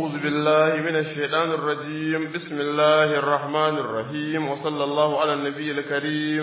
أعوذ بالله من الشيطان الرجيم بسم الله الرحمن الرحيم وصلى الله على النبي الكريم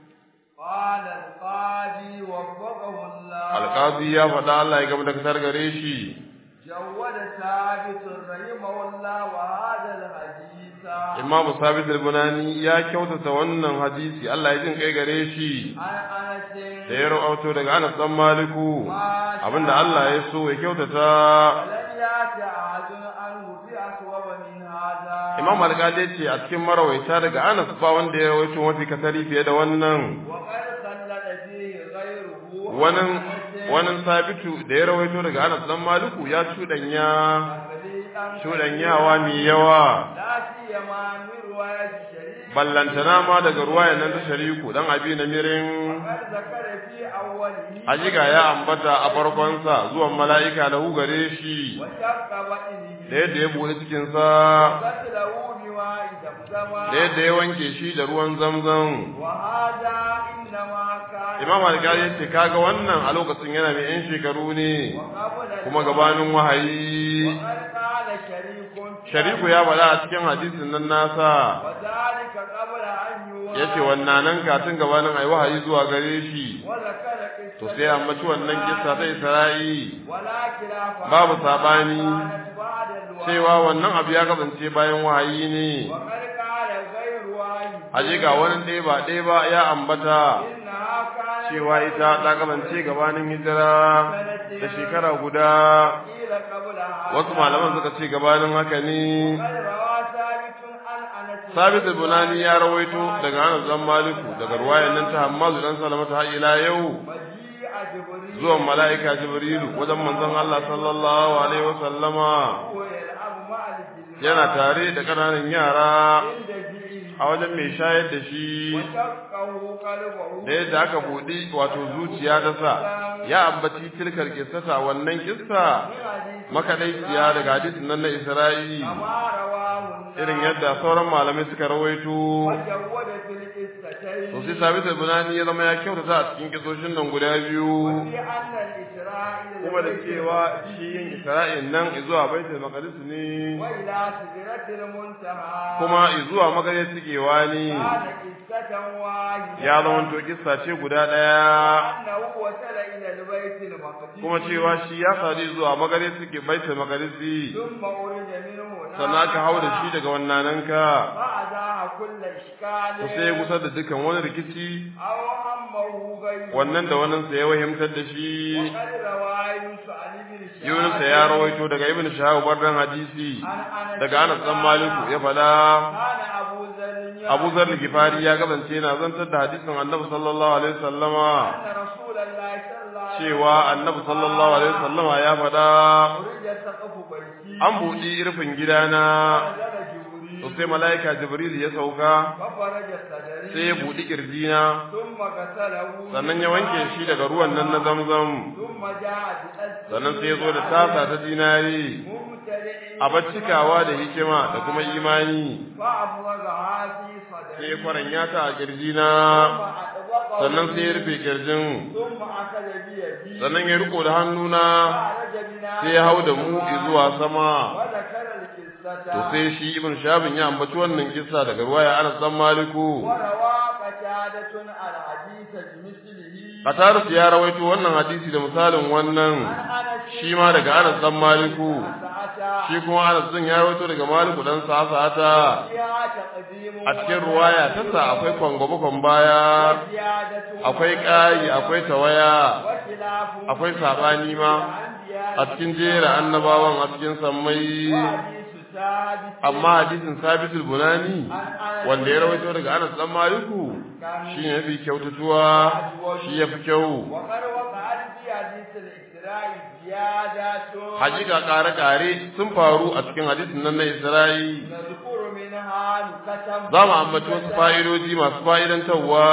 قال القاضي وفقه الله القاضي يا فدا الله ya gaba da kasar gare shi جود ثابت رحمه الله وهذا الحديث Imam Sabit al-Bunani ya kyautata wannan hadisi Allah ya jin kai gare shi عن أنس da ya rawaito daga Anas dan Maliku abinda Allah ya so ya kyautata ولم يأت أحد عنه بأصوب من هذا Imam Al-Qadi ce a cikin marawaita daga Anas ba wanda ya rawaito mafi kasari fiye da wannan وقد خلد فيه غيره wannan عن أنس wannan sabitu da ya rawaito daga Anas dan Maliku ya cudanya تخليدا cudanyawa mai yawa لا سيما من رواية الشريف ballantana ma daga ruwayan nan ta shariku dan abi na mirin وقد ذكر في أوله hakika ya ambata a farkonsa zuwan mala'ika lahu gare shi وشق بطنه da yadda ya bude cikinsa قتله بماء زمزم da yadda ya wanke shi da ruwan zamzam وهذا إنما كان imam alƙali ya ce kaga wannan a lokacin yana mai yan shekaru ne وقبل kuma gabanin wahayi وقد قال شريك في shariku ya faɗa a cikin hadisin nan nasa وذلك قبل أن يوحى ya ce wannan nan katin gabanin ai wahayi zuwa gare shi وذكر to قصة sai ambaci wannan kissa ta isra'i ولا خلاف babu sabani كانت بعد الوحي cewa wannan abu ya kasance bayan wahayi ne وقد قال غير واحد hakika wani ɗaya ba ɗaya ba ya ambata إنها كانت cewa ita ta kasance gabanin hijira da shekara guda قيل قبلها wasu malaman suka ce gabanin haka ne قد روى ثابت عن أنس sabit al-bunani ya rawaito daga Anas dan Maliku daga ruwayan nan ta Hammadu dan Salamata har ila yau مجيء جبريل zuwan mala'ika Jibrilu wajen manzon Allah sallallahu alaihi wasallama وهو يلعب مع الجلمان yana tare da ƙananan yara عند جئه a wajen mai shayar da shi وشقه قلبه da yadda aka buɗi wato zuciya ta sa ya ambaci tilkar kissata wannan kissa من حديث makaɗaiciya daga hadisin nan na Isra'i كما رواه irin yadda sauran malamai suka rawaito وجود في القصتين to sai sabit al-bunani ya zama ya kyautata a cikin kisoshin nan guda biyu في أن الإسرائيل kuma da cewa shi yin Isra'in nan zuwa baitul maqdis ne وإلى سدرة المنتهى kuma zuwa magare sukewa ne كان قصة واحدة ya zama to kissa ce guda ɗaya أنه وصل إلى البيت المقدس kuma cewa shi ya sadu zuwa magare suke baitul maqdis ثم أرج منه sannan aka hau da shi daga wannananka فأزاح كل إشكال to sai ya gusar da dukan wani rikici أو همه غيره wannan da wannan sa ya wahimtar da shi وقد روى يونس عن ابن شهاب Yunus ya rawaito daga Ibn Shahab bardan hadisi عن أنس daga Anas dan Maliku ya fada كان أبو ذر Abu Zar Gifari ya kasance yana zantar da hadisin Annabi sallallahu alaihi wasallama أن رسول الله صلى الله عليه cewa Annabi sallallahu alaihi wasallama ya fada أريد سقف بيتي an buɗi rufin gidana نزل جبريل to sai mala'ika Jibril ya sauka ففرج صدري sai ya buɗi kirjina ثم غسله sannan ya wanke shi daga ruwan nan na Zamzam ثم جاء بأسفل sannan sai ya zo da tasa ta dinari ممتلئ a baccikawa da hikima da kuma imani فأفرغها في sai صدري ya kwaranya ta a kirjina ثم أطبقه sannan sai ya rufe kirjin ثم أخذ بيدي sannan ya riko da hannuna فعرج بنا sai ya hau da mu zuwa sama وذكر القصة to sai shi ibn shabin ya ambaci wannan kissa daga ruwaya Anas dan Maliku وروى قتادة الحديث بمثله Qatarus ya rawaito wannan hadisi da misalin wannan عن أنس shi ma daga Anas dan Maliku سعتا shi kuma Anas din ya rawaito daga Maliku dan Sa'ata فيها تقديم a cikin ruwaya ta sa akwai kwangwabakon baya وزيادة akwai ƙayi akwai tawaya وخلاف akwai sabani ma الأنبياء a cikin jera annabawan a cikin sammai وحديث ثابت amma hadisin sabitul bunani عن أنس wanda ya rawaito daga Anas dan Maliku shi ne yafi kyautatuwa shi yafi kyau وقد وقعت في حديث الإسراء زيادات hakika kare-kare sun faru a cikin hadisin nan na Isra'i نذكر منها نكتم za mu ambaci wasu fa'idoji masu fa'idantarwa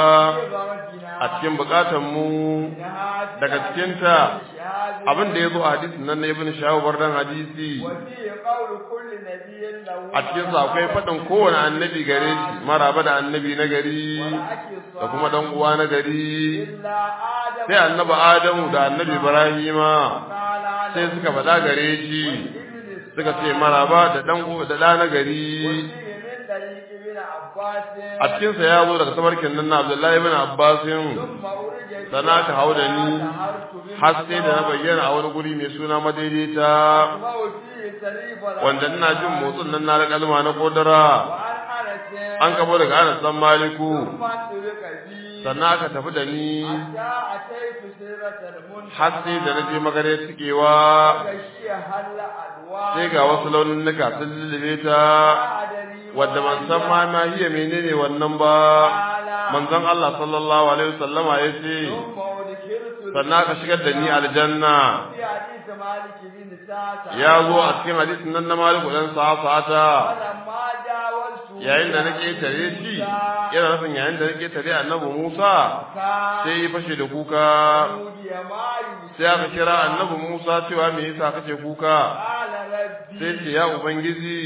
a cikin bukatan mu daga cikinta abin da ya zo a hadisin nan na ibn Shawar dan hadisi وفيه قول كل نبي له a cikin sa akwai faɗin kowane annabi gare shi maraba da annabi na gari da kuma dan uwa na gari إلا آدم sai annabi Adamu da annabi Ibrahima قال sai suka faɗa gare shi ابن suka ce maraba da dan da da na gari وفيه من طريق ابن عباس a cikin sa ya zo daga tabarkin nan na Abdullahi ibn Abbas ثم أرج بي sana ka hau da ni ظهرت har sai da na bayyana a wani guri mai suna madaidaita بما فيه سليف wanda ina jin motsin nan na kalma na kodara وعن أنس an kabo daga Anas dan Maliku ثم انطلق بي sannan aka tafi da ni حتى أتيت سيرة المنتهى har sai da na je magare cikewa غشيها الألوان sai ga wasu launin nuka sun lullube ta أدري wadda man san ma ma hiya menene wannan ba manzon Allah sallallahu alaihi wasallama ya ce ثم أدخلت sannan aka shigar da ni aljanna في حديث مالك بن سعد ya zo a cikin hadisin nan na Maliku dan sa'ata فلما جاوزت yayin da nake tare shi yana nufin yayin da nake tare annabi Musa كان sai ya fashe da kuka يودي ما يشاء sai aka kira annabi Musa cewa me yasa kace kuka قال ربي sai ce ya ubangiji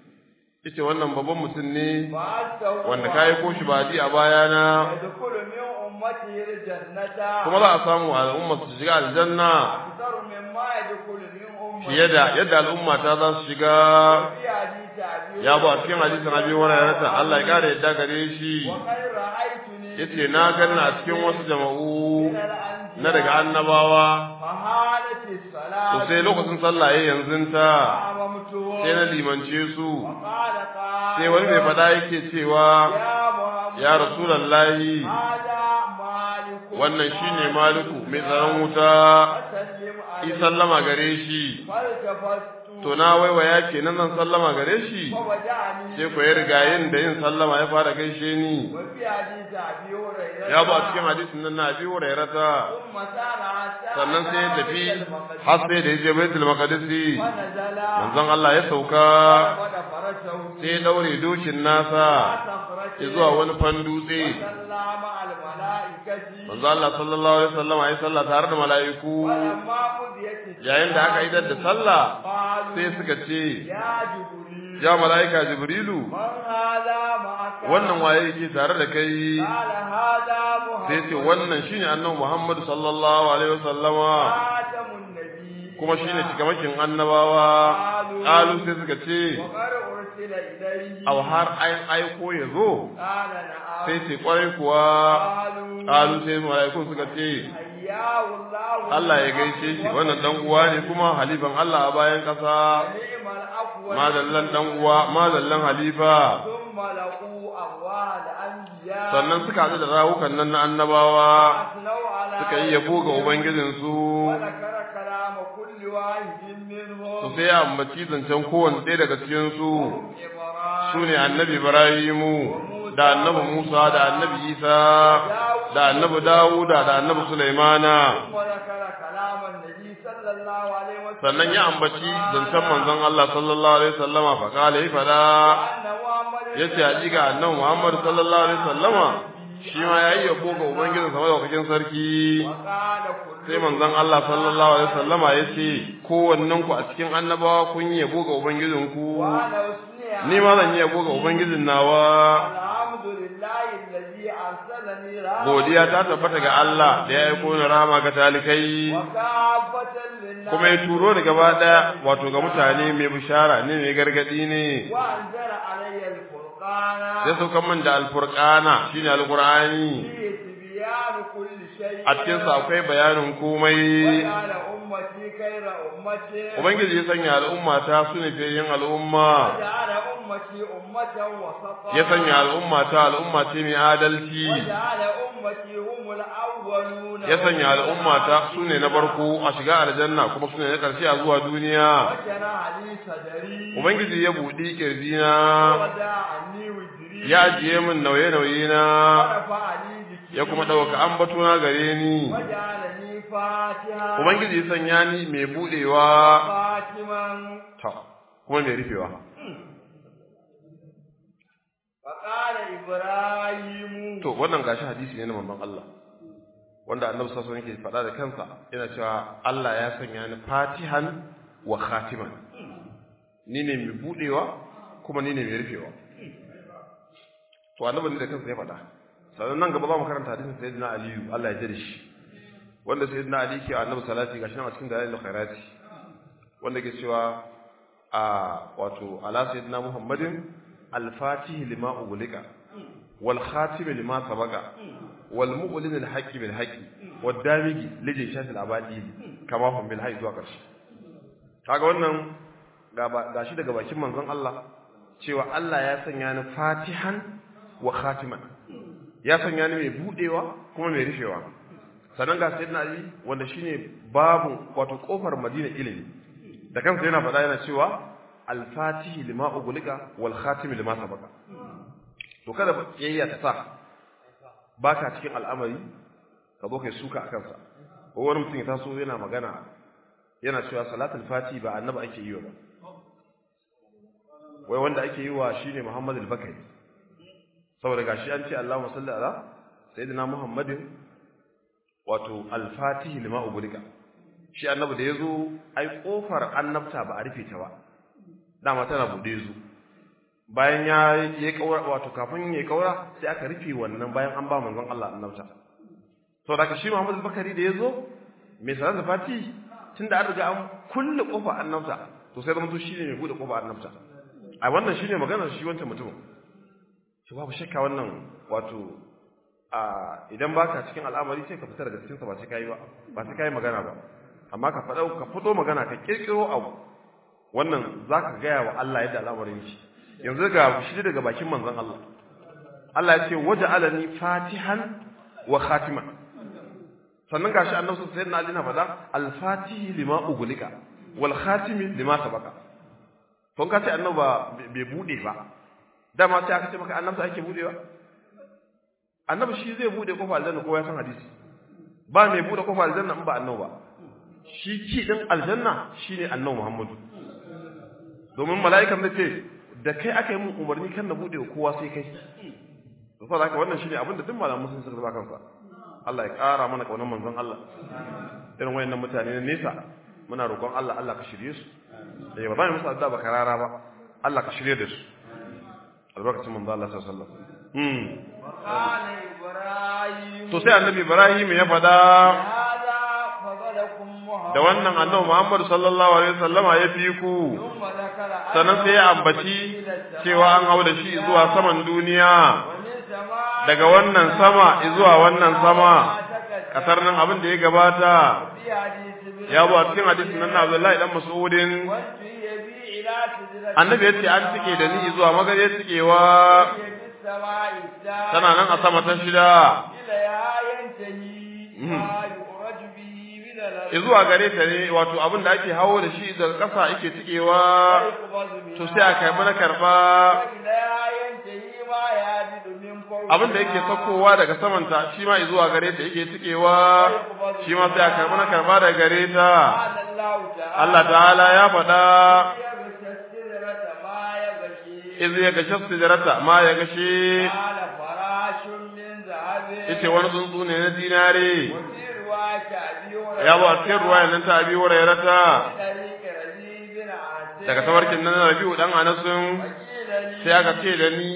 yace wannan babban mutum ne فأنته wanda kai ko shi ba ji a bayana يدخل من أمته الجنة kuma za a samu al'umma su shiga aljanna أكثر مما يدخل من أمته fiye da yadda al'umma ta za su shiga في حديث أبي ya ba a cikin hadisin abi hurairah Allah ya kare yadda gare shi وقد رأيتني yace na ganna a cikin wasu jama'u من الأنبياء na daga annabawa فحالت to الصلاة sai lokacin sallah yayin yanzu ta فأممته sai na limance su وقال قال sai wani mai fada yake cewa يا محمد ya rasulullahi هذا مالك wannan shine maliku mai tsaron wuta فسلم yi عليه sallama gare shi فالتفت to na waiwaya kenan zan sallama gare shi فوجعني sai ku ya riga yin da yin sallama ya fara gaishe ni وفي حديث أبي هريرة ya ba a cikin hadisin nan na abi hurairata ثم سار حتى sannan sai ya أتى tafi بيت المقدس har sai da ya je baitul maqdisi ونزل manzon Allah ya sauka ود فرسه sai ya daure dokin nasa صخرة ya zuwa wani fan dutse صلى مع الملائكة manzon Allah sallallahu alaihi wasallam ya sallah tare da mala'iku ولما قضيت yayin da aka idar da sallah قالوا sai suka ce يا جبريل ya mala'ika jibrilu من هذا معك wannan waye yake tare da kai قال هذا محمد sai ce wannan shine annabi Muhammad sallallahu alaihi wasallama خاتم النبي kuma shine cikamakin annabawa qalu sai suka ce وقد أرسل إليه aw har ayin aiko ya zo قال نعم sai ce kwarai kuwa قالوا qalu sai mala'ikun suka ce حياه الله Allah ya gaishe shi wannan dan uwa ne kuma halifan Allah a bayan kasa نعم الأول madallan dan uwa madallan halifa ثم لقوا أرواح الأنبياء sannan suka haɗu da rawukan nan na annabawa أثنوا على suka yi yabo ga ubangijinsu وذكر كلام كل واحد منهم su sai ya ambaci zancen kowanne ɗaya daga cikinsu إبراهيم su ne annabi Ibrahimu da annabi Musa da annabi Isa da annabi Dawuda da annabi Sulaimana وذكر كلام النبي صلى الله عليه وسلم sannan ya ambaci zancen manzon Allah sallallahu alaihi wasallama fa kala yi fada أن محمد yace hakika annabi Muhammad sallallahu alaihi wasallama shi ma yayi yabo ga ubangijin sa madaukakin sarki وقال كل sai manzon Allah sallallahu alaihi wasallama yace kowannen ku a cikin annabawa kun yi yabo ga ubangijin ku وأنا أثني ni ma zan yi yabo ga ubangijin nawa الحمد لله الذي أرسلني رحمة godiya ta tabbata ga Allah da ya aiko ni rahama ga talikai وكافة للناس kuma ya turo ni gaba daya wato ga mutane mai bishara ne mai gargadi ne وأنزل علي الفرقان sai saukan min da alfurqana shine alqur'ani فيه تبيان كل شيء a cikin sa akwai bayanin komai وجعل أمتي خير أمتي ubangiji ya sanya al'umma ta su ne fiye al'umma وجعل أمتي أمة وسطا ya sanya al'umma ta al'umma ce mai adalci وجعل أمتي هم الأولون ya sanya al'umma ta su ne na farko a shiga aljanna kuma su ne na ƙarshe a zuwa duniya وشرع لي صدري ubangiji ya buɗi ƙirjina وودع عني وجري ya ajiye min nauye-nauye na ورفع لي ذكري ya kuma ɗauka ambatuna gare ni وجعلني فاتحا ubangiji ya sanya ni mai buɗewa خاتما ta kuma mai rufewa فقال إبراهيم to wannan gashi hadisi ne na manzon Allah wanda annabi sallallahu alaihi wasallam yake faɗa da kansa yana cewa Allah ya sanya ni fatihan wa khatiman ni ne mai buɗewa kuma ni ne mai rufewa to annabi ne da kansa ya faɗa sannan nan gaba za mu karanta hadisin sayyidina aliyu Allah ya jira shi wanda sayyidina ali ke annabi salati gashi nan a cikin dalilul khairati wanda ke cewa a wato ala sayyidina muhammadin al-fatih lima ugulika wal khatim lima sabaqa wal mu'lin al-haqqi bil haqqi wad damigi lije shafi al-abadi kama hum bil hayy zuwa karshe kaga wannan gashi daga bakin manzon Allah cewa Allah ya sanya ni fatihan wa khatiman ya sanya ni mai budewa kuma mai rufewa sannan ga sayyidina Ali wanda shine babun wato kofar Madina ilimi da kansa yana faɗa yana cewa al-fatihi lima ugulika wal khatimi lima sabaqa to kada kiyayya ta sa baka cikin al'amari ka zo kai suka akan sa ko wani mutum ya taso yana magana yana cewa salatul fati ba annabi ake yi ba wai wanda ake yi wa shine Muhammad al-Bakari saboda gashi an ce Allahumma salli ala sayyidina Muhammadin wato al-Fatih lima ubulika shi annabi da yazo ai kofar annabta ba a rufe ta ba dama tana bude zu bayan ya yi kaura wato kafin ya kaura sai aka rufe wannan bayan an ba manzon Allah annabta saboda shi Muhammad al-Bakari da yazo mai salatul Fatih tunda an riga an kulle kofar annabta to sai zama to shine mai bude kofar annabta a wannan shine maganar shi wancan mutumin shi babu shakka wannan wato a idan baka cikin al'amari sai ka fita daga cikin sa ba sai kai ba ba sai kai magana ba amma ka fada ka fito magana ka kirkiro abu wannan zaka gaya wa Allah yadda al'amarin shi yanzu ga shi daga bakin manzon Allah Allah ya ce waja'alani fatihan wa khatiman sannan gashi annabi sayyidina Ali na faɗa al-fatihi lima ugulika wal khatimi lima sabaqa to ka ce annaba bai bude ba dama sai aka ce maka annabta ake budewa annabi shi zai bude kofa aljanna kowa ya san hadisi ba mai bude kofa aljanna in ba annabi ba shi ki din aljanna shine annabi Muhammadu domin mala'ikan da ce da kai aka yi mun umarni kan na bude kowa sai kai to saboda haka wannan shine abinda duk malamu sun saka kansa Allah ya ƙara mana kaunar manzon Allah irin wayannan mutane na nesa muna roƙon Allah Allah ka shirye su eh ba za mu musu addu'a ba karara ba Allah ka shirye da su albarkacin manzo Allah sallallahu alaihi wasallam hmm qala ibrahim to sai annabi Ibrahim ya fada hada fadalakum muhammad da wannan annabi Muhammad sallallahu alaihi wasallama ya fi ku thumma zakara sannan sai ya ambaci cewa an hau da shi zuwa saman duniya daga wannan sama zuwa wannan sama kasar nan abin da ya gabata ya zo a cikin hadisin nan na Abdullahi dan Mas'udin annabi ya ce an tike da ni zuwa magare tikewa tana nan a sama ta shida zuwa gare ta ne wato abin da ake hawo da shi daga ƙasa ake tikewa to sai a kai mana karba abin da yake sakowa daga samanta shi ma zuwa gare ta yake tikewa shi ma sai a karbi na karba daga gare ta Allah ta'ala ya faɗa iz ya gashe sijarata ma ya gashe yace wani tsuntsu ne na dinare ya ba cikin ruwa nan ta abi wurairata daga tawarkin nan rabi'u dan anasun sai aka ce da ni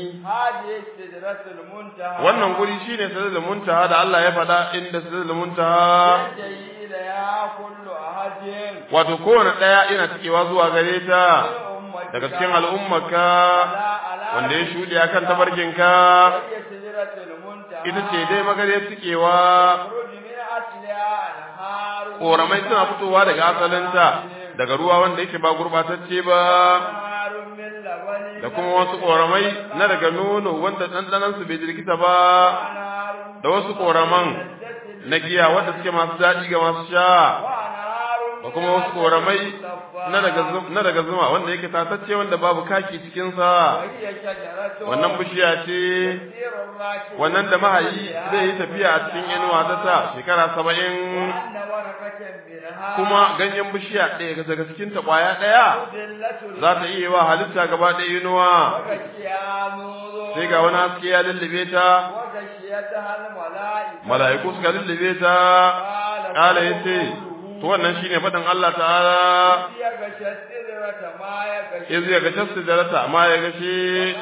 wannan guri shine sidratul muntaha da Allah ya faɗa inda sidratul muntaha wato kowane ɗaya yana cikewa zuwa gare ta daga cikin al'ummarka wanda ya shuɗe akan tabarkinka ita ce dai magare cikewa ƙoramai suna fitowa daga asalinta daga ruwa wanda yake ba gurɓatacce ba da kuma wasu ƙoramai na daga nono wanda ɗanɗanansu bai jirkita ba da wasu ƙoraman na giya wanda suke masu daɗi ga masu sha da kuma wasu ƙoramai na daga zuma wanda yake tatacce wanda babu kaki cikinsa wannan bishiya ce wannan da mahayi zai yi tafiya a cikin inuwa ta ta shekara saba'in kuma ganyen bishiya ɗaya daga cikin ta ƙwaya ɗaya za ta iya wa halitta gaba ɗaya inuwa sai ga wani haske ya lullube ta mala'iku suka lullube ta ƙala ya ce to wannan shine faɗin Allah ta'ala iz ya gashe sidrata ma ya gashe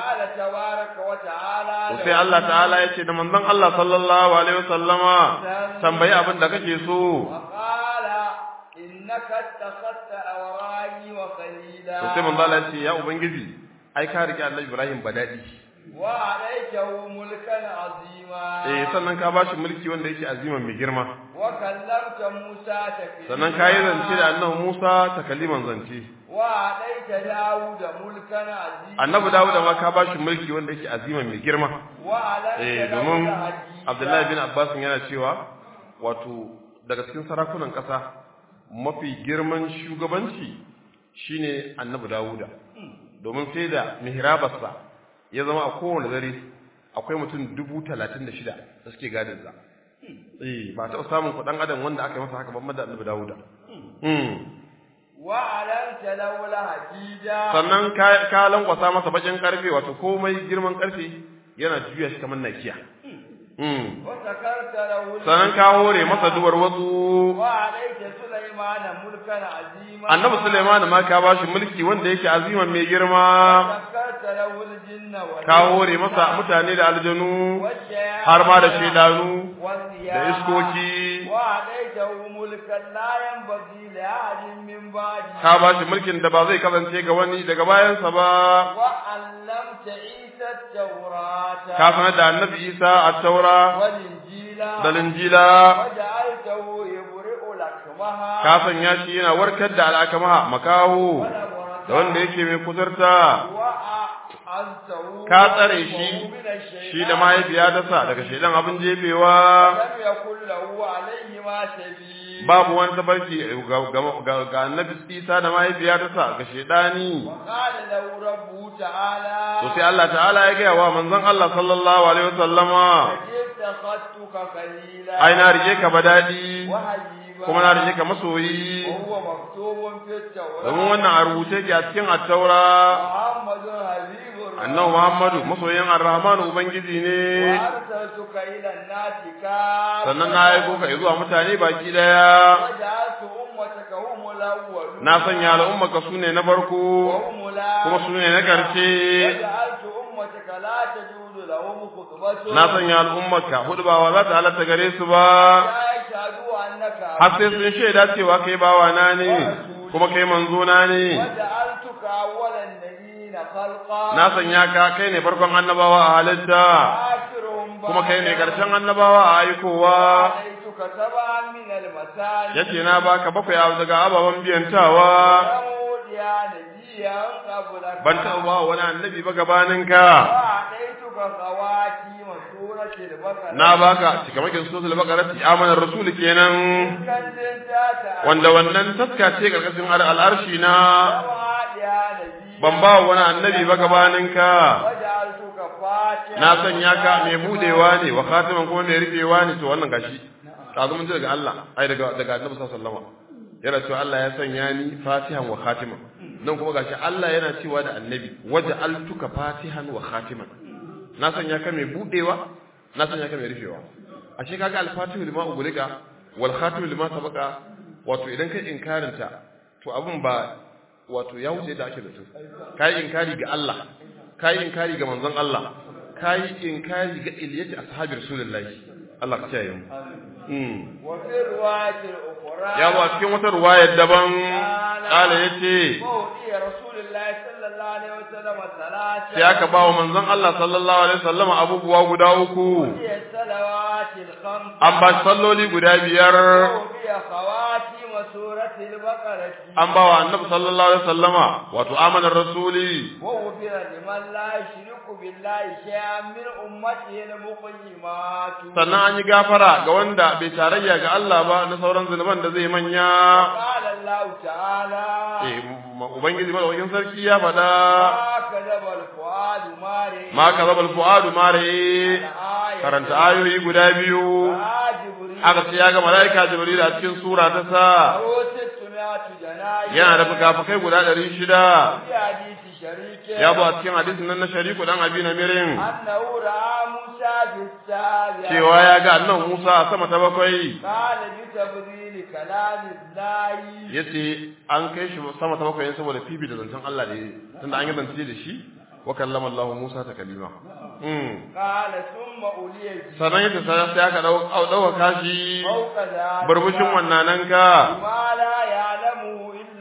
to sai Allah ta'ala ya ce da manzon Allah sallallahu alaihi wasallama tambayi abin da kake so إنك اتخذت أوراني وخليلا to sai manzo Allah ya ce ya ubangiji ai ka rike annabi Ibrahim badadi وعليته ملكا عظيما eh sannan ka bashi mulki wanda yake aziman mai girma وكلمت موسى تكليما sannan ka yi zance da annabi Musa takaliman zance وعليت داود ملكا عظيما annabi Dawud ma ka bashi mulki wanda yake aziman mai girma وعليت eh له domin الحديد. Abdullahi bin Abbas yana cewa wato daga cikin sarakunan ƙasa mafi girman shugabanci shine annabi Dawuda domin sai da mihrabarsa ya zama a kowane dare akwai mutum dubu talatin da shida da suke gadin sa eh ba taɓa samun kuɗin adam wanda aka yi masa haka ban da annabi Dawuda Hmm. وعلنت له الحديد sannan ka ka lankwasa masa bakin karfe wato komai girman karfe yana juya shi kamar nakiya Hmm. وسكرت له الجبال. sannan ka hore masa duwar wasu وعليت سليمان ملكا عظيما annabi Sulaiman ma ka bashi mulki wanda yake aziman mai girma وسكرت له الجن والإنس ka hore masa mutane da aljanu والشياطين har ma da shedanu والرياح da iskoki وعليته ملكا لا ينبغي لأحد من بعده ka bashi mulkin da ba zai kasance ga wani daga bayansa ba وعلمت عيسى التوراة ka sanar da annabi Isa a taura والإنجيل da linjila وجعلته يبرئ الأكمه ka sanya shi yana warkar da al'akamaha makaho da wanda yake mai kuzurta وأعزته ka tsare shi من الشيطان shi da mahaifiya ta sa daga shaidan abin jefewa لم يكن له عليهما سبيل babu wani tabarki ga- ga- ga ga annabi Isa da mahaifiya ta sa ga shaidani وقال له ربه تعالى to sai Allah ta'ala ya gaya wa manzon Allah sallallahu alaihi wasallama اتخذتك خليلا ai na rike ka badadi وحبيبا kuma na rike ka masoyi وهو مكتوب في التوراة domin wannan a rubuce ke a cikin attaura محمد حبيب الرحمن annabi Muhammadu masoyin Ar-Rahman ubangiji ne وأرسلتك إلى الناس كافة sannan na aiko ka zuwa mutane baki daya وجعلت أمتك هم الأولون na sanya al'ummaka su ne na farko وهم الآخرون kuma su ne na ƙarshe وجعلت أمتك لا تجوز لهم خطبة na sanya al'ummaka hudu ba za ta halatta gare su ba لا يشهدوا أنك har sai sun shaida cewa kai bawa na ne kuma kai manzo na ne وجعلتك أول النبيين خلقا na sanya ka kai ne farkon annabawa a halitta آخرهم kuma kai ne ƙarshen annabawa a aikowa عليتك سبعا من المثاني yace na baka bakwai abu daga ababen biyantawa ثمود يا نبيا قبلك ban taɓa ba wani annabi ba gabaninka وأعطيتك خواتيم سورة البقرة na baka cikamakin suratul baqara amanar rasul kenan كنت wanda wannan taska ce karkashin al'arshi na سبعا يا نبي ban ba wani annabi ba gabaninka وجعلتك فاتحا na sanya ka mai budewa ne wa khatiman kuma mai rufewa ne to wannan gashi kazo mun ji daga Allah ai daga daga Annabi sallallahu alaihi wasallam yana cewa Allah ya sanya ni fatihan wa khatiman nan kuma gashi Allah yana cewa da Annabi waja'altuka fatihan wa khatiman na sanya ka mai budewa na sanya ka mai rufewa ashe kaga al-fatihu lima ugulika wal khatimu lima sabaqa wato idan kai inkarin ta to abun ba wato ya wuce da ake da su kai inkari ga Allah kai inkari ga manzon Allah kai inkari ga iliyati ashabi rasulullahi Allah ka kiyaye mu mm وفي الرواية الأخرى ya ba cikin wata ruwayar daban kala yace وأوتي رسول الله صلى الله عليه وسلم ثلاثة sai aka ba wa manzon Allah sallallahu alaihi wasallam abubuwa guda uku وهي الصلوات الخمس an ba shi salloli guda biyar وهي خواتيم سورة البقرة an ba wa annabi sallallahu alaihi wasallama wato amanar rasuli وغفر لمن لا يشرك بالله شيئا من أمته المقيمات sannan an yi gafara ga wanda bai tarayya ga Allah ba na sauran zunuban da zai manya قال الله تعالى eh ma- ubangiji madaukakin sarki ya faɗa ما كذب الفؤاد ما رئي ma kazabal fuadu mare الآية karanta ayoyi guda biyu آه جبريل aka ce ya ga malaika jibril a cikin sura ta sa له ستمائة جناية yana da fukafukai guda ɗari shida في حديث شريك ya zo a cikin hadisin nan na shariku dan abi namirin أنه رأى موسى في السابع cewa ya ga annan Musa a sama ta bakwai قال بتبديل كلام الله yace an kai shi sama ta bakwai ne saboda fifi da zancen Allah da yi tunda an yi zance da shi wa kallama Allah Musa ta kalima mm قال ثم أولي sannan yace sai sai aka dau dauka kashi فوق ذلك burbushin wannan nan ka ما لا يعلم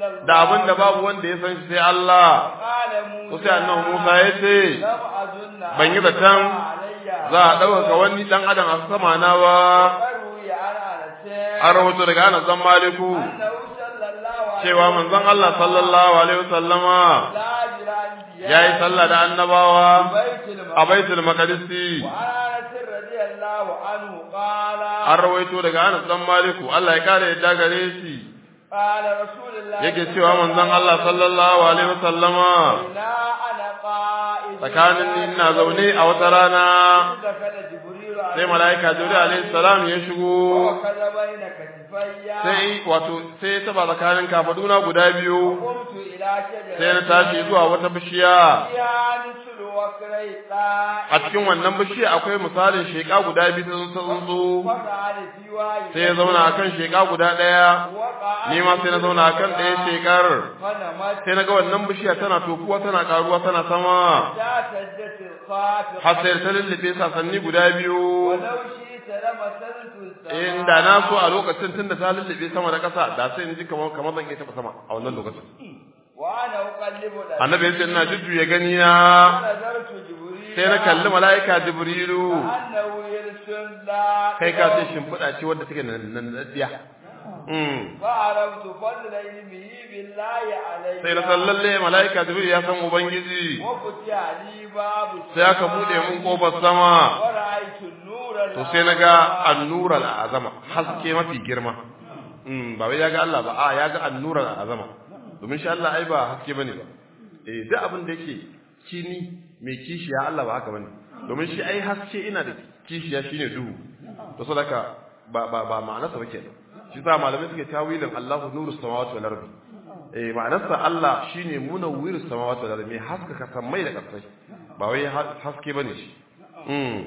إلا الله da abin da babu wanda ya san shi sai Allah قال ko موسى sai annabi Musa ya ce لم أظن ban yi zaton za a ɗaukaka wani ɗan adam a sama na ba وروي عن أنس an rahoto daga Anas dan Maliku أنه صلى الله عليه cewa manzon Allah sallallahu alaihi wasallama لا بالأنبياء yayi sallah da annabawa بيت a Baitul Maqdis وعن أنس رضي الله عنه قال an rawaito daga Anas dan Maliku Allah ya kare yadda gare shi قال رسول الله yake cewa manzon Allah sallallahu alaihi wasallama لا أنا قائد tsakanin ni ina zaune a wata rana دخل جبريل sai mala'ika Jibril alaihi salam ya shigo وكذا بين كتفي sai wato sai ya taba tsakanin kafaduna guda biyu قمت إلى شجرة sai na tashi zuwa wata bishiya فيها مثل وكري a cikin wannan bishiya akwai misalin sheka guda biyu ta tsuntsu وقعد في واحد sai ya zauna akan sheka guda ɗaya وقعد ni ma sai na zauna akan ɗaya shekar فنمت sai na ga wannan bishiya tana tofuwa tana karuwa tana sama لا سجدت الخافقة har sai ta lullube sasanni guda biyu ولو شئت لمسلت السماء inda na so a lokacin tunda ta lullube sama da ƙasa da sai in ji kamar kamar zan iya taɓa sama a wannan lokacin وأنا أقلب الأرض annabi ya ce ina jujjuya gani na ونظرت جبريل sai na kalli mala'ika jibrilu أنه يرسل لا kai ka ce shimfiɗa ce wadda take nan daddiya فعرفت فضل علمه بالله علي sai na san lalle mala'ika jibril ya san ubangiji وفتح لي باب sai aka buɗe mun kofar sama ورأيت النور to sai na ga annura al'azama haske mafi girma ba wai ya ga Allah ba a ya ga annura al'azama domin shi Allah ai ba haske bane ba eh duk abin da yake kini mai kishiya Allah ba haka bane domin shi ai haske ina da kishiya shine duhu to saboda ba ba ba ma'anarsa ba kenan shi sa malamai suke tawilin Allahu nuru samawati wal ardi eh ma'anarsa Allah shine munawwirus samawati wal ardi mai haskaka sammai da kasai ba wai haske bane shi mm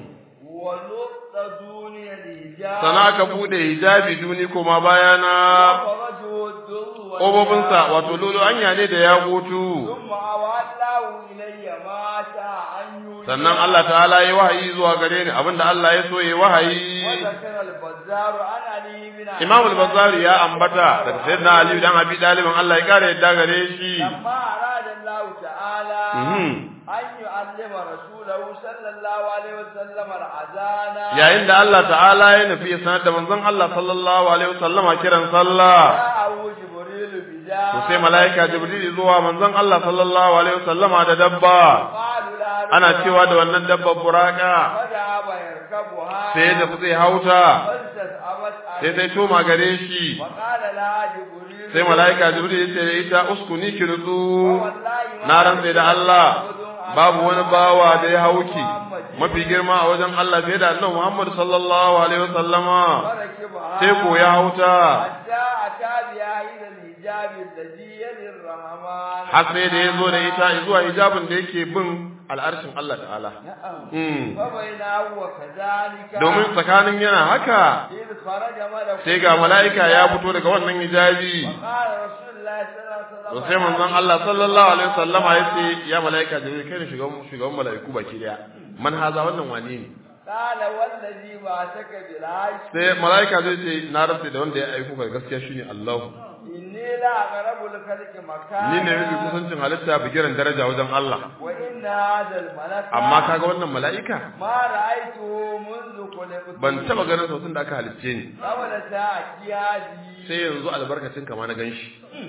ولط دوني الحجاب sana ka bude hijabi duni kuma bayana وفرجه الدر ƙofofinsa wato lulu anya ne da ya gutu ثم أولاه إلي ما شاء أن يوجد sannan Allah ta'ala ya wahayi zuwa gare ni abinda Allah ya so ya wahayi وذكر البزار عن علي بن Imam al-Bazzari ya ambata daga sayyidina Ali dan Abi Talib Allah ya kare yadda gare shi لما أراد الله تعالى Mhm. أن يعلم رسوله صلى الله عليه وسلم الأذان yayin da Allah ta'ala ya nufi ya sanar da manzon Allah sallallahu alaihi wasallama kiran sallah جاءه جبريل بجاه to sai malaika Jibril zuwa manzon Allah sallallahu alaihi wasallama da dabba قالوا لا ana cewa da wannan dabbar buraka فذهب يركبها sai da zai hauta فاستسأمت sai sai toma gare shi وقال لها جبريل sai malaika jibril ya ce da ita uskuni ki nutsu والله na rantse da Allah babu wani bawa da ya hauki mafi girma a wajen Allah fiye da annabi Muhammad sallallahu alaihi wasallama فركبها sai ko ya hauta حتى أتى بها إلى الحجاب الذي يلي الرحمن har sai da ya zo da ita zuwa hijabin da yake bin al'arshin Allah ta'ala نعم Mm. فبينه وكذلك domin tsakanin yana haka إذ خرج ملك sai ga mala'ika ya fito daga wannan hijabi وقال رسول الله صلى الله عليه وسلم to sai manzon Allah sallallahu alaihi wasallama ya ce ya mala'ika jibril kai ne shugaban shugaban mala'iku baki daya man haza wannan wani ne قال والذي بعثك بالحق sai mala'ika zai ce na rantsa da wanda ya aiko ka gaskiya shine Allah إني لا أقرب الخلق مكانا ni ne mafi kusancin halitta bigiran daraja wajen Allah وإن هذا الملك amma kaga wannan mala'ika ما رأيته منذ خلقت ban taba ganin sa tun da aka halicce ni قبل ساعة هذه sai yanzu albarkacin kama na ganshi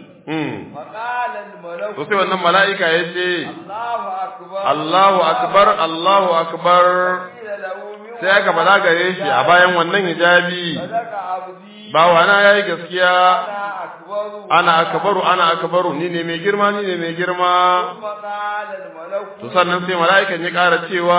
mm فقال الملك to sai wannan mala'ika ya ce الله أكبر Allahu akbar Allahu akbar قيل له من sai aka bala gare shi a bayan wannan hijabi صدق عبدي bawana yayi gaskiya أنا أكبر ana akbaru ana akbaru ni ne mai girma ni ne mai girma ثم قال الملك to sannan sai mala'ikan ya ƙara cewa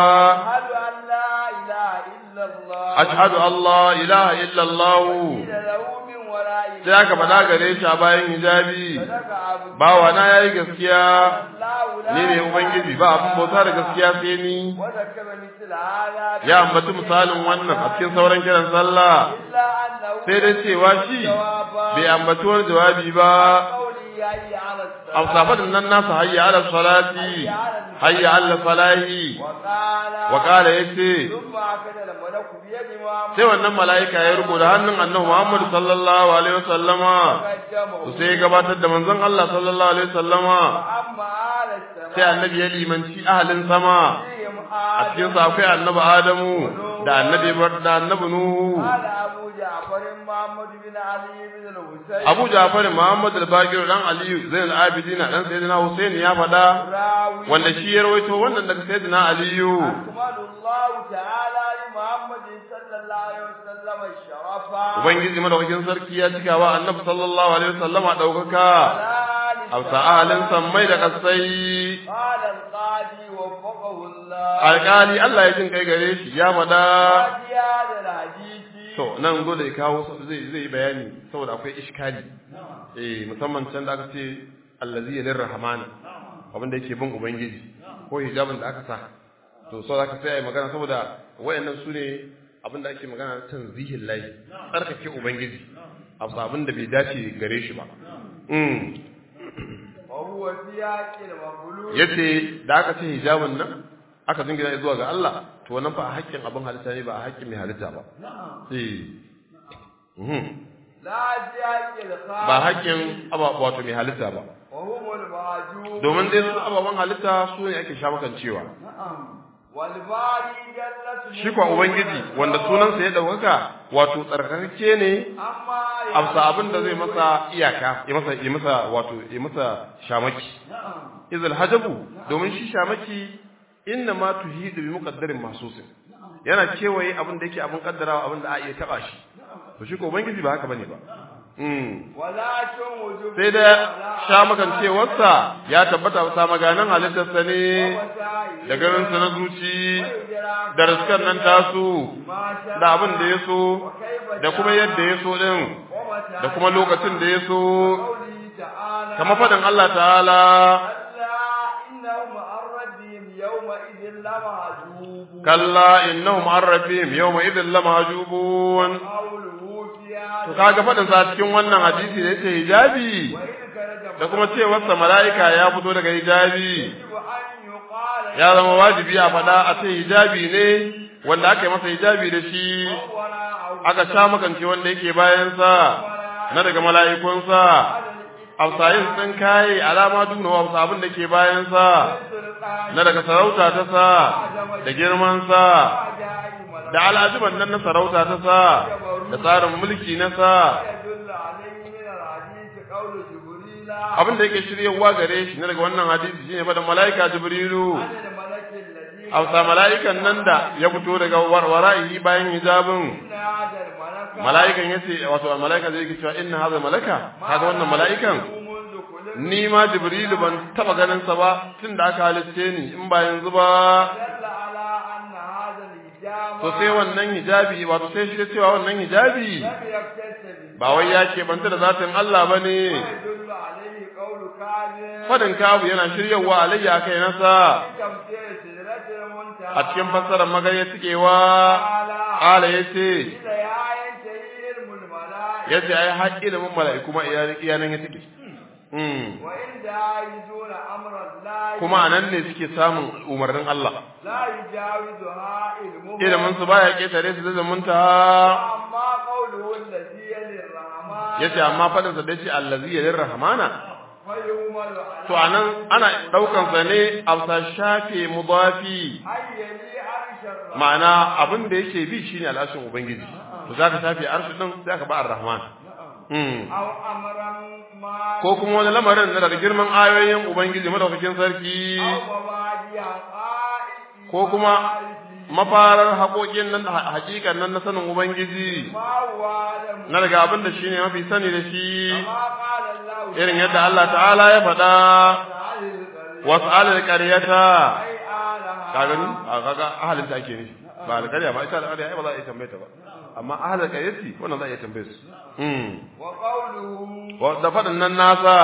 أشهد أن لا إله إلا الله ashhadu Allah ilaha illa Allah قيل له من وراء sai aka faɗa gare shi a bayan hijabi صدق عبدي bawa na yayi gaskiya الله لا ni ne إله ubangiji إلا ba abin الله. bauta da gaskiya sai ni وذكر مثل هذا ya ambaci misalin wannan a cikin sauran kiran sallah إلا أنه sai dai cewa shi bai ambaci wani jawabi ba قوله hayya ala aw safadin nan nasa hayya ala salati hayya ala falahi wa qala wa qala yace thumma akada al malaku bi yadi Muhammad sai wannan mala'ika ya rubuta hannun annabi Muhammad sallallahu alaihi wasallama to sai ya gabatar da manzon Allah sallallahu alaihi wasallama amma ala sama sai annabi ya limanci ahalin sama a cikin sa akwai annabi Adamu da annabi Ibrahim da annabi Nuhu قال أبو جعفر محمد بن علي بن الحسين Abu Ja'far Muhammad al-Baqir dan Ali Zain al-Abidin dan Sayyidina Hussein ya faɗa راوي wanda shi ya rawaito wannan daga Sayyidina Aliyu أكمل الله تعالى لمحمد صلى الله عليه وسلم الشرفا Ubangiji madaukakin sarki ya cika wa Annabi sallallahu alaihi wasallama daukaka a sa'alin sammai da kasai قال القاضي وفقه الله alƙali Allah ya jin kai gare shi ya faɗa قاضي هذا الحديث to nan dole ya kawo zai zai yi bayani saboda akwai iskali eh musamman can da aka ce allazi yalir rahmana abin da yake bin ubangiji ko hijabin da aka sa to so zaka sai ai magana saboda wayannan su ne abin da ake magana tanzihin lahi tsarkake ubangiji abu abin da bai dace gare shi ba mm وهو سياق المغلوب yace da aka ce hijabin nan aka jingina zuwa ga Allah to wannan fa a haƙƙin abin halitta ne ba a haƙƙin mai halitta ba eh mhm لا سياق الخالق ba haƙƙin aba wato mai halitta ba وهم المعجوب domin dai su ababen halitta su ne ake shafakan cewa نعم والباري جل shi kuwa ubangiji wanda sunansa ya ɗaukaka wato tsarkakakke ne أما amsa abin da zai masa iyaka ya masa ya masa wato ya masa shamaki نعم izal hajabu domin shi shamaki inna ma tuhidu bi muqaddarin mahsusin yana kewaye abin da yake abin kaddarawa abin da a iya taba shi to shi ko ubangiji ba haka bane ba mm ولكن وجوب sai da shamakancewarsa ya tabbata sa maganan halittarsa ne da garinsa na zuci da riskan nan tasu da abin da ya so da kuma yadda ya so din da kuma lokacin da ya so kama faɗin Allah ta'ala kalla innahum an rabbihim yawma idhin lamahjubun to kaga faɗin sa cikin wannan hadisi da yace hijabi da kuma cewar sa mala'ika ya fito daga hijabi ya zama wajibi a faɗa a ce hijabi ne wanda aka yi masa hijabi da shi aka sha makance wanda yake bayansa na daga mala'ikunsa afsayin sun kaye alama duna wa abin da ke bayansa na daga sarauta ta sa da girmansa da al'ajiban nan na sarauta ta sa da tsarin mulki na sa abin da yake shiryawa gare shi na daga wannan hadisi shine faɗin mala'ika jibrilu Hausa mala'ikan nan da ya fito daga wara'ihi bayan hijabin mala'ikan yace wato mala'ikan zai yake cewa inna hadha malaka kaga wannan mala'ikan ni ma jibrilu ban taba ganin sa ba tunda aka halitte ni in ba yanzu ba to sai wannan hijabi wato sai shi cewa wannan hijabi ba wai ya ke banta da zatin Allah bane fadin kabu yana shiryawa alayya kai nasa a cikin fassarar magana cikewa ala yace yace ai haƙƙi da mun mala'iku ma iyanan ya take kuma anan ne suke samun umarnin Allah ilimin su baya ketare su zai zamunta yace amma fadin sa dace allazi yalir rahmana to anan ana daukan sa ne afsa shafe mudafi ma'ana abin da yake bi shine al'ashin ubangiji to zaka shafe arshi din zaka ba ar-rahman ko kuma wani lamarin na daga girman ayoyin ubangiji madaukakin sarki ko kuma mafarar haƙoƙin nan haƙiƙan nan na sanin ubangiji na daga abin da shine mafi sani da shi irin yadda Allah ta'ala ya faɗa wasu alal ƙaryata ka gani a kaga ahalin ta ake ne ba alƙarya ba ita alƙarya ba za a iya tambaye ta ba amma ahalin ƙaryati wannan za a iya tambaye su da faɗin nan nasa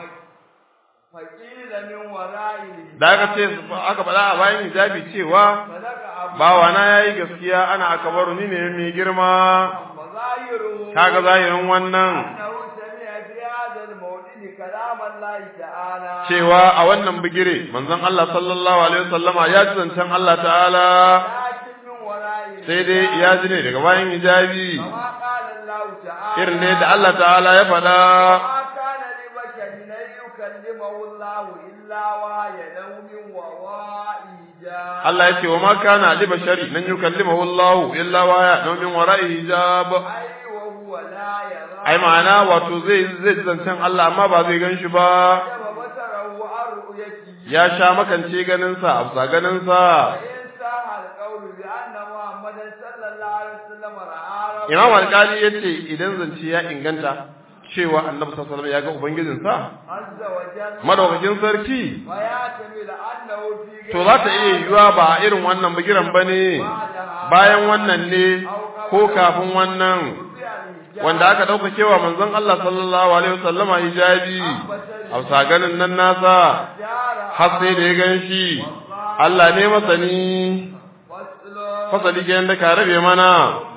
da aka ce aka faɗa a bayan hijabi cewa bawana ya yi gaskiya ana akabaru ni ne mai girma kaga zahirin wannan كلام الله تعالى cewa a wannan bigire manzon Allah sallallahu alaihi wasallama ya ji zancen Allah ta'ala لكن من وراء sai dai ya ji ne daga bayan hijabi كما قال الله تعالى irin ne da Allah ta'ala ya faɗa ما كان لبشر أن يكلمه الله إلا وحيا أو من وراء حجاب Allah ya ce wa ma kana li bashari nan yukallimahu Allah illa wa ya naw min wara'i hijab أي وهو لا يرى ai ma'ana wato zai zai ji zancen Allah amma ba zai gan shi ba حجب بصره عن رؤيته ya sha makance ganin sa afsa ganin sa وإن صح القول بأن محمدا صلى الله عليه وسلم رأى ربه Imam Alkali yace idan zance ya inganta cewa Annabi sallallahu alaihi wasallam ya ga ubangijin sa عز وجل madaukakin sarki ويعتمد أنه في to za ta iya yiwuwa ba a irin wannan bigiran bane bayan wannan ne ko kafin wannan wanda aka dauka cewa manzon Allah sallallahu alaihi wasallama hijabi a ganin nan nasa har sai da ya gan shi Allah ne masani fasali kenan da ka rabe mana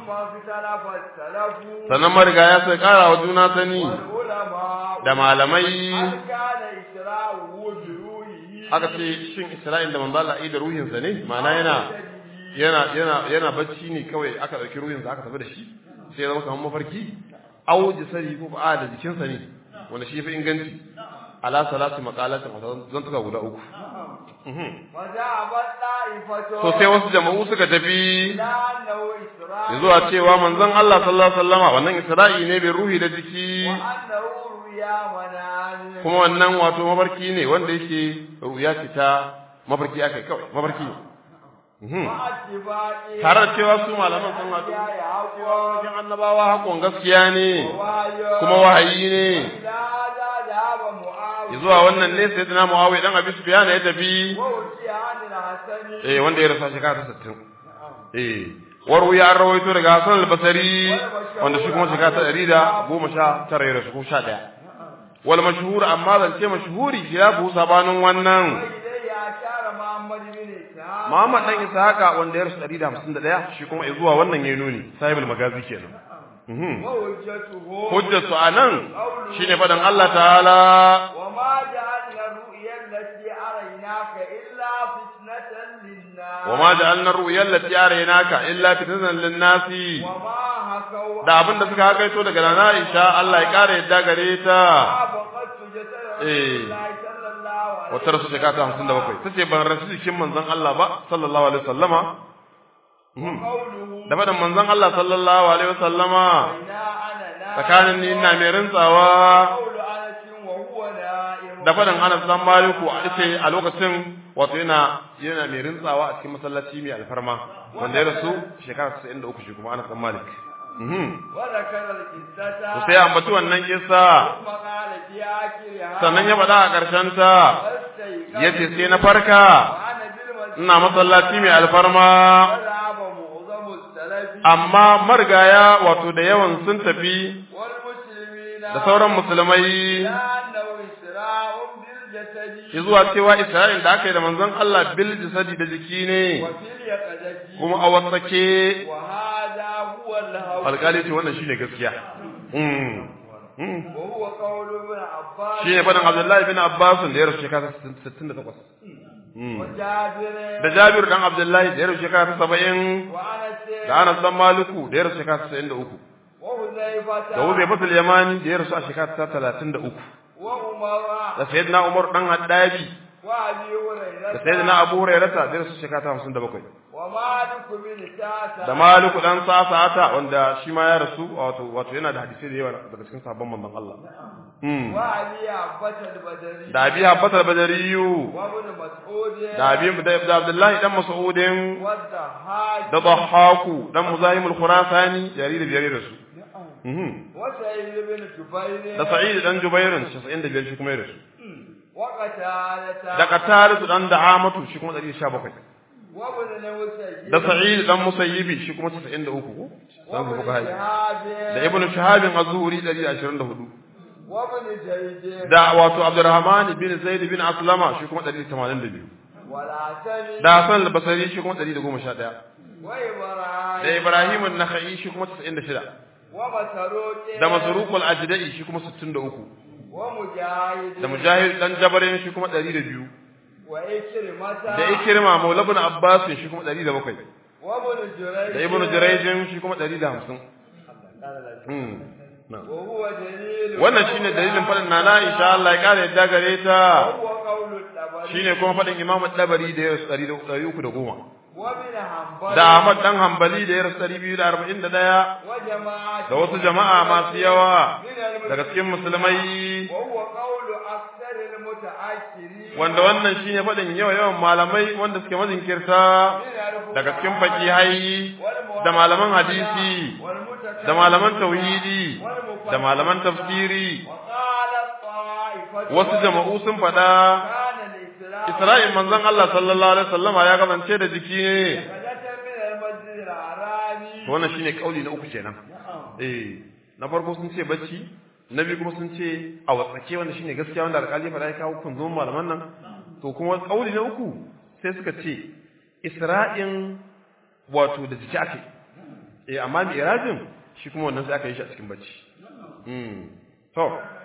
sannan mariga ya sai kara wa juna sani da malamai aka ce shin Isra'il da manzo Allah da ruhinsa ne ma'ana yana yana yana yana bacci ne kawai aka dauki ruhinsa aka tafi da shi sai ya zama kamar mafarki au jisari ko ba da jikinsa ne wanda shi fi inganci ala salatu maqalatin zan tuka guda uku to sai wasu jama'u suka tafi zuwa cewa manzon Allah sallallahu alaihi wasallama wannan Isra'i ne bai ruhi da jiki kuma wannan wato mafarki ne wanda yake ruya ce ta mafarki akai kawai mafarki tare da cewa su malaman sun haɗu cewa wajen annabawa hakon gaskiya ne kuma wahayi ne zuwa wannan ne sai dina muawiya dan abi sufyan ya tafi eh wanda ya rasa shekara ta 60 eh waru ya rawaito daga Hassan al-Basri wanda shi kuma shekara ta 119 ya rasu ko 11 wal mashhur amma zan ce mashhuri ya bu sabanin wannan Muhammad dan Ishaqa wanda ya rasu 151 shi kuma zuwa wannan yayi nuni sahibul magazi kenan hujjatu anan shine fadan Allah ta'ala وما جعلنا الرؤيا التي أريناك إلا فتنة للناس وما جعلنا الرؤيا التي أريناك إلا فتنة للناس وما هكوا da abin da suka hakaito daga nana Aisha Allah ya kare yadda gare ta فقدت جسد رسول Eh. الله صلى الله عليه wata rasu shekara ta hamsin da bakwai ta ce ban rasu jikin manzon Allah ba sallallahu alaihi wasallama Mhm. قوله da faɗin manzon Allah sallallahu alaihi wasallama إنا أنا نائم tsakanin ni ina mai rintsawa قول أنس وهو نائم da faɗin Anas dan Maliku a ce a lokacin wato yana yana mai rintsawa a cikin masallaci mai alfarma wanda ya rasu shekara 93 shi kuma Anas dan Malik mhm وذكر القصة to sai ya ambaci wannan kissa ثم قال في آخرها sannan ya faɗa a ƙarshen ta فاستيقظ yace sai na farka وأنا بالمسجد ina masallaci mai alfarma وذهب معظم السلف amma marigaya wato da yawan sun tafi والمسلمين da sauran musulmai لأنه إسراء بالجسد zuwa cewa Isra'il da aka yi da manzon Allah bil jisadi da jiki ne وفي اليقظة kuma a wasake وهذا هو الهوى alƙali ce wannan shine gaskiya mm mm وهو قول ابن عباس shine faɗin Abdullahi bin Abbas da ya rasu shekara 68 mm وجابر da Jabir dan Abdullahi da ya rasu shekara 70 وأنس da Anas dan Maliku da ya rasu shekara 93 وحذيفة da Uzayfatul Yamani da ya rasu a shekara 33 وعمر da Sayyidina Umar dan Haddabi وأبي da هريرة Sayyidina Abu Hurairah da ya rasu shekara 57 ومالك بن ساسة da Maliku dan Sa'ata wanda shi ma ya rasu wato wato yana da hadisi da yawa daga cikin sahabban manzon Allah mm وأبي عباس البدري da Abi Abbas al-Badariyu وابن مسعود da Abi da Abdullahi dan Mas'udin والضحاك da Dhahaku dan Muzahim al-Khurasani yari da biyar da su mhm وسعيد بن جبير da Sa'id dan Jubairin 95 shi kuma ya rasu وقتادة da Qataris dan Da'amatu shi kuma 117 وابن المسيب da Sa'id dan Musayyibi shi kuma 93 ko dan وابن buka hayi شهاب da Ibn Shihab az-Zuhri 124 وابن جريج da wato Abdurrahman bin Zaid bin Aslama shi kuma 182 والعسل da Hassan al-Basri shi kuma 111 da وإبراهيم Ibrahim an-Nakhai shi kuma 96 ومسروق da Masruq al-Ajdai shi kuma 63 ومجاهد da mujahid dan jabarin shi kuma 102 وإكرمة da ikrima maula ibn abbas shi kuma 107 وابن جريج da ibn jurayj shi kuma 150 mm na'am وهو دليل wannan shine dalilin fadin nana insha Allah ya kare yadda gare ta وهو قول الطبري shine kuma fadin imam dabari da ya rasu 310 وابن حنبل da Ahmad dan Hanbali da ya rasu 241 وجماعة da wasu jama'a masu yawa من المسلمين daga cikin musulmai وهو قول أكثر المتأخرين wanda wannan shine fadin yawa yawan malamai wanda suke mazinkirta من daga cikin fakihai da malaman hadisi da malaman tauhidi da malaman tafsiri وقالت طائفة wasu jama'u sun faɗa كان الإسلام Isra'il manzon Allah sallallahu alaihi wasallama ya kasance da jiki ne غدة من المسجد الحرامي to wannan shine kauli na uku kenan eh na farko sun ce bacci na biyu kuma sun ce a watsake wanda shine gaskiya wanda alƙali ya faɗa ya kawo kun zo malaman nan to kuma kauli na uku sai suka ce Isra'in wato da jiki ake eh amma mi'rajin shi kuma wannan sai aka yi shi a cikin bacci mm to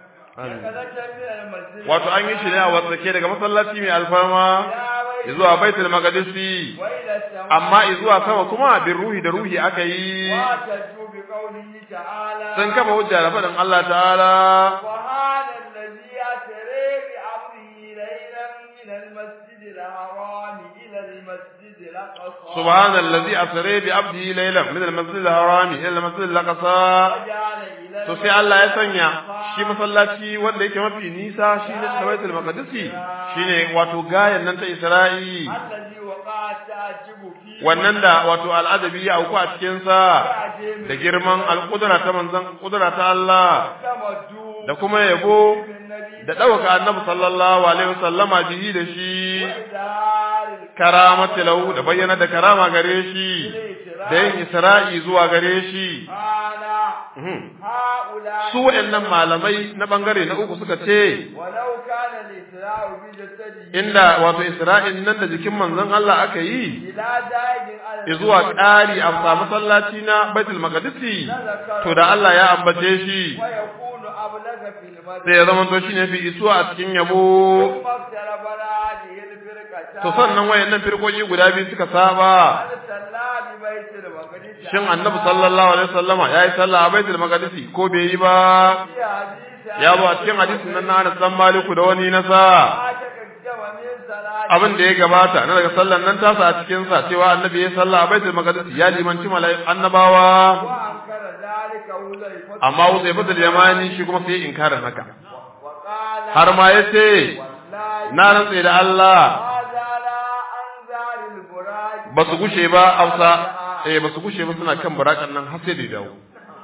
an- غدة من المسجد wato an yi shi ne a watsake daga masallaci mai alfarma zuwa baitul maqdisi وإلى السماء amma zuwa sama kuma bin ruhi da ruhi aka yi واعتدوا بقوله تعالى sun kafa hujja da faɗin Allah ta'ala وهذا الذي أسري بأمره ليلا من المسجد الحرام إلى المسجد الأقصى subhanallazi asra bi abdihi laylan min al-masjid al-haram ila al-masjid al-aqsa وجعل إلى to sai Allah ya sanya shi masallaci wanda yake mafi nisa shine baitul maqdisi shine wato gayan nan ta Isra'i الذي وقع التعجب فيه wannan da wato al'adabi ya auku a cikin sa da girman al-qudra ta manzon qudra ta Allah تمدوا da kuma yabo بالنبي da ɗauka annabi sallallahu alaihi wasallama bihi da shi وإظهار karamati lahu da bayyana da karama gare shi da yin isra'i zuwa gare shi قال Mhm. هؤلاء su waɗannan malamai na bangare na uku suka ce ولو كان الإسراء بجسده inda wato isra'in nan da jikin manzon Allah aka yi إلى زائد على zuwa ƙari a sa masallaci na baitul maqdisi to da Allah ya ambace shi ويكون أبلغ في المدى sai ya zama to shine fi isuwa a cikin yabo ثم اقترب هذه الفرقة to sannan wayannan firkoki guda biyu suka saba هل صلى ببيت المقدس shin annabi sallallahu alaihi wasallama yayi sallah a baitul maqdisi ko bai yi ba في حديث ya zo a cikin hadisin nan na Anas dan Maliku da wani nasa ما تقدم من صلاة abin da ya gabata na daga sallan nan tasa a cikin sa cewa annabi ya sallah a baitul maqdis ya limanci mala'ik annabawa وأنكر ذلك حذيفة amma Uzaifatul Yamani shi kuma sai inkarin haka وقال har ma yace والله na rantse da Allah هذا لا أنزال البراج ba su gushe ba Hausa eh ba su gushe ba suna kan barakan nan har sai da ya dawo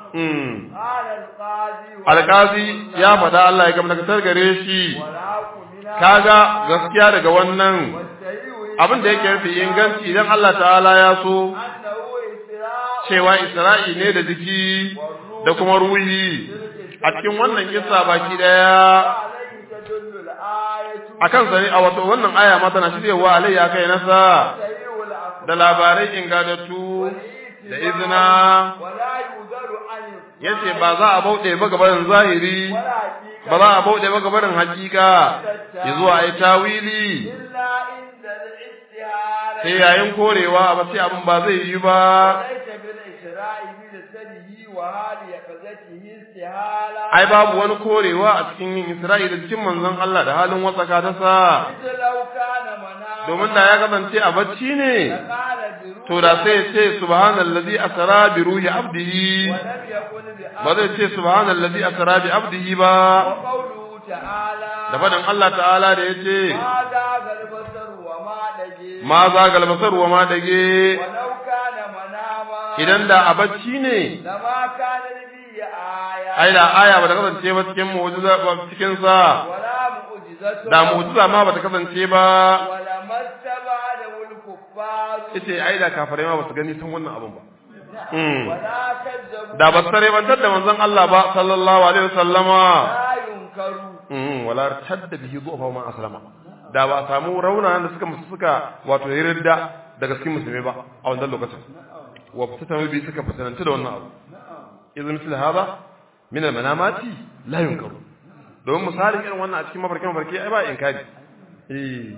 mm قال القاضي alqazi ya faɗa Allah ya gamna kasar gare shi وراك منها kaga gaskiya daga wannan والسيء abin da yake rufe inganci idan Allah ta'ala ya so أنه إسراء cewa Isra'i ne da jiki da kuma ruhi a cikin wannan kissa baki daya عليه تدل الآية akan sani a wato wannan aya ma tana shiryewa alayya kai nasa سيء الأخبار da labarai ingadattu da izina ولا يذر عن yace ba za a bauɗe ba gabarin zahiri ولا حقيقة ba za a bauɗe ba gabarin hakika ya zuwa ai tawili إلا عند الاستعارة sai yayin korewa ba sai abin ba zai yi ba ليس بالإشراء بجسده وهذه يقظته استهالة ai babu wani korewa a cikin yin Isra'ila cikin manzon Allah da halin wasaka ta sa إذ لو كان منام domin da ya kasance a bacci ne لقال بروح to da sai ya ce subhanallazi asra bi ruhi abdihi ولم يقل ba بأمر zai ce subhanallazi asra bi abdihi ba وقوله تعالى da faɗin Allah ta'ala da yace هذا البصر وما دجي ma zagal basar wa ma dage ولو كان مناما idan da a bacci ne لما كان به آية ai da aya ba ta kasance ba cikin mu'jiza ba cikin sa ولا معجزة da mu'jiza ma ba ta kasance ba ولما استبعده الكفار yace ai da kafirai ma ba su gani san wannan abun ba Mm. ولا كذبوا da ba su bantar da manzon Allah ba sallallahu alaihi wasallama لا ينكروا mm wala tadda bihi zuwa man aslama da ba a samu rauna da suka musu suka wato yarda daga cikin musulmi ba a wannan lokacin wa fitatan bi suka fitananta da wannan abu idan misal hada min al manamati la yunkaru domin misalin irin wannan a cikin mafarki mafarki ai ba inkari eh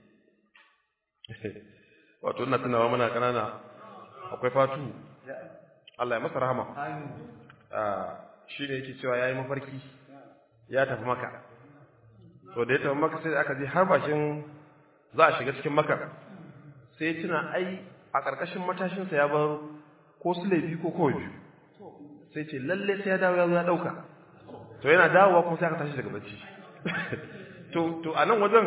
wato ina tunawa muna kanana akwai fatu Allah ya masa rahama shi ne yake cewa ya yi mafarki ya tafi maka to da ya tafi maka sai aka je har bashin za a shiga cikin maka sai ya tuna ai a ƙarƙashin matashinsa ya bar ko su laifi ko kawai biyu sai ce lalle sai ya dawo ya zo ya ɗauka to yana dawowa kuma sai aka tashi daga bacci to to a nan wajen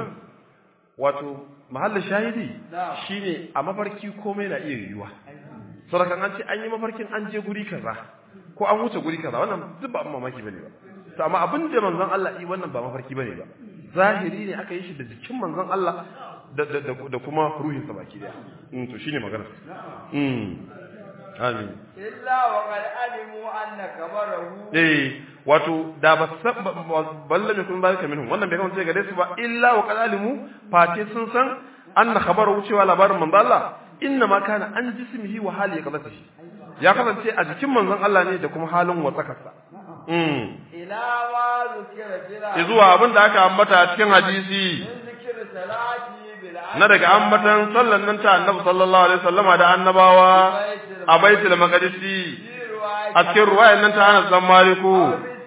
wato mahallin shahidi shine a mafarki komai na iya yiwuwa saurakan an ce an yi mafarkin an je guri kaza ko an wuce guri kaza wannan duk ba mamaki bane ba to amma abin da manzon Allah yi wannan ba mafarki bane ba zahiri ne aka yi shi da jikin manzon Allah da da da kuma ruhin sa baki daya mm to shine magana mm amin illa wa qad alimu anna kabarahu eh wato da ba balla me kun zalika minhum wannan bai kamata gare su ba illa wa qad alimu fate sun san anna khabaru cewa labarin manzon Allah inna ma kana an jismihi wa hali qadatihi ya kasance a jikin manzon Allah ne da kuma halin watsakarsa mm ila ma zukira jira zuwa abin da aka ambata a cikin hadisi min zikir salati bil na daga ambatan sallan nan ta annabi sallallahu alaihi wasallama da annabawa a baitul maqdisi a cikin ruwayan nan ta Anas dan Maliku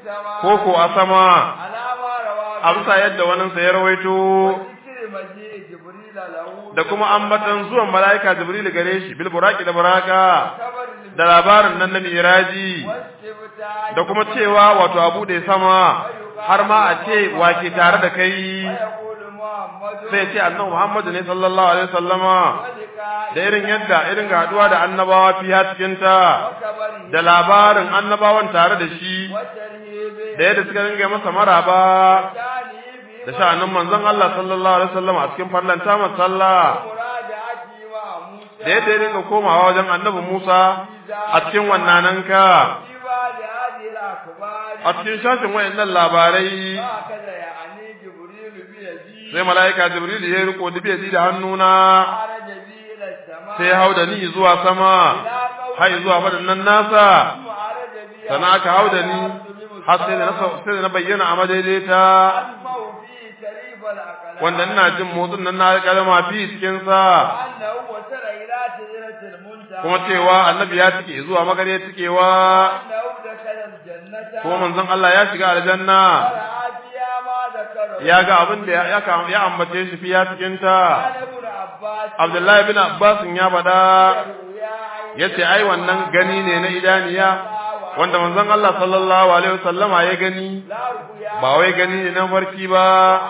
ko ko a sama alama rawa a bisa yadda wannan sa ya rawaito zikir maji jibril lahu da kuma ambatan zuwan malaika Jibril gare shi bil buraqi da buraka kabar da labarin nan na miraji wasibta da kuma cewa wato abu da sama har ma a ce wake tare da kai yaqulu muhammadu sai ce annabi Muhammadu ne sallallahu alaihi wasallama walika da irin yadda irin haduwa da annabawa fiya cikin ta kabari da labarin annabawan tare da shi watarhibi da yadda suka ringa masa maraba tani bi da sha'anin manzon Allah sallallahu alaihi wasallama a cikin farlanta masa sallah muraja'ati wa musa da yadda ya dinga komawa wajen annabi Musa a cikin wannananka Diba da hadhihi al-akhbari a cikin shafin wayannan labarai hakaza ya'ani jibril bi yadi sai mala'ika Jibril ya riko da bai da hannuna kharaja bi ila as-sama sai hau da ni zuwa sama har zuwa fadannan nasa kharaja bi sana aka hau da ni har sai da na sai da na bayyana a madaidaita asma'u fi sharif al-aqlam wanda ina jin motsin nan na kalma fi cikin sa annahu wasara ila sidratil muntaha kuma cewa annabi ya tike zuwa magare tikewa annahu dakhala al-jannata kuma manzon Allah ya shiga aljanna ra'atiya ma dakara ya ga abin da ya ka- ya ambace shi fiya cikin ta ibn abbas Abdullahi bin Abbas ya faɗa ya yace ai wannan gani ne na idaniya wanda manzon Allah sallallahu alaihi wasallama ya gani la ruya ba wai gani ne na farki ba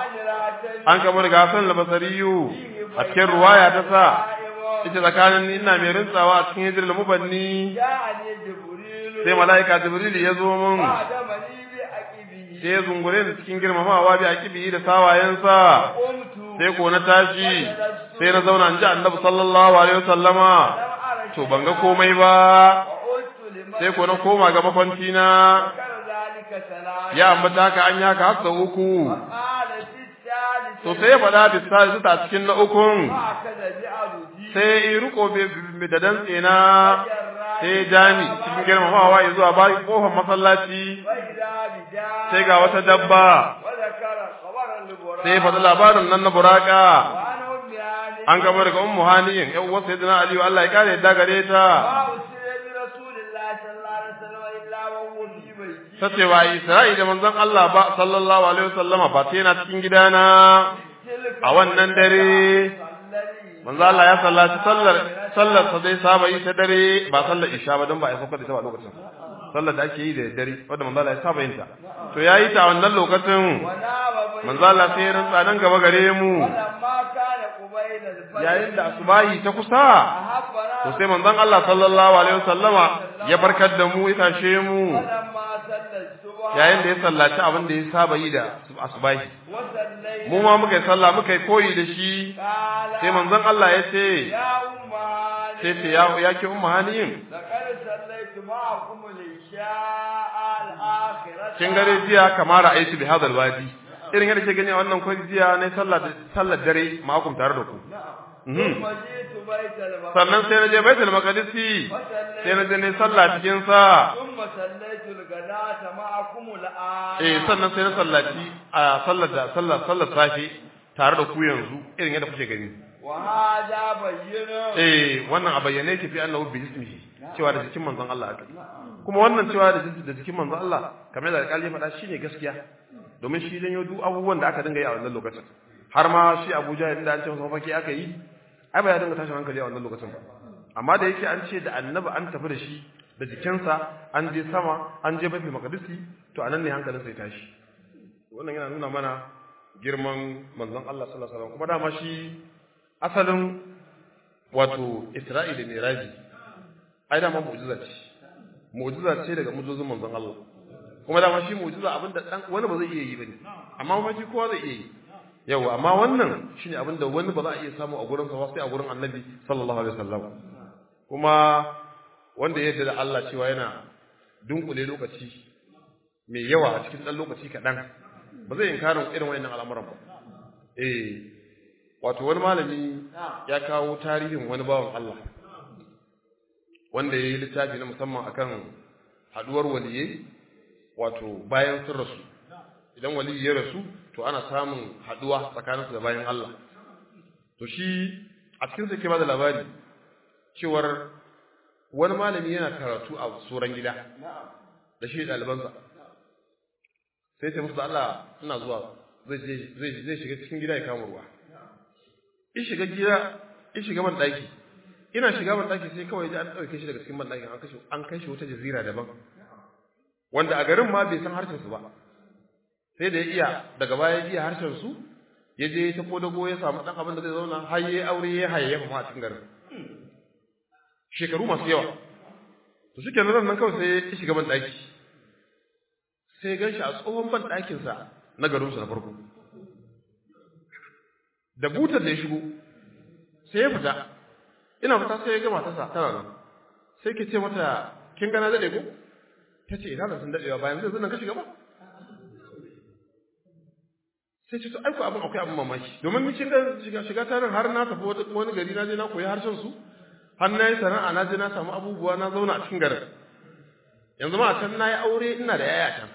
ajratan an kamar ga Hassan al-Basriyu a cikin ruwaya ta sa ita tsakanin ni ina mai rintsawa a cikin hijirul mubanni ja'ani jibril sai mala'ika Jibril ya zo min adamani bi aqibihi sai ya zungure ni cikin girmamawa bi akibi da sawayensa qumtu sai ko na tashi sai na zauna in ji annabi sallallahu alaihi wasallama lam ara to ban ga komai ba wa qultu liman sai ko na koma ga makwanci na kar zalika salam ya ambata ka an yaka har sau uku qala fi thalith to sai ya faɗa bisa ta cikin na ukun hakaza bi aruji sai in riko bi- da dantse na sai ya ja ni cikin girmamawa ya zuwa bayan kofar masallaci wa idha bi ja sai ga wata dabba wa zakara khabaran libura sai ya faɗi labarin nan na buraka wa ana ummi ani an gaba daga ummu haniyin yan uwar sayyidina aliyu Allah ya kare yadda gare ta ma usira bi rasulillahi sallallahu alaihi wasallam illa wa huwa fi baiti ta ce wa Isra'i da manzon Allah ba sallallahu alaihi wasallama ba ta yana cikin gidana tilka a wannan dare alladhi manzo Allah ya sallaci sallar sallar sa zai saba yi ta dare ba sallar isha ba don ba a sauka da ita ba lokacin sallar da ake yi da dare wanda manzo Allah ya saba yin ta to yayi ta a wannan lokacin wa nama bai manzo Allah sai ya rantsa nan gaba gare mu lamma kana qubayla al-fajr yayin da asubahi ta kusa ahabbana to sai manzon Allah sallallahu alaihi wasallama ya barkar da mu ya tashe mu lamma salla subha yayin da ya sallaci abin da ya saba yi da asubahi wa sallayna mu ma muka yi sallah muka yi koyi da shi qala sai manzon Allah ya ce ya umma sai ce ya ya ki ummu haniyin laqad sallaytu ma'akum al-isha'a al-akhirah kin gare jiya kamar ra'aytu bi hadal wadi irin yadda ke gani a wannan kwari jiya ne sallar sallar dare ma'akum tare da ku ثم جئت بيت المقدس sannan sai na je baitul maqdisi sai na je ne sallah cikin sa ثم صليت الغداة معكم الآن eh sannan sai na sallaci a sallar da sallar sallar safi tare da ku yanzu irin yadda kuke gani وهذا بين eh wannan a bayyane yake fi annahu bi ismihi cewa da jikin manzon Allah aka kuma wannan cewa da da jikin manzon Allah kamar da alƙali ya faɗa shine gaskiya domin shi janyo duk abubuwan da aka dinga yi a wannan lokacin har ma shi Abuja inda an ce masa mafaki aka yi ai ba ya dinga tashin hankali a wannan lokacin ba amma da yake an ce da annabi an tafi da shi da jikinsa an je sama an je baitul maqdisi to anan ne hankalin sai tashi wannan yana nuna mana girman manzon Allah sallallahu alaihi wasallam kuma dama shi asalin wato Isra'i da Miraji ai dama mu'jiza ce mu'jiza ce daga mu'jizozin manzon Allah kuma dama shi mu'jiza abinda dan wani ba zai iya yi bane amma mafi kowa zai iya yi yawa amma wannan shine abinda wani ba za a iya samu a gurin sa ba sai a gurin Annabi sallallahu alaihi wasallam kuma wanda ya yarda da Allah cewa yana dunkule lokaci mai yawa a cikin dan lokaci kaɗan ba zai inkarin irin wayannan al'amuran ba eh wato wani malami ya kawo tarihin wani bawan Allah wanda ya yi littafi na musamman akan haduwar waliyai wato bayan sun rasu idan waliyi ya rasu to ana samun haduwa tsakaninsu da bayan Allah to shi a cikin sa ke bada labari cewar wani malami yana karatu a tsoron gida da shi ɗalibansa sai ce musu da Allah ina zuwa zai shiga cikin gida ya kama ruwa in shiga gida in shiga ban daki ina shiga ban daki sai kawai an dauke shi daga cikin ban dakin an kashe an kai shi wata jazira daban wanda a garin ma bai san harshen su ba sai da ya iya daga baya ya iya harshen su ya je ta kodago ya samu dan abin da zai zauna har yayi aure ya hayayyafa ma a cikin garin shekaru masu yawa to shi kenan nan kawai sai ya shiga ban daki sai ya gan shi a tsohon ban dakin sa na garin su na farko da butar da ya shigo sai ya fita ina fita sai ya ga matarsa tana nan sai ke ce mata kin gana dade ko ta ce ina da sun dadewa bayan zai nan ka shiga ba sai ce to aiko abin akwai abin mamaki domin ni kin ga shiga shiga ta nan har na tafi wani gari na je na koyi harshen su har na yi sana'a na je na samu abubuwa na zauna a cikin garin yanzu ma a can na yi aure ina da yaya can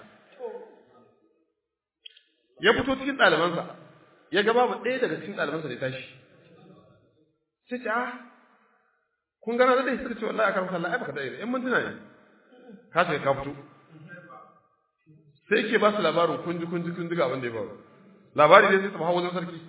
ya fito cikin ɗalibansa ya ga babu ɗaya daga cikin ɗalibansa da ya tashi sai ce ah kun gana da dai suka ce wallahi akan sallah ai baka dai in mintuna ne ka ce ka fito sai yake ba su labarin kun ji kun ji kun ji ga abin da ya faru labari dai sai ta hawo wajen sarki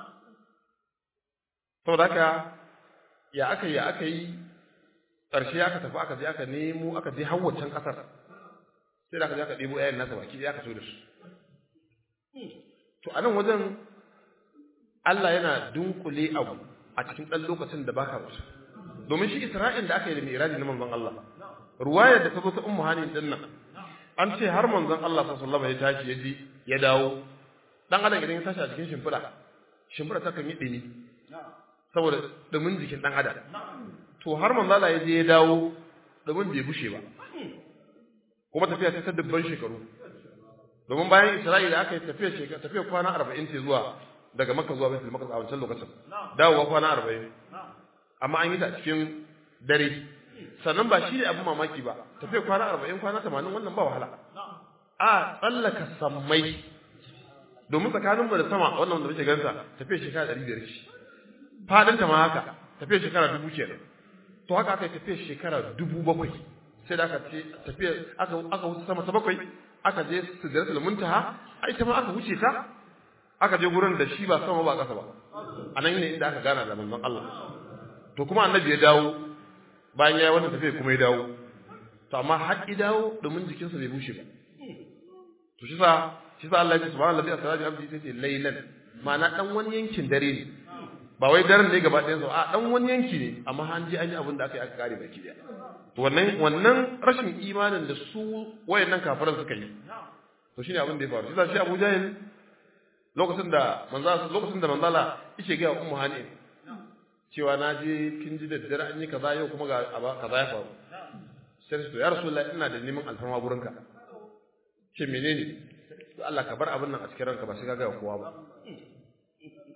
saboda haka ya aka yi ya aka yi ƙarshe aka tafi aka je aka nemo aka je hawwacan ƙasar sai da aka je aka ɗebo ƴaƴan nasa baki ɗaya aka so da su to a nan wajen Allah yana dunkule abu a cikin ɗan lokacin da baka wasu domin shi Isra'il da aka yi da Miraji na manzon Allah ruwayar da ta zo ta Ummu Hani din nan an ce har manzon Allah sallallahu alaihi wasallam ya tashi ya ji ya dawo dan adam idan ya tashi a cikin shimfiɗa shimfiɗa ta kan yi ɗumi saboda ɗumin jikin ɗan adam to har manzon Allah ya je ya dawo ɗumin bai bushe ba kuma tafiya ta dubban shekaru domin bayan Isra'ila aka yi tafiya shekara tafiya kwana 40 ce zuwa daga Makka zuwa Baitul Maqdis a wancan lokacin dawowa kwana 40 amma an yi ta cikin dare sannan ba shi ne abin mamaki ba tafiya kwana 40 kwana 80 wannan ba wahala a tsallaka sammai domin tsakanin mu da sama wannan wanda muke gansa tafiya shekara 500 ce fadin ta ma haka tafiya shekara 1000 kenan to haka aka yi tafiya shekara 7000 sai da aka ce tafiya aka aka wuce sama ta bakwai aka je sidratul muntaha ai ita ma aka wuce ta aka je gurin da shi ba sama ba kasa ba anan ne inda aka gana da manzon Allah to kuma annabi ya dawo bayan ya yi wannan tafiya kuma ya dawo to amma har ya dawo domin jikinsa bai bushe ba to shi sa shi sa Allah ya ce subhanallahi asra bi abdi sai laylan ma'ana dan wani yankin dare ne ba wai daren ne gaba ɗayan sa a dan wani yanki ne amma an ji an yi abin da aka yi aka kare baki daya to wannan wannan rashin imanin da su wayannan kafiran suka yi to shine abin da ya faru shi sa shi Abu Jahil lokacin da manzo lokacin da manzala yake ga ummu hani cewa na je kin ji daddare an yi kaza yau kuma ga kaza ya faru sai to ya rasulullahi ina da neman alfarma gurinka ce menene to Allah ka bar abin nan a cikin ranka ba sai ka ga kowa ba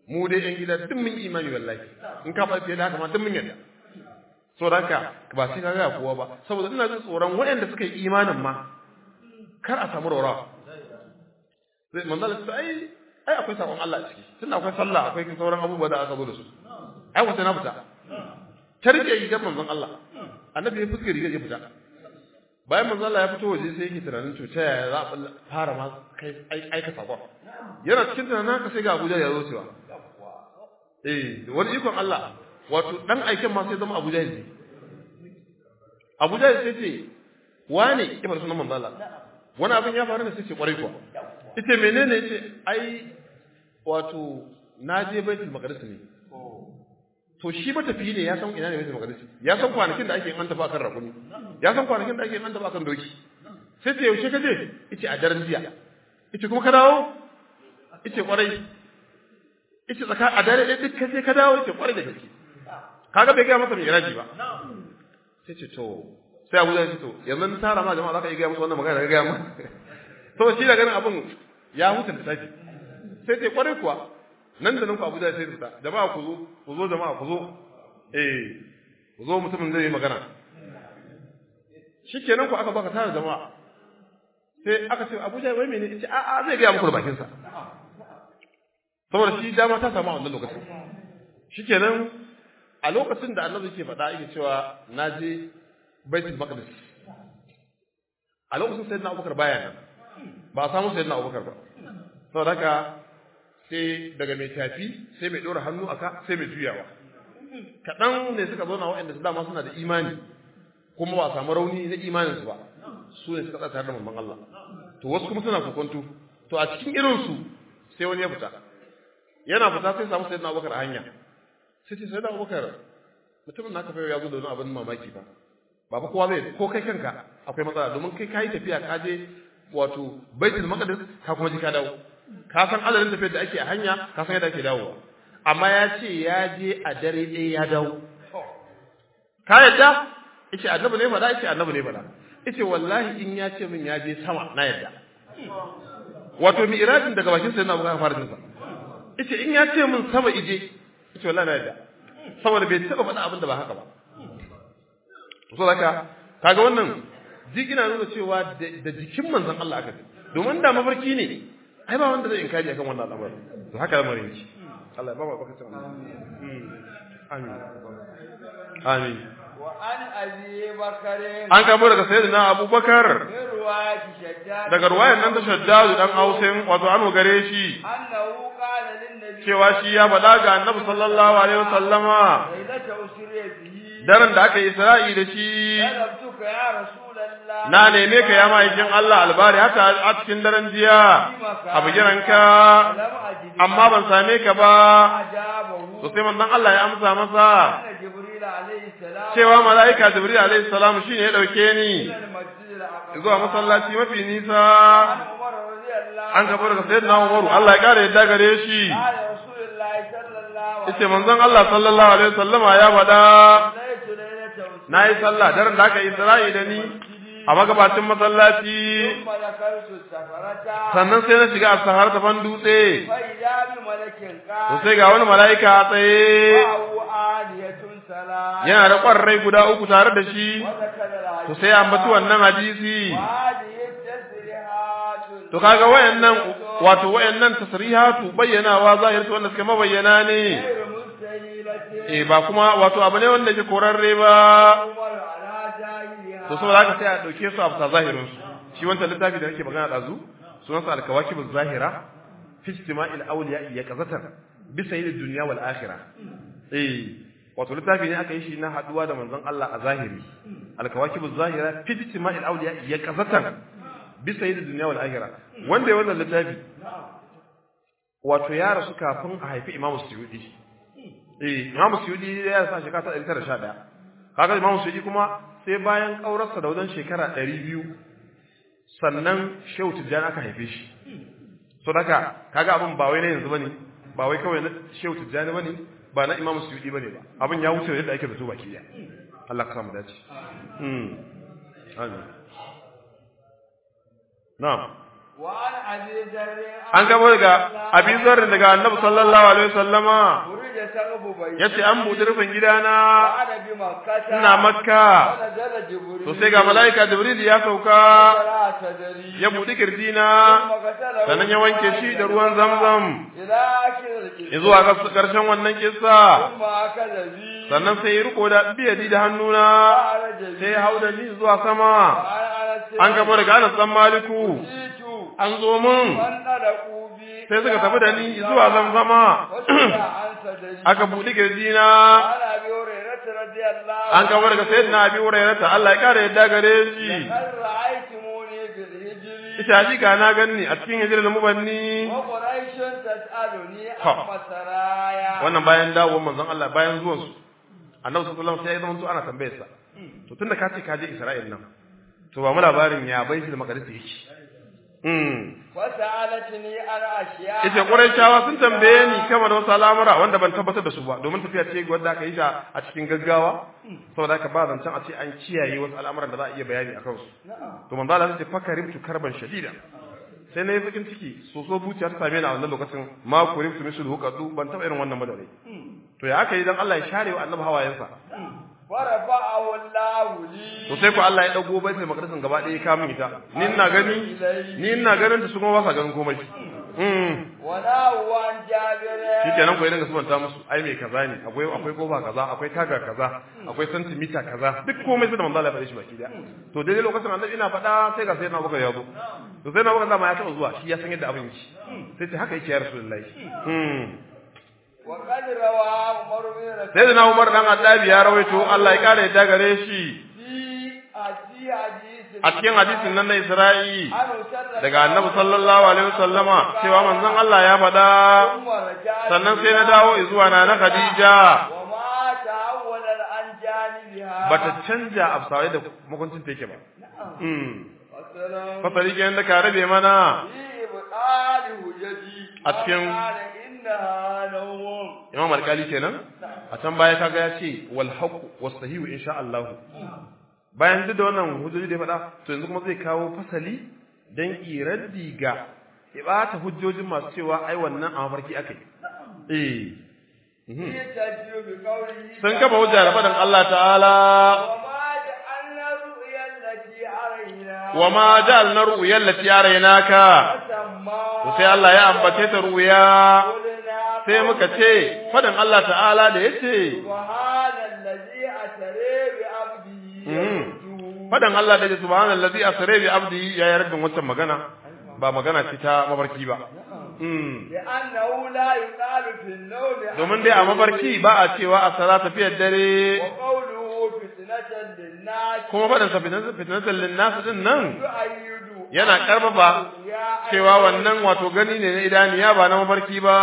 mu dai yan gida duk mun imani wallahi in ka faɗi da haka ma duk mun yarda saboda haka ba sai ka ga kowa ba saboda ina jin tsoron waɗanda suka yi imanin ma kar a samu rawa sai manzo Allah ai ai akwai sabon Allah a ciki tunda akwai sallah akwai sauran abubuwa da aka zo da su ai wata na fita ta rike rigar manzon Allah annabi ya fuskar rigar ya fita bayan manzon Allah ya fito waje sai yake tunanin to ta yaya za a fara ma kai aika sakon yana cikin tunanin haka sai ga Abuja ya zo cewa eh wani ikon Allah wato dan aiken ma sai zama Abuja ne Abuja sai ce wane ya fara sunan manzon Allah wani abin ya faru ne sai ce kwarai kuwa ita menene yace ai wato na je baitul maqdis ne to shi matafiyi ne ya san ina ne baitul maqdis ya san kwanakin da ake an tafi akan rakuni ya san kwanakin da ake an tafi akan doki sai ce yaushe ka je yace a daren jiya yace kuma ka dawo yace kwarai yace tsaka a dare ɗaya duk sai ka dawo yace kwarai da gaske kaga bai gaya masa mai iraji ba sai ce to sai Abu Zai ce to yanzu tara ma jama'a zaka iya gaya musu wannan magana da gaya mu to shi da ganin abin ya huta da tafi sai ce kwarai kuwa nan da nan ku Abuja sai fita jama'a ku zo ku zo jama'a ku zo eh ku zo mutumin zai yi magana shikenan ku aka baka tare jama'a sai aka ce Abuja wai menene ce a a zai ga muku da bakin sa saboda shi dama ta samu a wannan lokacin shikenan a lokacin da Annabi ke faɗa yake cewa naje Baitul Maqdis a lokacin sayyidina Abubakar baya nan ba a samu sayyidina Abubakar ba saboda haka sai daga mai tafi sai mai ɗora hannu aka sai mai juyawa kaɗan ne suka zauna waɗanda su dama suna da imani kuma ba a samu rauni na imaninsu ba su ne suka tsaya da mamman Allah to wasu kuma suna kokonto to a cikin irinsu sai wani ya fita yana fita sai samu sayyidina Abubakar a hanya sai ce sayyidina Abubakar mutumin naka fa ya zo da wani abin mamaki ba ba fa kowa zai ko kai kanka akwai matsala domin kai kayi tafiya ka je wato baitul maqdis ka kuma ji ka dawo ka san adadin tafiyar da ake a hanya ka san yadda ake dawowa amma ya ce ya je a dare ɗaya ya dawo ka yadda yace annabi ne faɗa yace annabi ne faɗa yace wallahi in ya ce min ya je sama na yadda wato mi'rajin daga bakin sa yana buga fara jinsa yace in ya ce min sama ije yace wallahi na yadda saboda bai taba faɗa abin da ba haka ba so haka kaga wannan jigina nuna cewa da jikin manzon Allah aka domin da mafarki ne ai ba wanda zai inkari akan wannan al'amari to haka lamarin yake Allah ya ba mu bakacin amin amin wa an abi bakare an kamo daga sayyidina abubakar min ruwayati shaddad daga ruwayan nan ta shaddadu dan ausin wato an gare shi annahu qala lin nabi cewa shi ya faɗa ga annabi sallallahu alaihi wasallama lailata usriya bihi daren da aka yi isra'i da shi talabtuka ya rasulullah na neme ka ya ma'aikin Allah albari haka a cikin daren jiya a bigiranka lam ajid amma ban same ka ba ajabahu to sai manzon Allah ya amsa masa anna jibril alayhi salam cewa mala'ika jibril alaihi salam shine ya dauke ni min al-masjid al-aqsa zuwa masallaci mafi nisa an umar radiyallahu an gaba daga sayyidina Umaru Allah ya kare yadda gare shi qala rasulullah sallallahu yace manzon Allah sallallahu alaihi wasallama ya faɗa alaihi lailata usriya nayi sallah daren da aka yi Isra'i da ni a magabacin masallaci ثم ذكرت السفرة sannan sai na shiga a sahar tafan dutse فإذا بملك to قال sai ga wani mala'ika a tsaye وهو آلية سلام yana da ƙwarrai guda uku tare da shi وذكر to الحديث sai ya ambaci wannan hadisi وهذه التسريحات to kaga wayannan wato wayannan tasrihatu bayyanawa zahirtu wanda suke mabayyana ne غير مستهيلة eh ba kuma wato abu ne wanda ke korarre ba عمر على جاهلها to saboda haka sai a dauke su a bisa zahirin su shi wancan littafi da nake magana dazu sunan sa al-kawakib az-zahira fi istima'il awliya ya qazatan bi sayyid dunya wal akhirah eh wato littafi ne aka yi shi na haduwa da manzon Allah a zahiri al-kawakib az-zahira fi istima'il awliya ya qazatan bi sayyid dunya wal akhirah wanda ya wannan littafi wato ya rasu kafin a haifi Imam Suyuti eh Imam Suyuti ya rasu a shekara ta 1911 kaga Imam Suyuti kuma sai bayan ƙaurarsa da wajen shekara ɗari biyu sannan shehu tijjani aka haife shi so daga kaga abin ba wai na yanzu bane ba wai kawai na shehu tijjani bane ba na imamu suyudi bane ba abin ya wuce yadda ake zato baki ya Allah ka samu dace mm amin na'am وعن أبي ذر an gabo daga abi zarrin daga annabi sallallahu alaihi wasallama فرج سقف بيتي yace an buɗe rufin gidana وأنا بمكة ina makka ونزل جبريل to sai ga mala'ika jibril ya sauka فلا تدري ya buɗe kirjina ثم غسله sannan ya wanke shi da ruwan zamzam إلى آخر القصة zuwa ga karshen wannan kissa ثم أكل بي sannan sai ya riko da biyadi da hannuna وعرج بي sai ya hau da ni zuwa sama وعن أنس an gabo daga Anas dan Maliku جئت an zo mun فانطلقوا بي sai suka tafi da ni zuwa zamzama وسمع عن صدري aka buɗe kirjina وعن أبي هريرة رضي الله an gabo daga sayyidina Abi Hurairah Allah ya kare yadda gare shi لقد رأيتموني بالهجر ita hakika na ganni a cikin hijirar da mubanni وقريش تسألني ها. عن سرايا wannan bayan dawowar manzon Allah bayan zuwan su annabi sallallahu alaihi wasallam sai ya zama to ana tambayar sa to tunda ka ce ka je Isra'il nan to ba mu labarin ya baitul maqdis yake mm وسألتني عن أشياء ita Qurayshawa sun tambaye ni kama da wasu al'amura wanda ban tabbatar da su ba domin tafiya ce wadda aka yi ta a cikin gaggawa saboda haka ba zancen a ce an kiyaye wasu al'amuran da za a iya bayani a kansu نعم to manzo Allah ya ce fakarimtu karban shadida sai na yi bakin ciki soso zuciya ta same ni a wannan lokacin ma kurimtu misul huqadu ban taba irin wannan madare to ya aka yi dan Allah ya share wa annabi hawayensa ورفعه الله لي to sai ko Allah ya dago baitul maqdisin gaba ɗaya ya kawo min ita ni ina gani ni ina ganin ta su kuma ba sa ganin komai mm ونهوا عن جابر shikenan ko idan ga subanta musu ai me kaza ne akwai akwai kofa kaza akwai taga kaza akwai santimita kaza duk komai sai da manzo Allah ya faɗe shi baki daya to daidai lokacin annabi ina faɗa sai ga sai na baka ya zo to sai na baka dama ya taɓa zuwa shi ya san yadda abin yake sai ce haka yake ya rasulullahi mm وقد روى عمر بن رسول sai da na Umar dan Addabi ya rawaito Allah ya kare yadda gare shi في في حديث a cikin hadisin nan na Isra'i عنه صلى daga annabi sallallahu alaihi wasallama cewa manzon Allah ya faɗa ثم رجع sannan sai na dawo zuwa na na Khadija وما تحول عن جانبها bata canja absawai da makuncin ta yake ba mm وسلام fasali kenan da ka rabe mana في إبطال هججي A cikin- وقال إنها نوم Imam Alkali kenan a can baya kaga ya ce wal haqu was sahihu insha Allah bayan duk da wannan hujjoji da ya faɗa to yanzu kuma zai kawo fasali dan iraddi ga ibata hujjojin masu cewa ai wannan a mafarki akai eh mhm. يتجه بقوله sun kafa hujja da faɗin Allah ta'ala وما جعلنا الرؤيا التي أرينا wa ma ja'alna ru'yal lati araynaka فسمى to sai Allah ya ambace ta ruya قلنا sai muka ce faɗin Allah ta'ala da yace سبحان الذي أسرى بعبده Mm. يرجو. faɗin Allah da yace subhanallazi asra bi abdi ya yi rabbin wancan magana ba magana ce ta mafarki ba Mm. لأنه لا يقال في النوم domin dai a mafarki ba a cewa a sara tafiyar dare وقوله فتنة للناس kuma faɗin sa fitnatan fitnatan linnas din nan يؤيد yana karfafa cewa wannan wato gani ne na idaniya ba na mafarki ba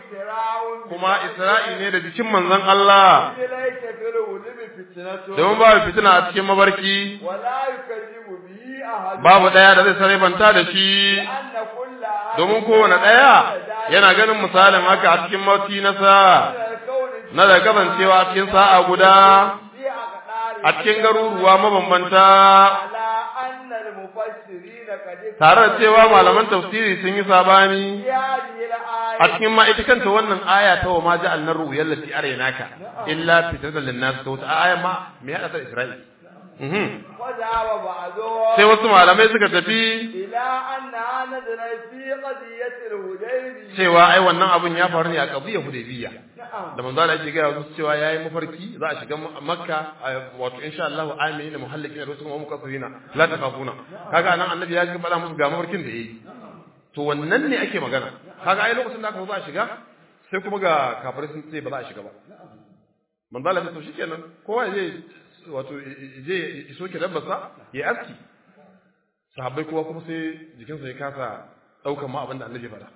إسراء kuma Isra'i ne da jikin manzon Allah ليس في الغلب فتنة domin babu fitina a cikin mabarki ولا يكذب به أحد babu ɗaya da zai sarrafanta da shi لأن كل أحد domin kowane ɗaya yana ganin misalin haka a cikin mauti na sa من الكون na da kasancewa a cikin sa'a guda في أقدار a cikin garuruwa mabambanta على أن المفسرين قد tare da cewa malaman tafsiri sun yi sabani في هذه الآية a cikin ma ita kanta wannan aya ta wa ma ja'alna ru'yal lati araynaka illa fitatan lin-nas ta wata aya ma me hada ta Isra'il mhm وذهب بعضهم sai wasu malamai suka tafi إلى أنها نزلت في قضية الهديبية cewa ai wannan abun ya faru ne a qadiyar Hudaybiyya نعم da manzo Allah yake ga wasu cewa yayi mafarki za a shiga Makka a- wato insha Allah amina muhallikin da kuma mukaffirina la takafuna kaga nan annabi ya ga faɗa musu ga mafarkin da yayi to wannan ne ake magana kaga ai lokacin da aka zo za a shiga sai kuma ga kafirai sun ce ba za a shiga ba manzo Allah ya ce to shikenan kowa ya je wato ya je ya soke dabbarsa ya aski sahabbai kowa kuma sai jikinsa ya kasa daukan ma abin da annabi ya faɗa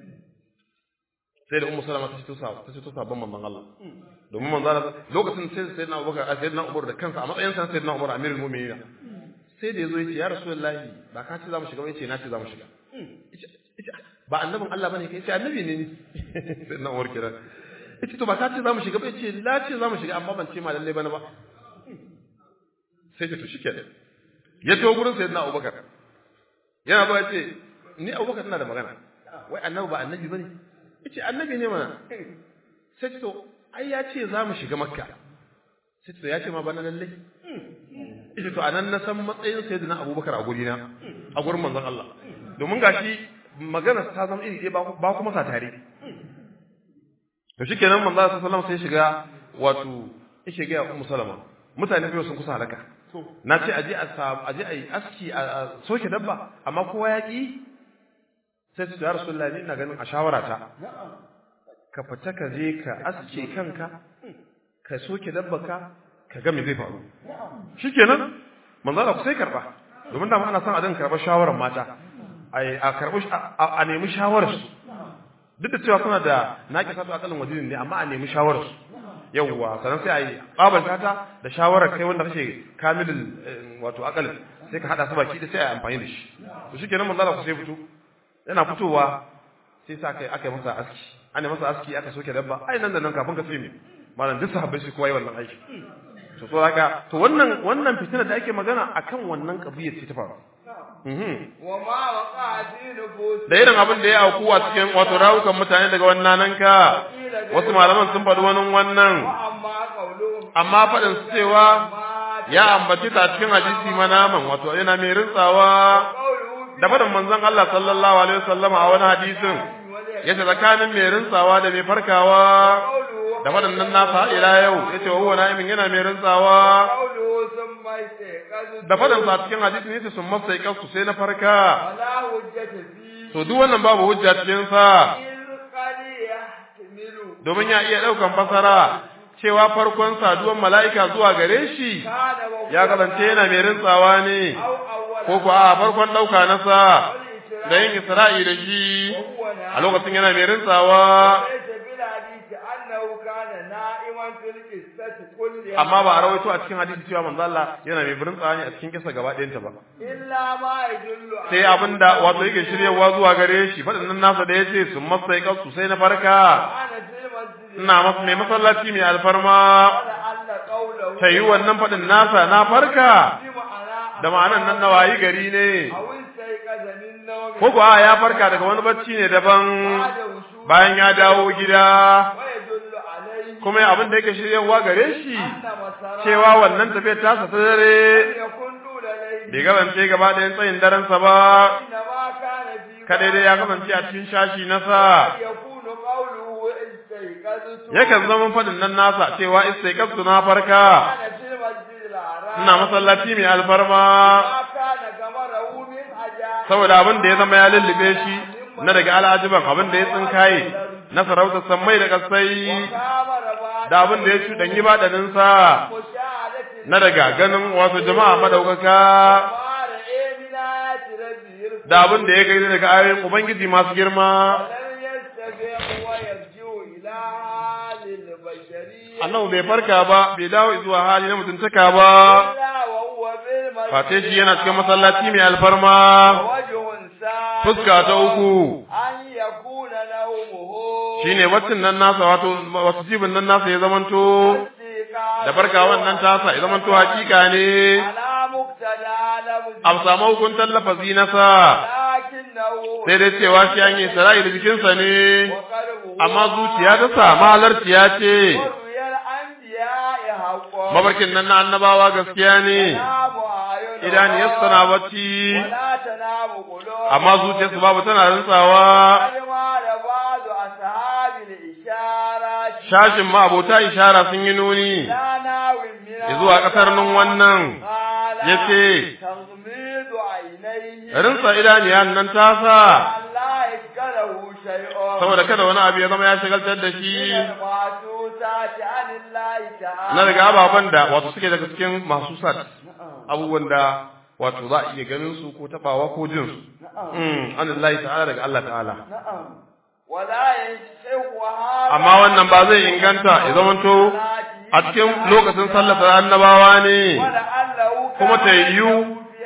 sai da ummu salama ta ce to sa ta ce to sabon manzon Allah domin manzon Allah lokacin sai sayyidina Abubakar a sayyidina Umar da kansa a matsayin sa sayyidina Umar amirul mu'minin sai da yazo yace ya rasulullahi ba ka ce za mu shiga ba yace na ce za mu shiga Yace- yace, ba annabin Allah bane kai yace annabi ne ni sayyidina Umar kira yace to ba ka ce za mu shiga ba yace la ce za mu shiga amma ban ce ma lalle bane ba sai ce to shikenan ya to gurin sayyidina Abubakar yana ba yace ni abubakar ina da magana wai annabi ba annabi bane yace annabi ne mana sai to ai ya ce za mu shiga makka sai to ya ce ma bana lalle yace to anan na san matsayin sayyidina abubakar a guri na a gurin manzon Allah domin gashi magana ta zama iri ɗaya ba kuma sa tare to shikenan manzon Allah sallallahu alaihi wasallam sai shiga wato yake ga ummu salama mutane biyu sun kusa halaka na ce aje a aje a yi aski a soke dabba amma kowa ya ki sai su ya rasulullahi ina ganin a shawara ta ka fita ka je ka aske kanka ka soke dabba ka ka ga me zai faru shikenan manzo Allah sai karba domin da ana son a dinga karbar shawarar mata ai a karbi a nemi shawarar su duk da cewa suna da naki sato akalin wajinin ne amma a nemi shawarar su yawwa sannan sai a yi ƙabalta ta da shawarar kai wanda kake kamilin wato akal sai ka hada su baki da sai a yi amfani da shi to shi kenan manzala ku sai fito yana fitowa sai sa kai aka yi masa aski ana masa aski aka soke dabba ai nan da nan kafin ka sai me malam duk sahabbai shi kowa yi wannan aiki to so haka to wannan wannan fitina da ake magana akan wannan kabiyar ce ta faru da irin abin da ya auku a cikin wato rawukan mutane daga wannan nan ka wasu malaman sun faɗi wani wannan amma faɗin su cewa ya ambaci ta cikin hadisi manaman wato yana mai rintsawa da faɗin manzon Allah sallallahu alaihi wasallam a wani hadisin yace tsakanin mai rintsawa da mai farkawa da faɗin nan nasa ila yau yace wa huwa na'imin yana mai rintsawa da faɗin sa cikin hadisi ne sun masa kasu sai na farka to duk wannan babu hujja cikin sa domin ya iya ɗaukan fasara cewa farkon saduwan mala'ika zuwa gare shi ya kasance yana mai rintsawa ne ko kuwa a farkon ɗauka nasa da yin isra'i da shi a lokacin yana mai rintsawa amma ba a rawaito a cikin hadisi cewa manzo Allah yana mai birin tsani a cikin kisa gaba ɗayanta ba sai abinda wato yake shiryawa zuwa gare shi faɗin nasa da yace sun masai kansu sai na farka ina masa mai masallaci mai alfarma ta yi wannan faɗin nasa na farka da ma'anan nan na wayi gari ne ko kuwa ya farka daga wani bacci ne daban bayan ya dawo gida kuma abin da yake shiryawa gare shi cewa wannan tafiyar tasa ta dare bai kasance gaba ɗayan tsayin darensa ba kadai dai ya kasance a cikin shashi nasa yakan zama faɗin nan nasa cewa istaiqastu na farka ina masallaci mai alfarma saboda abin da ya zama ya lullube shi na daga al'ajiban abin da ya tsinkaye na sarautar sammai da kasai da abin da ya cuɗanyi baɗaninsa na daga ganin wasu jama'a madaukaka da abin da ya gaida daga ayoyin Ubangiji masu girma. Annabu bai farka ba, bai dawo zuwa hali na mutuntaka ba, face shi yana cikin masallaci mai alfarma, fuska ta uku, shi ne wacin nan nasa wato wasu jibin nan nasa ya zamanto, da farka wannan tasa ya zamanto hakika ne, a samu hukuntar lafazi nasa, sai dai cewa shi an yi sara'i da jikinsa ne, amma zuciya ta sa mahalarciya ce, mabarkin nan na annabawa gaskiya ne, idaniyarsu tana bacci, amma zuciyarsu babu tana rantsawa. Shashin ma abota ishara sun yi nuni, zuwa ƙasar nun wannan, ya ce, rinsa idaniyan nan tasa, saboda kada wani abu ya zama ya shagaltar da shi, na daga ababen da wato suke daga cikin masu sat, abubuwan da wato za a iya ganin su ko tabawa ko jin su. An ta'ala daga Allah ta'ala. Amma wannan ba zai inganta ya zamanto a cikin lokacin sallar annabawa ne, kuma ta yiwu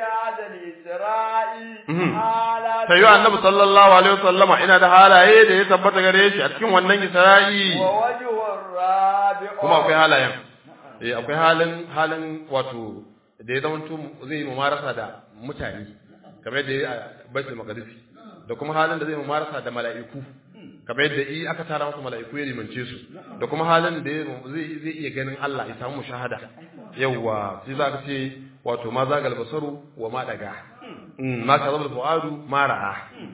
ta yi annabi sallallahu alaihi wasallama ina da halaye da ya tabbata gare shi a cikin wannan isra'i kuma akwai halayen eh akwai halin halin wato da ya zamanto zai yi mumarasa da mutane kamar da ya baitul maqdisi da kuma halin da zai mumarasa da mala'iku kamar yadda i aka tara masa mala'iku ya limance su da kuma halin da zai zai iya ganin Allah ya samu shahada yawa sai za ka ce wato ma zagal basaru wa ma daga ma ka zabal fuadu ma ra'a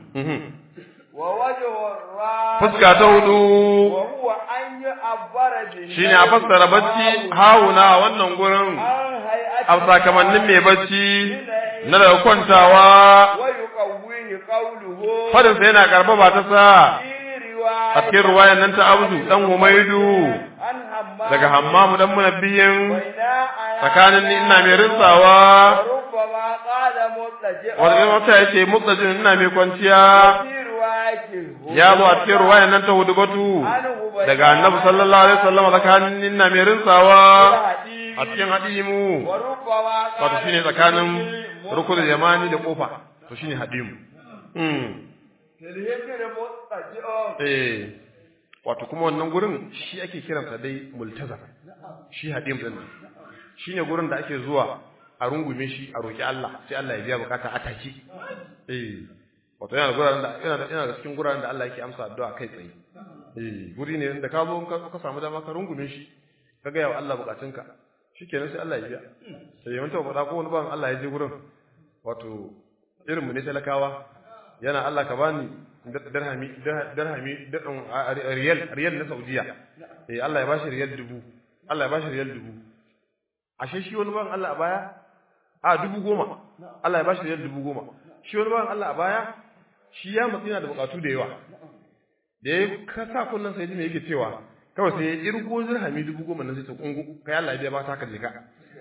wa wajhu ra fuska ta hudu wa huwa an yu'abbara bi shine a fassara bacci hawuna a wannan gurin an hay'ati a sakamannin mai bacci na daga kwantawa wa yuqawwihi qawluhu fadin sa yana karba ta sa fi riwayat a cikin ruwayan nan ta abdu dan humaidu an hamma daga hammamu dan munabbiyin baina aya tsakanin ni ina mai rinsawa rubbama qala mutaji'a wanda wata yace mutsajin ina mai kwanciya fi riwayatin ya zo a cikin ruwayan nan ta hudubatu daga annabi sallallahu alaihi wasallam tsakanin ni ina mai rinsawa a cikin hadimu wa rubbama wato shine tsakanin rukunin yamani da kofa to shine hadimu mm tilhikir mutaji'a eh wato kuma wannan gurin shi ake kiransa dai multazam shi hadim din nan shine gurin da ake zuwa a rungume shi a roki Allah sai Allah ya biya bukata a take eh wato yana da guraren da yana da yana da cikin guraren da Allah yake amsa addu'a kai tsaye eh guri ne da ka zo in ka ka samu dama ka rungume shi ka ga yawa Allah bukatunka shikenan sai Allah ya biya sai yawan ta faɗa ko wani ban Allah ya je gurin wato irin mu ne talakawa yana Allah ka bani dirhami dirhami dirham riyal riyal na Saudiya eh Allah ya bashi riyal dubu Allah ya bashi riyal dubu ashe shi wani ban Allah a baya a dubu goma Allah ya bashi riyal dubu goma shi wani ban Allah a baya shi ya matsi yana da bukatu da yawa da ya kasa kullun sai ji me yake cewa kawai sai ya irgo dirhami dubu goma nan sai ta kungu kai Allah ya biya ba ta ka je ka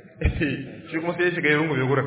shi kuma sai ya shiga ya rungume gurin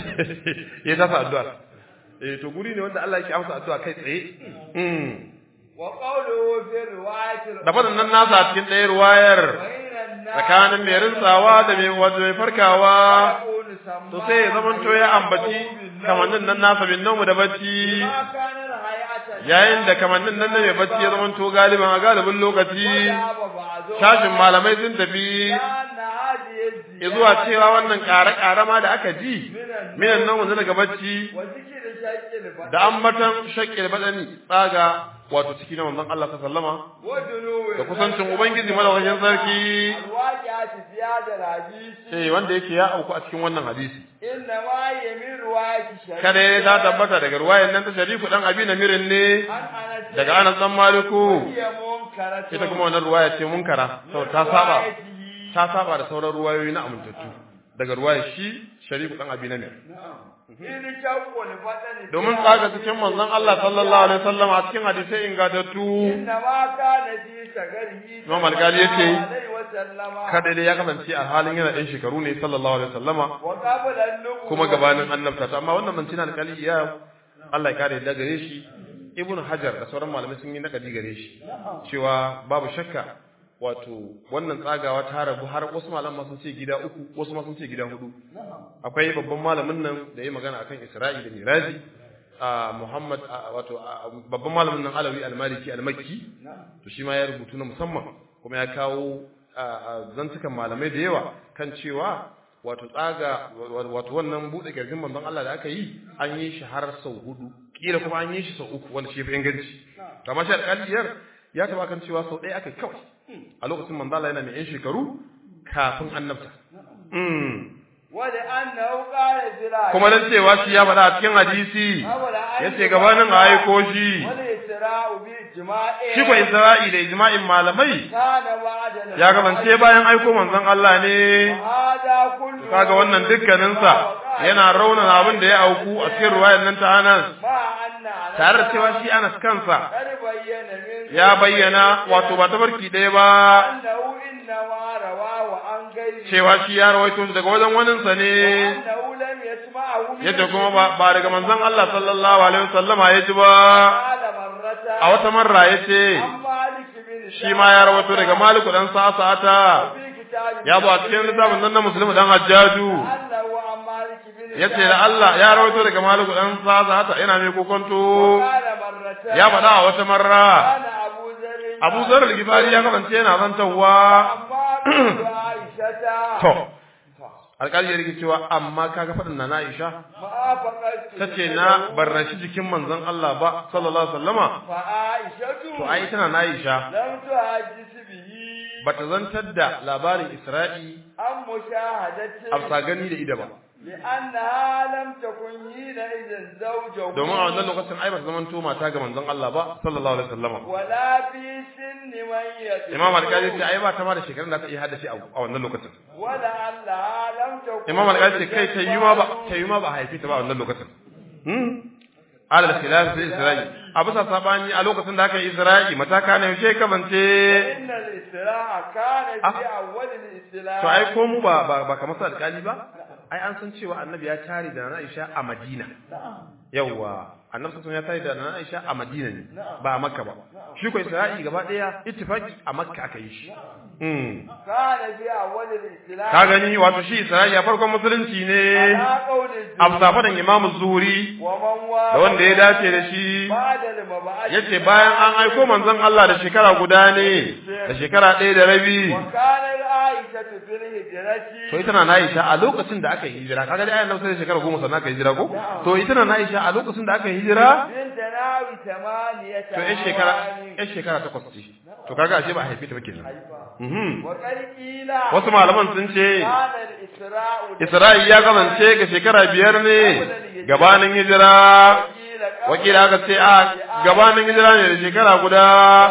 ya tasa addu'a eh to guri ne wanda Allah yake amsa addu'a kai tsaye mm wa qawluhu fi riwayatin da fadan nan nasa a cikin ɗaya ruwayar bainan nas tsakanin mai rinsawa da mai wato mai farkawa yaqulu samma to sai ya zamanto ya ambaci kamannin nan nasa bin namu da bacci ma kana hay'atan yayin da kamannin nan na mai bacci ya zamanto galiban a galibin lokaci ba ba'du shashin malamai sun tafi anna hadhihi ya zuwa cewa wannan ƙare-ƙare ma da aka ji minan nan wanzu daga bacci wa zikri shaqqil fa da ambatan shakkil badani tsaga wato ciki na manzon Allah sallama wa dunuwi da kusancin ubangiji madaukakin sarki alwaqi'ati ziyada hadisi eh wanda yake ya auku a cikin wannan hadisi inna ma yamin riwayati shari'a kada ya ta tabbata daga ruwayan nan ta sharifu dan abi namirin ne an anas daga Anas dan Maliku hiya munkaratu ita kuma wannan ruwaya ce munkara saboda ta saba ta saba da sauran ruwayoyi na amintattu daga ruwayar shi sharifu dan abi namir in shaqqul fadani domin tsaga cikin manzon Allah sallallahu alaihi wasallam a cikin hadisai ingantattu inna ma kana fi sagarihi Imam Al-Ghazali yace, alaihi wa sallama kada dai ya kasance a halin yana ɗan shekaru ne sallallahu alaihi wasallama wa qabla an-nubuwwa kuma gabanin annabta amma wannan mancina alƙali ya Allah ya kare da gare shi Ibn Hajar da sauran malamai sun yi nakadi gare shi cewa babu shakka wato wannan tsagawa ta rabu har wasu malaman sun ce gida uku wasu ma sun ce gida hudu akwai babban malamin nan da ya magana akan Isra'i da Miraji a Muhammad a- wato a- babban malamin nan Alawi al-Maliki al-Makki to shi ma ya rubutu na musamman kuma ya kawo a- a zantukan malamai da yawa kan cewa wato tsaga wato wannan bude kirjin manzon Allah da aka yi an yi shi har sau hudu kila kuma an yi shi sau uku wanda shi fi inganci to amma shi alƙaliyar ya taba kan cewa sau ɗaya aka yi kawai a lokacin manzon Allah yana mai yan shekaru kafin annabta mm. wa da annahu qala zira kuma dan cewa shi ya faɗa a cikin hadisi yace gabanin a aiko shi wal isra'u bi ijma'i shi ko Isra'i da ijma'in malamai kana ba'da ya kasance bayan aiko manzon Allah ne hada kullu kaga wannan dukkaninsa yana raunana abin da ya auku a cikin ruwayar nan ta Anas ma anna tare da cewa shi Anas kansa kar bayyana min ya bayyana wato ba tabarki ɗaya ba annahu inna ma rawahu an gairi cewa shi ya rawaito shi daga wajen waninsa ne annahu lam yasma'ahu min yadda kuma ba, ba daga manzon Allah sallallahu alaihi wasallama ya ji ba qala marrata a wata marra ya ce an malik bin shi ma ya rawaito daga Maliku dan Sa'ata fi kitabi ya zo a cikin littafin nan na Muslim dan Hajjaju annahu an malik bin yace da Allah ya rawaito daga Maliku dan Sa'ata yana mai kokonto qala marrata ya faɗa a wata marra ana abu zarri Abu Zar al-Ghifari ya kasance yana zantawa amma bin aisha to alƙali ya rike cewa amma kaga faɗin na Aisha ma faqatu tace na barrashi jikin manzon Allah ba sallallahu alaihi wasallama fa aishatu to ai tana na Aisha lam tuhaddis bihi bata zantar da labarin Isra'i an mushahadati a gani da ida ba لأنها لم تكن حينئذ زوجه domin a wannan lokacin ai bata zamanto mata ga manzon Allah ba sallallahu alaihi wasallama ولا في سن من يتبع Imam Al-Qadi ce ai ba ta ma da shekarun da ta iya haddace a a wannan lokacin ولعلها لم تكن Imam Al-Qadi ce kai ta yi ma ba ta yi ma ba a haife ta ba a wannan lokacin hmm alal khilaf fi Isra'i a bisa sabani a lokacin da aka yi Isra'i mataka ne yaushe kamance إن الإسراء كان في أول الإسلام to ai ko mu ba ba, ba kamar su alƙali ba ai an san cewa annabi ya tare da na Aisha a Madina yawwa annabi sun ya tare da na Aisha a Madina ne ba a Makka ba shi ko Isra'i gaba daya ittifaqi a Makka aka yi shi mm كان في أول الإسلام ka gani wato shi Isra'i a farkon musulunci ne على قول a الجمهور safadan Imam Zuhri ومن da wanda ya dace da shi بعد المبعث yace bayan an aiko manzon Allah da shekara guda ne da shekara ɗaya da rabi وكان عائشة في الهجرة to ita na Aisha a lokacin da aka yi hijira kaga dai ayan nan sai da shekara goma sannan aka yi hijira ko to ita na Aisha a lokacin da aka yi hijira بنت ناوي ثمانية to ƴan shekara ƴan shekara takwas ce to kaga ashe ba a haife ta ba kenan mhm وقد قيل wasu malaman sun ce كان الإسراء Isra'i ya kasance ga shekara biyar ne gabanin hijira قيل wakila aka ce a gabanin hijira ne da shekara guda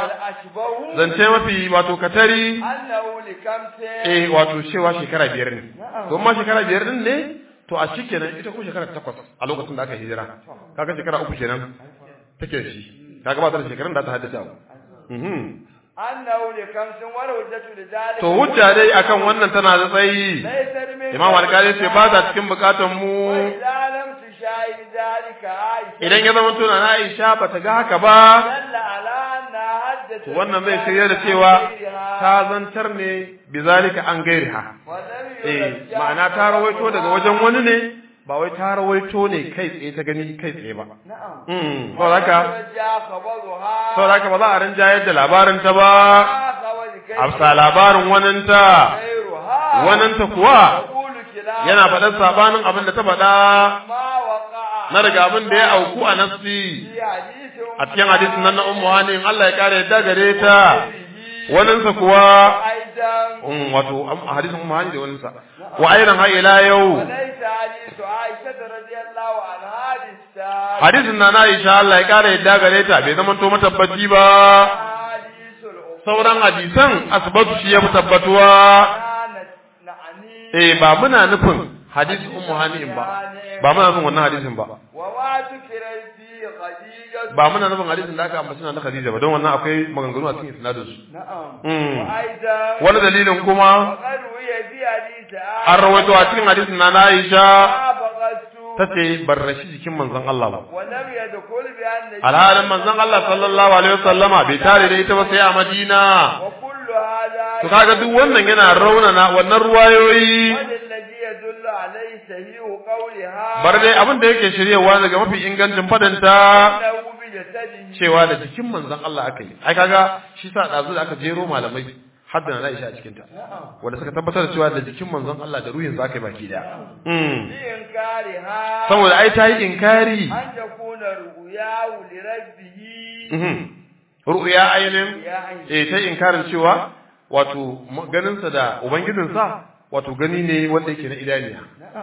الأشبه zance mafi wato katari أنه لكمس eh wato cewa shekara biyar ne to amma shekara biyar din ne to a cikin nan ita ko shekara takwas a lokacin da aka hijira kaga shekara uku kenan take da shi kaga ba ta da shekarun da ta haddace abu mhm أنه لكمس والهجة لذلك to hujja dai akan wannan tana da tsayi ليست من imam alkali ce ba ta cikin bukatun mu وإذا لم تشاهد ذلك عائشة idan ya zama tuna na Aisha ba ta ga haka ba دل على أنها حدثت to wannan zai shirya da cewa ta zantar ne bizalika an gairiha ولم eh يرجع ma'ana ta rawaito daga wajen wani ne ba wai ta rawaito ne kai tsaye ta gani kai tsaye ba نعم mm saboda haka يرجع خبرها saboda haka ba za a rinjayar da labarin ta ba خبر كيف afsa labarin waninta غيرها waninta kuwa يقول كلام yana faɗar sabanin abin da ta faɗa ما وقع na daga abin da ya auku a nafsi في حديث a cikin hadisin nan na ummu hanin Allah ya kare yadda gare ta waninsa kuwa أيضا um, wato am- a hadisin ummu hanin da waninsa wa ayran ha ila yau وليس حديث عائشة رضي الله عنها بالسابق hadisin na na Aisha Allah ya kare yadda gare ta bai zama to matabbaci ba حديث الأخرى sauran hadisan asbatu shi ya fi tabbatuwa كانت نعني eh ba muna nufin hadisin ummu hanin ba ba muna nufin wannan hadisin ba وما ذكر فيه خديجة ba muna nufin hadisin da aka ambaci na Khadija ba don wannan akwai maganganu a cikin isnadin su نعم Mm. وأيضا wani dalilin kuma وقد روي في حديث an rawaito a cikin hadisin na Aisha ما بغضت ta ce barrashi jikin manzon Allah ba ولم يدخل بأن alhalin manzon Allah sallallahu alaihi wasallama bai tare da ita ba sai a Madina وكل هذا to kaga duk wannan yana raunana wannan ruwayoyi الذي يدل عليه صحيح قولها bar dai abin da yake shiryewa daga mafi ingancin fadanta أنه بجسده cewa da jikin manzon Allah aka yi ai kaga shi sa dazu da aka jero malamai hadda na Aisha a cikin ta wanda suka tabbatar da cewa da jikin manzon Allah da ruhin zaka yi baki daya mm بإنكارها saboda ai ta yi inkari أن تكون رؤياه لربه mhm ru'ya ainin يا عين eh ta yi inkarin cewa wato ganinsa da ubangijinsa wato gani ne wanda yake na idaniya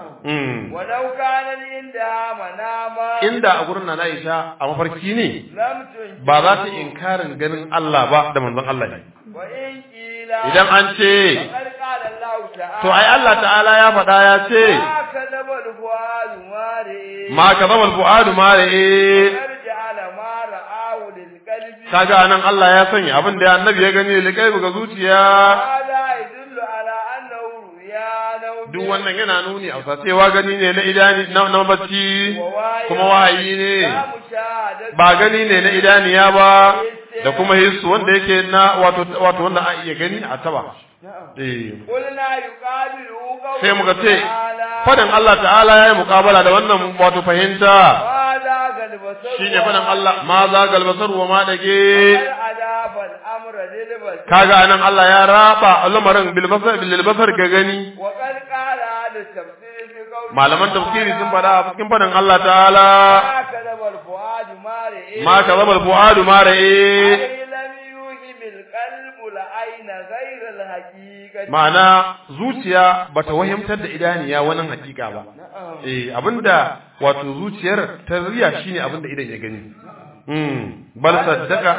mm ولو كان عندها مناما inda a gurin na Aisha a mafarki ne لم تنكر ba za ta inkarin ganin Allah ba da manzon Allah ne وإن قيل idan an ce فقد قال الله تعالى to ai Allah ta'ala ya faɗa ya ce ما كذب الفؤاد ما رئي ma kadhaba al-fuadu ma ra'i يرجع ما رآه للقلب kaga anan Allah ya sanya abin da annabi ya gani da kai ga zuciya هذا يدل على أنه رؤيا نوم duk wannan yana nuni a cewa gani ne na idani na, na bacci kuma wahayi ne لا مشاهدة ba gani ne na idaniya ba da kuma hissu wanda yake na wato wato wanda a iya gani a taba eh قلنا يقابله قوله sai muka ce تعالى fadan Allah ta'ala yayi muqabala da wannan wato fahimta هذا البصر shine fadan Allah ma za galbasar wa ma dage أضاف الأمر للبصر kaga anan Allah ya raba lamarin bil basar bil basar ga gani وقد قال أهل التفسير في قوله malaman tafsiri sun faɗa a cikin faɗin Allah ta'ala ما كذب الفؤاد ما رئي ma kazaba al-fuadu ma ra'i أي لم يوهم القلب العين غير الحقيقة ma'ana zuciya bata wahimtar da idaniya wannan hakika ba نعم eh abinda wato zuciyar ta riya shine abinda idan ya gani mm bal saddaka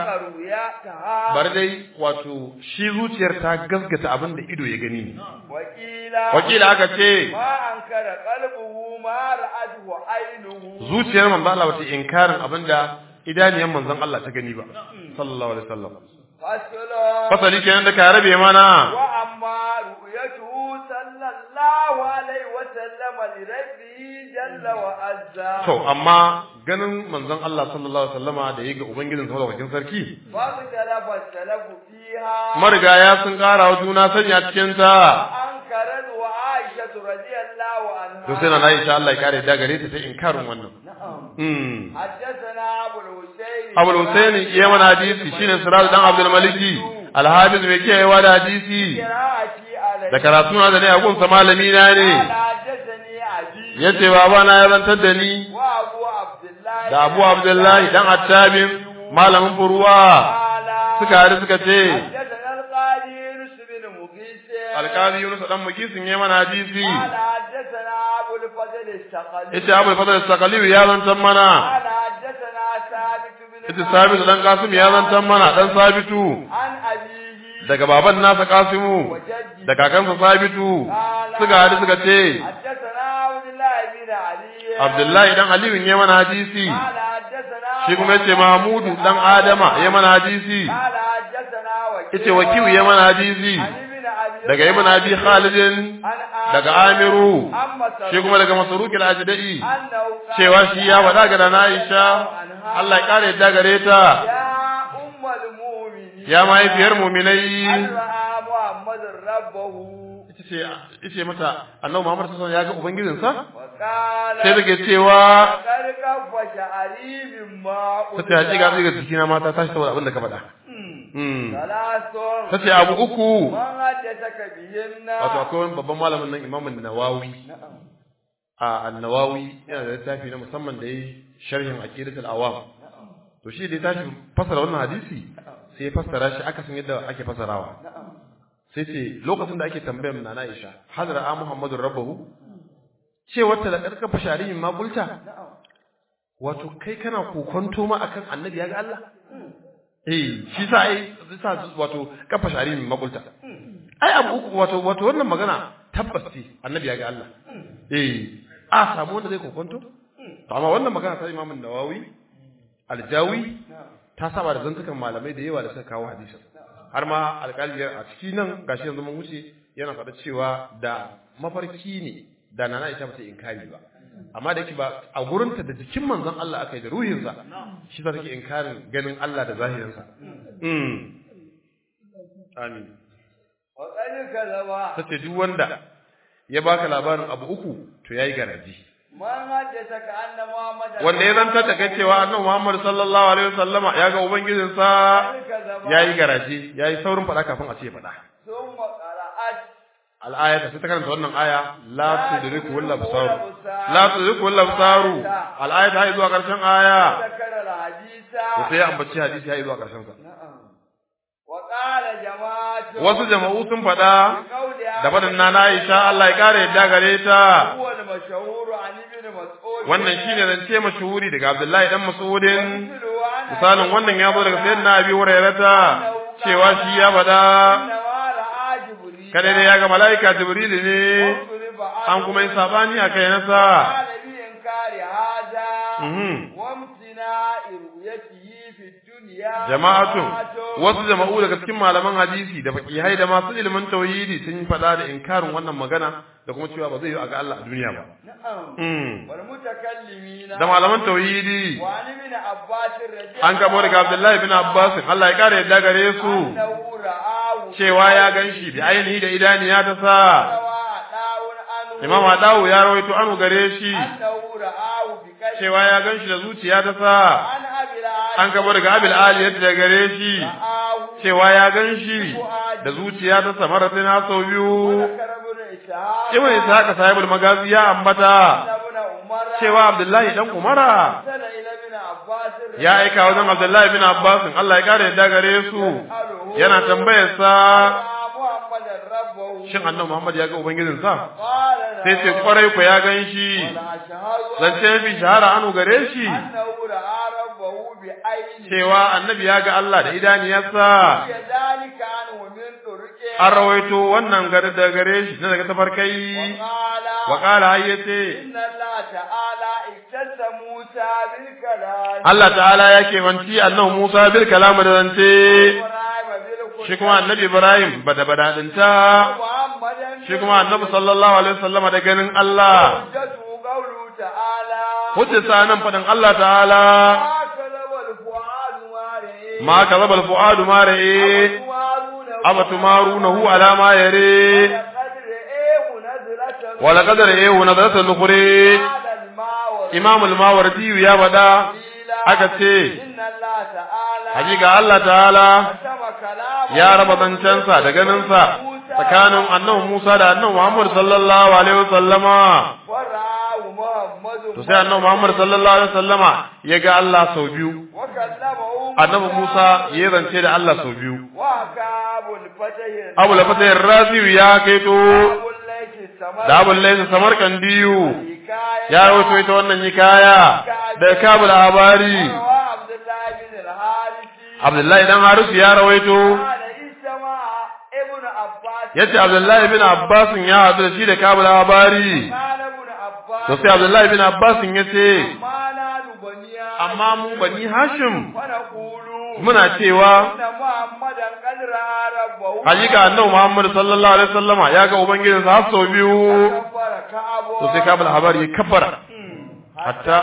رؤياها bar dai wato shi zuciyar ta gaskata abinda ido ya gani ne وقيل wakila aka ce ما أنكر قلبه ما رأته عينه zuciyar manzo Allah bata inkarin abinda idaniyan manzon Allah ta gani ba sallallahu alaihi wasallam فصل fasali kenan da ka rabe mana وأما رؤيته صلى الله عليه وسلم لربه جل وعز to amma ganin manzon Allah sallallahu alaihi wasallama da yayi ga ubangijin sa madaukakin sarki فاختلف السلف فيها marigaya sun kara wa juna sanya cikin ta وأنكرت وعائشة رضي الله عنها to sai na Aisha Allah ya kare da gare ta sai inkarin wannan نعم mm حدثنا أبو الحسين Abul Husaini iya mana hadisi shine Siraj dan Abdul Maliki Al-Hafiz mai kiyayewa da hadisi قراءتي عليه da karatu na da ne a gunsa malami na ne قال حدثني أبي yace baba na ya zantar da ni وأبو عبد الله da Abu Abdullahi dan Attabin malamin furuwa قال suka haɗu suka ce حدثنا القاضي يونس بن مقيس alƙali Yunus dan Mugisin ya mana hadisi قال حدثنا أبو الفضل الثقلي yace Abu Fadl Sakaliyu ya zantar mana قال حدثنا ثابت بن yace Sabitu dan Qasim ya zantar mana dan Sabitu عن أبيه daga baban nasa Qasimu وجده da kakansa Sabitu قال suka haɗu suka ce حدثنا عبد الله بن علي Abdullahi dan Aliyu ya mana hadisi قال حدثنا shi kuma yace Mahmudu dan Adama ya mana hadisi قال حدثنا وكيع yace Wakiu ya mana hadisi عن ابن أبي daga Ibn Abi Khalidin عن daga Amiru أما shi kuma daga Masruq al-Ajdai أنه قال cewa shi ya faɗa ga Nana Aisha Allah ya kare yadda gare ta يا أم المؤمنين ya mahaifiyar mu'minai هل رأى محمد ربه ita ce ita mata Annabi Muhammad sallallahu alaihi wasallam ya ga ubangijinsa وقال sai take cewa فقد كف شعري مما ta ce hakika zai ga jikina mata tashi saboda abin da ka faɗa Hmm. ثلاث ta ce abu uku من حدثك بهن wato akwai wani babban malamin nan imamun nawawi a annawawi yana da littafi na musamman da yi sharhin aqidatul awam to shi da ya tashi fasara wannan hadisi sai ya fassara shi aka san yadda ake fasarawa sai ce lokacin da ake tambayar na Aisha hadra a Muhammadur rabbahu ce wata da karkafa shari'in ma kulta wato kai kana kokonto ma akan annabi ya ga Allah eh shi sa ai sa wato kafa shari'in ma kulta ai abu uku wato wato wannan magana tabbas ce annabi ya ga Allah eh a samu wanda zai kokonto to amma wannan magana ta Imam Nawawi Aljawi ta saba da zantukan malamai da yawa da suka kawo hadisin har ma alƙaliyar a ciki nan gashi yanzu mun wuce yana faɗa cewa da mafarki ne da nana Aisha ba ta inkari ba amma da yake ba a gurinta da jikin manzon Allah aka yi da ruhinsa shi za take inkarin ganin Allah da zahirinsa mm amin وقد كذب tace duk wanda ya baka labarin abu uku to yayi garaji من حدثك أن محمد wanda ya zanta ta kai cewa annabi Muhammad sallallahu alaihi wasallama ya ga ubangijinsa كذب yayi garaji yayi saurin faɗa kafin a ce faɗa ثم قرأت al-ayata sai ta karanta wannan aya la tudriku wal absar la tudriku wal absar al-ayata har zuwa karshen aya ذكر الحديث to sai ya ambaci hadisi har zuwa karshen sa وقال جماعة wasu jama'u sun faɗa بقولها da faɗin na Aisha Allah ya kare yadda gare ta هو المشهور عن ابن مسعود wannan shine zance mashhuri daga Abdullahi dan Mas'udin مثله عن misalin wannan ya zo daga sayyidina Abi Hurairah cewa shi ya faɗa إنما رأى جبريل kada dai ya ga mala'ika Jibril ne واضرب an kuma yi sabani a kai nasa قال بإنكار هذا Mhm. وامتناع رؤيته في الدنيا jama'atun wasu jama'u daga cikin malaman hadisi da fakihai da masu ilimin tauhidi sun yi faɗa da inkarin wannan magana da kuma cewa ba zai yi a ga Allah a duniya ba نعم Mm. والمتكلمين da malaman tauhidi وعن ابن عباس رضي an kamo daga Abdullahi bin Abbas Allah ya kare yadda gare su أنه رآه cewa ya ganshi da ainihi da idaniya ta sa روى عطاء عنه Imam Adawu ya rawaito anu gare shi أنه رآه بقلبه cewa ya ganshi da zuciya ta sa عن أبي العالي an kamo daga Abil Ali yadda gare shi رآه cewa ya ganshi da zuciya ta sa maratin har sau biyu وذكر ابن إسحاق ibn ishaq sahibul magazi ya ambata أن ابن عمر cewa abdullahi dan umara أرسل إلى ابن عباس ya aika wajen abdullahi bin abbas Allah ya kare yadda gare su يسأله yana tambayar sa رأى محمدا ربه shin annabi muhammad ya ga ubangijinsa قال sai ce نعم kwarai ku ya gan shi ولا أشهد zance fi shahara anu gare shi أنه رأى ربه بعينه cewa annabi ya ga Allah da idaniyarsa كذلك عنه من طرقه an rawaito wannan gare da gare shi na daga tafarkai وقال wa qala hayyace إن الله تعالى اختص موسى بالكلام Allah ta'ala ya kewanci annabi Musa bil kalam da zance وإبراهيم بالكلام shi kuma annabi Ibrahim bada badadinta محمدا shi kuma annabi sallallahu alaihi wasallama da ganin Allah حجته قوله تعالى hujjata nan fadin Allah ta'ala ما كذب الفؤاد ما رأى ma kazaba al-fu'adu ma ra'i abatumarunahu ala ma yare لقد رآه نزلة wa laqad ra'ahu nadratan ukhra على الماء Imam al-Mawardi ya bada aka ce إن الله تعالى hakika Allah ta'ala قسم كلامه ya raba zancensa da ganinsa tsakanin annabi Musa da annabi Muhammad sallallahu alaihi wasallama ورآه محمد to sai annabi Muhammad sallallahu alaihi wasallama ya ga Allah sau biyu وكلمه annabi Musa ya zance da Allah sau biyu وكاب الفتح Abu Lafatayar Raziyu ya kaito أبو الليث السمر da Abu Laysa Samarkandiyu حكاية ya rawaito ita wannan hikaya da Kabul Habari وروى عبد الله بن الحارث Abdullahi dan Harisu ya rawaito قال استمع ابن عباس yace Abdullahi bin Abbas ya hadu da shi da Kabul Habari قال ابن عباس to sai Abdullahi bin Abbas yace ما نال بنيا amma mu bani Hashim ونقول muna cewa إن محمدا قد رأى ربه hakika annabi Muhammad sallallahu alaihi wasallama ya ga ubangijinsa har sau biyu كبر كعبه to sai Kabul Habari ya kabbara hatta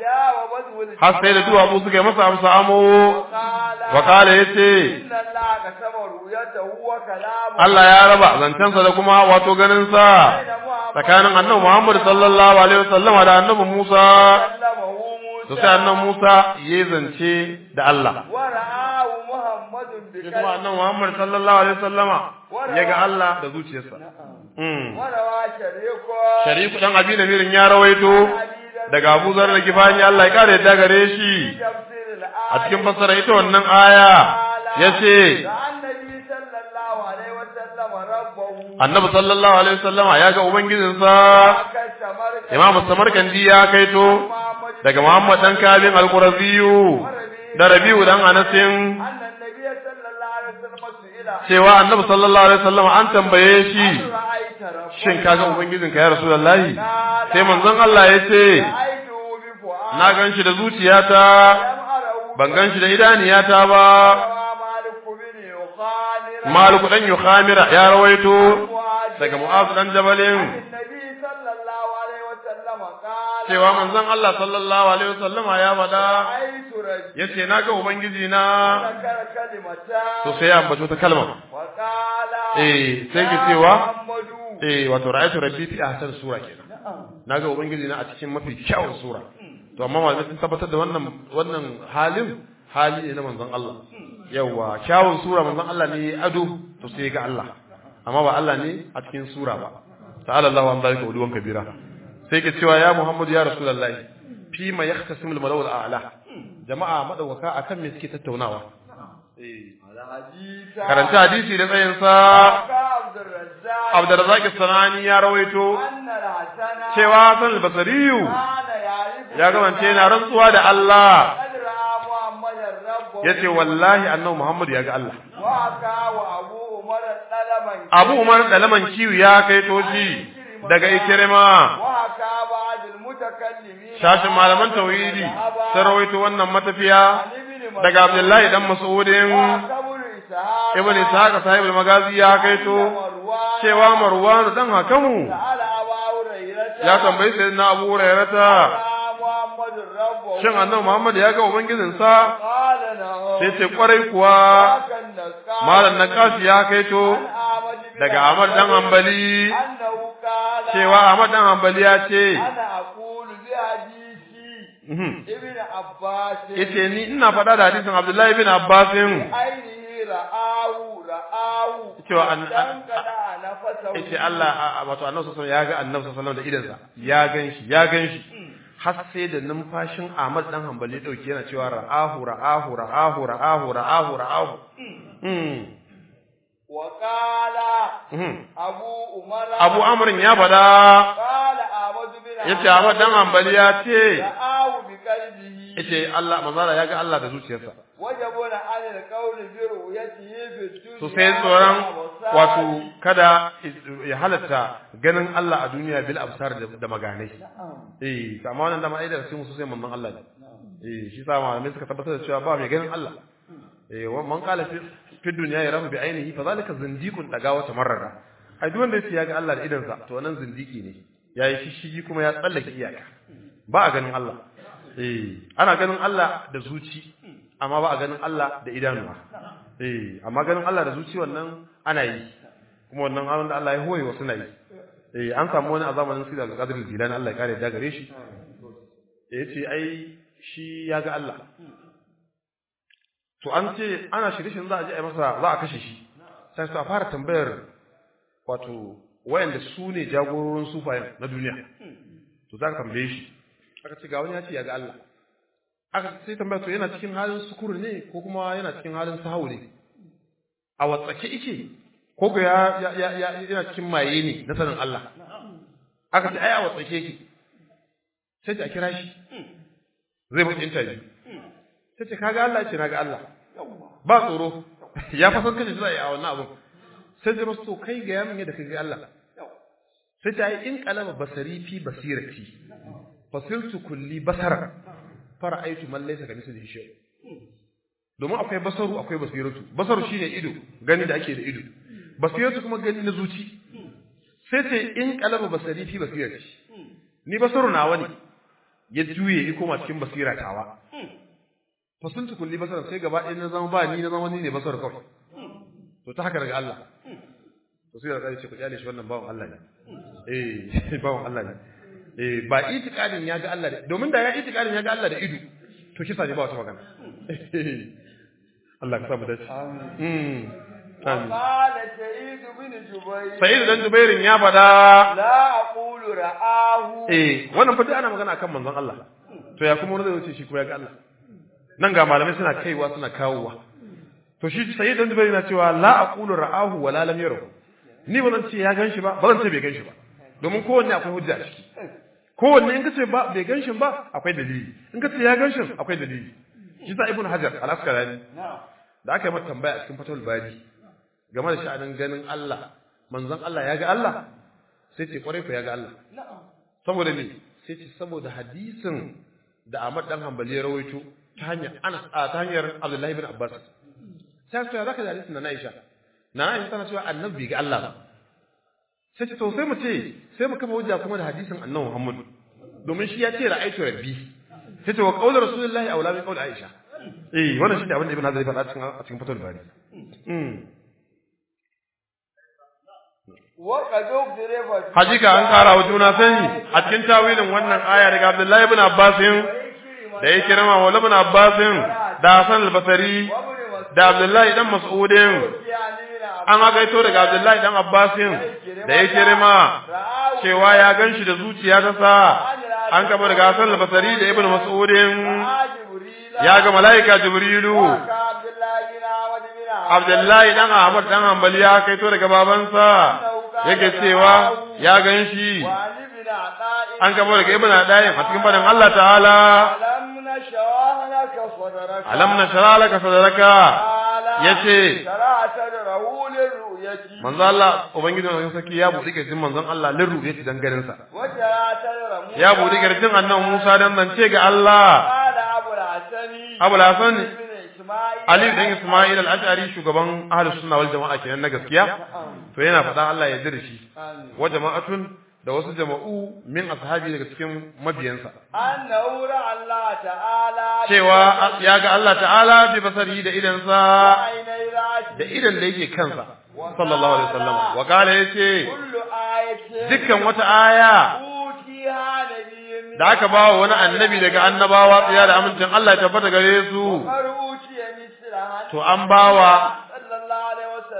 جاوبته har sai da duwatsu suka yi masa amsa amo قال wa kala yace إن الله قسم رؤيته وكلامه Allah ya raba zancensa da kuma wato ganinsa tsakanin annabi Muhammad sallallahu alaihi wasallama da annabi Musa كلمه موسى to sai annabi Musa ya zance da Allah ورآه محمد shi kuma بكلمه annabi Muhammad sallallahu alaihi wasallama ya ga Allah da zuciyarsa mm وروى شريكه Shariku dan Abi Namirin ya rawaito daga Abu Zar da Gifani Allah ya kare yadda gare shi تفسير a الآية cikin fassara ita wannan aya yace رأى النبي صلى الله عليه وسلم ربه annabi sallallahu alaihi wasallama ya ga ubangijinsa كالسمر Imam Samarkandi ya kaito محمد daga Muhammad dan Kabin al-Quraziyu da Rabi'u dan Anasin أن النبي صلى الله عليه وسلم سئل cewa Annabi sallallahu alaihi wasallam an tambaye shi رأيت ربك shin kaga ubangijinka ya Rasulullahi قال sai manzon Allah ya ce رأيته بفؤاد na gan shi da zuciyata لم أره ban gan shi da idaniyata ba روى مالك بن يخامر Maliku dan Yukhamira ya rawaito فؤاد daga Mu'az dan Jabalin النبي صلى الله عليه وسلم قال cewa manzon Allah sallallahu alaihi wasallama ya faɗa رأيت رجل yace na ga ubangiji na ذكر كلمتان to sai ya ambato ta kalma وقال eh sai ke يا cewa محمد eh wato ra'aytu rabbi fi ahsan sura kenan naga ubangiji na a cikin mafi kyawun sura to amma malamai sun tabbatar da wannan wannan halin hali ne na manzon Allah yawa kyawun sura manzon Allah ne ya ado to sai ga Allah amma ba Allah ne a cikin sura ba ta'ala Allahu an zalika uluwan kabira sai ke cewa ya Muhammadu ya rasulullahi fi ma yahtasimul malawul a'la jama'a madawaka akan me suke tattaunawa eh الحديث karanta hadisi da tsayin sa عبد الرزاق Abdurrazzaq Sanani ya rawaito أن الحسن cewa Hassan al-Basriyu كان يعرف ya gabance yana rantsuwa da Allah قد رأى محمد الرب yace wallahi annabi Muhammad ya ga Allah وحكى وأبو عمر السلمي Abu Umar Dalaman Kiyu ya kai toshi daga Ikrima وحكى بعض المتكلمين shashin malaman tauhidi sun rawaito wannan matafiya daga Abdullahi dan Mas'udin وحكى ابن إسحاق Ibn Ishaq sahibul Magazi ya kaito مروان cewa Marwan dan hakamu سأل أبا هريرة ya tambayi sayyidina Abu Hurairata رأى محمد الرب shin annabi Muhammad ya ga ubangijinsa قال نعم sai ce kwarai kuwa وكان نسكا malam Naqashi ya kaito عن أحمد بن daga Ahmad dan Hanbali أنه قال cewa Ahmad dan Hanbali ya ce أنا أقول بحديثي mhm, ابن عباس yace ni ina faɗa da hadisin Abdullahi bin Abbasin عينه ra'ahu ra'ahu Cewa an- dan kada na fasa yace Allah a- a- wato Annabi sallallahu alaihi wasallam ya ga Annabi sallallahu alaihi wasallam da idansa ya ganshi ya ganshi har sai da numfashin Ahmad dan Hanbali dauki yana cewa ra'ahu ra'ahu ra'ahu ra'ahu ra'ahu ra'ahu mm wa qala mhm. abu umara Abu Amr ya bada qala ahmad bin yace Ahmad dan Hanbali ya ce ra'ahu bi qalbihi yace Allah manzara ya ga Allah da zuciyarsa wajabuna anil qawli bi ru'yatihi fi dunya so sai tsoron wato kada ya halatta ganin Allah a duniya bil absar da, da maganai eh to amma wannan da ma'aidar sai musu sai mamman Allah ne eh shi sa malamai suka tabbatar da cewa ba mai ganin Allah eh wa man qala fi fi dunya yarahu bi ainihi fa zalika zindiqun daga wata marrara ai duk wanda yace ya ga Allah da idansa to wannan zindiki ne yayi shishigi kuma ya tsallake iyaka ba a ganin Allah eh ana ganin Allah da zuci amma ba a ganin Allah da idanuwa eh amma ganin Allah da zuci wannan ana yi kuma wannan abin da Allah ya hoye wasu na yi eh an samu wani a zamanin Sida al-Qadir al-Jilani Allah ya kare da gare shi ya ce ai shi ya ga Allah to an ce ana shirye-shiryen za a je a yi masa za a kashe shi sai su a fara tambayar wato wayanda su ne jagororin sufayen na duniya to za ka tambaye shi aka ce ga wani ya ce ya ga Allah aka sai tambaya to yana cikin halin sukuru ne ko kuma yana cikin halin sahawu ne a watsake ike ko ko ya ya ya ya- yana cikin maye ne na sanin Allah aka ce ai a watsake yake sai ta kira shi zai mutu interview sai ce kaga Allah ce naga Allah ba tsoro ya fa san kace shi zai a wannan abun sai zai masu to kai ga yamin yadda kai ga Allah sai ta yi in qalama basari fi basirati fasiltu kulli basara fara'aitu man laysa kamithlihi shay domin akwai basaru akwai basiratu basaru shine ido gani da ake da ido basiratu kuma gani na zuci sai ce in qalama basari fi basirati ni basaru nawa ne ya juye ya koma cikin basira tawa fasiltu kulli basara sai gaba ɗaya na zama ba ni na zama ni ne basaru kawai to ta haka daga Allah to sai da ce ku kyale shi wannan bawan Allah ne eh bawan Allah ne eh ba itikadin ya ga Allah da domin da ya itikadin ya ga Allah da ido to kisa ne ba wata magana Allah ka samu dace mm amin qala sa'id bin jubayr Sa'id dan Jubairin ya fada la aqulu ra'ahu eh wannan fa duk ana magana akan manzon Allah to ya kuma wani zai wuce shi ko ya ga Allah nan ga malamai suna kaiwa suna kawowa to shi Sa'id dan Jubairin na cewa la aqulu ra'ahu wa la lam yarahu ni ba zan ce ya ganshi ba ba zan ce bai ganshi ba domin kowanne akwai hujja a ciki kowanne in kace ba bai ganshin ba akwai dalili in kace ya ganshin akwai dalili shi sa ibnu hajar al-asqalani da aka yi mata tambaya a cikin fatul bari game da sha'anin ganin Allah manzon Allah ya ga Allah sai ce kwarai ko ya ga Allah saboda ne sai ce saboda hadisin da Ahmad dan Hanbali ya rawaito ta hanyar Anas a ta hanyar Abdullah ibn Abbas sai ce zaka da hadisin na Aisha na Aisha tana cewa annabi bai ga Allah ba sai ce to sai mu ce sai mu kafa hujja kuma da hadisin annabi Muhammad domin shi ya ce ra'aytu rabbi sai ce wa qawlu rasulullahi aula min qawli Aisha eh wannan shi ne abin da Ibn Hazm ya faɗa cikin a cikin fatul bari mm wa qad ukhrifa hakika an kara wa juna sani a cikin tawilin wannan aya daga Abdullahi ibn Abbas da ya kirma wa ibn Abbas da Hasan al-Basri da Abdullahi dan Mas'udin an agaito daga Abdullahi dan Abbas da ya kirma cewa ya ganshi da zuciya ta sa an kaba daga Hasan al-Basri da Ibn Mas'udin ya ga malaika Jibrilu Abdullahi dan Ahmad dan Hanbali ya kaito daga babansa yake cewa ya ganshi an kaba daga Ibn Adayin a cikin fadan Allah ta'ala alam nashra laka sadraka yace manzo Allah ubangiji wannan saki ya buɗe kirjin manzon Allah lirru yace dan garin sa ya buɗe kirjin annabi Musa dan zance ga Allah Abu Hasan Ali dan Ismail al-Ash'ari shugaban ahlus sunna wal jama'a kenan na gaskiya to yana faɗa Allah ya jira shi wa jama'atun da wasu jama'u min ashabi daga cikin mabiyansa annahu Allah ta'ala cewa ya ga Allah ta'ala bi basari da idansa ainai rashi da idan da yake kansa sallallahu alaihi wasallam wa kala yace kullu ayatin dukkan wata aya utiha nabiyyun da aka ba wa wani annabi daga annabawa tsaya da amincin Allah ya tabbata gare su har utiya mislaha to an bawa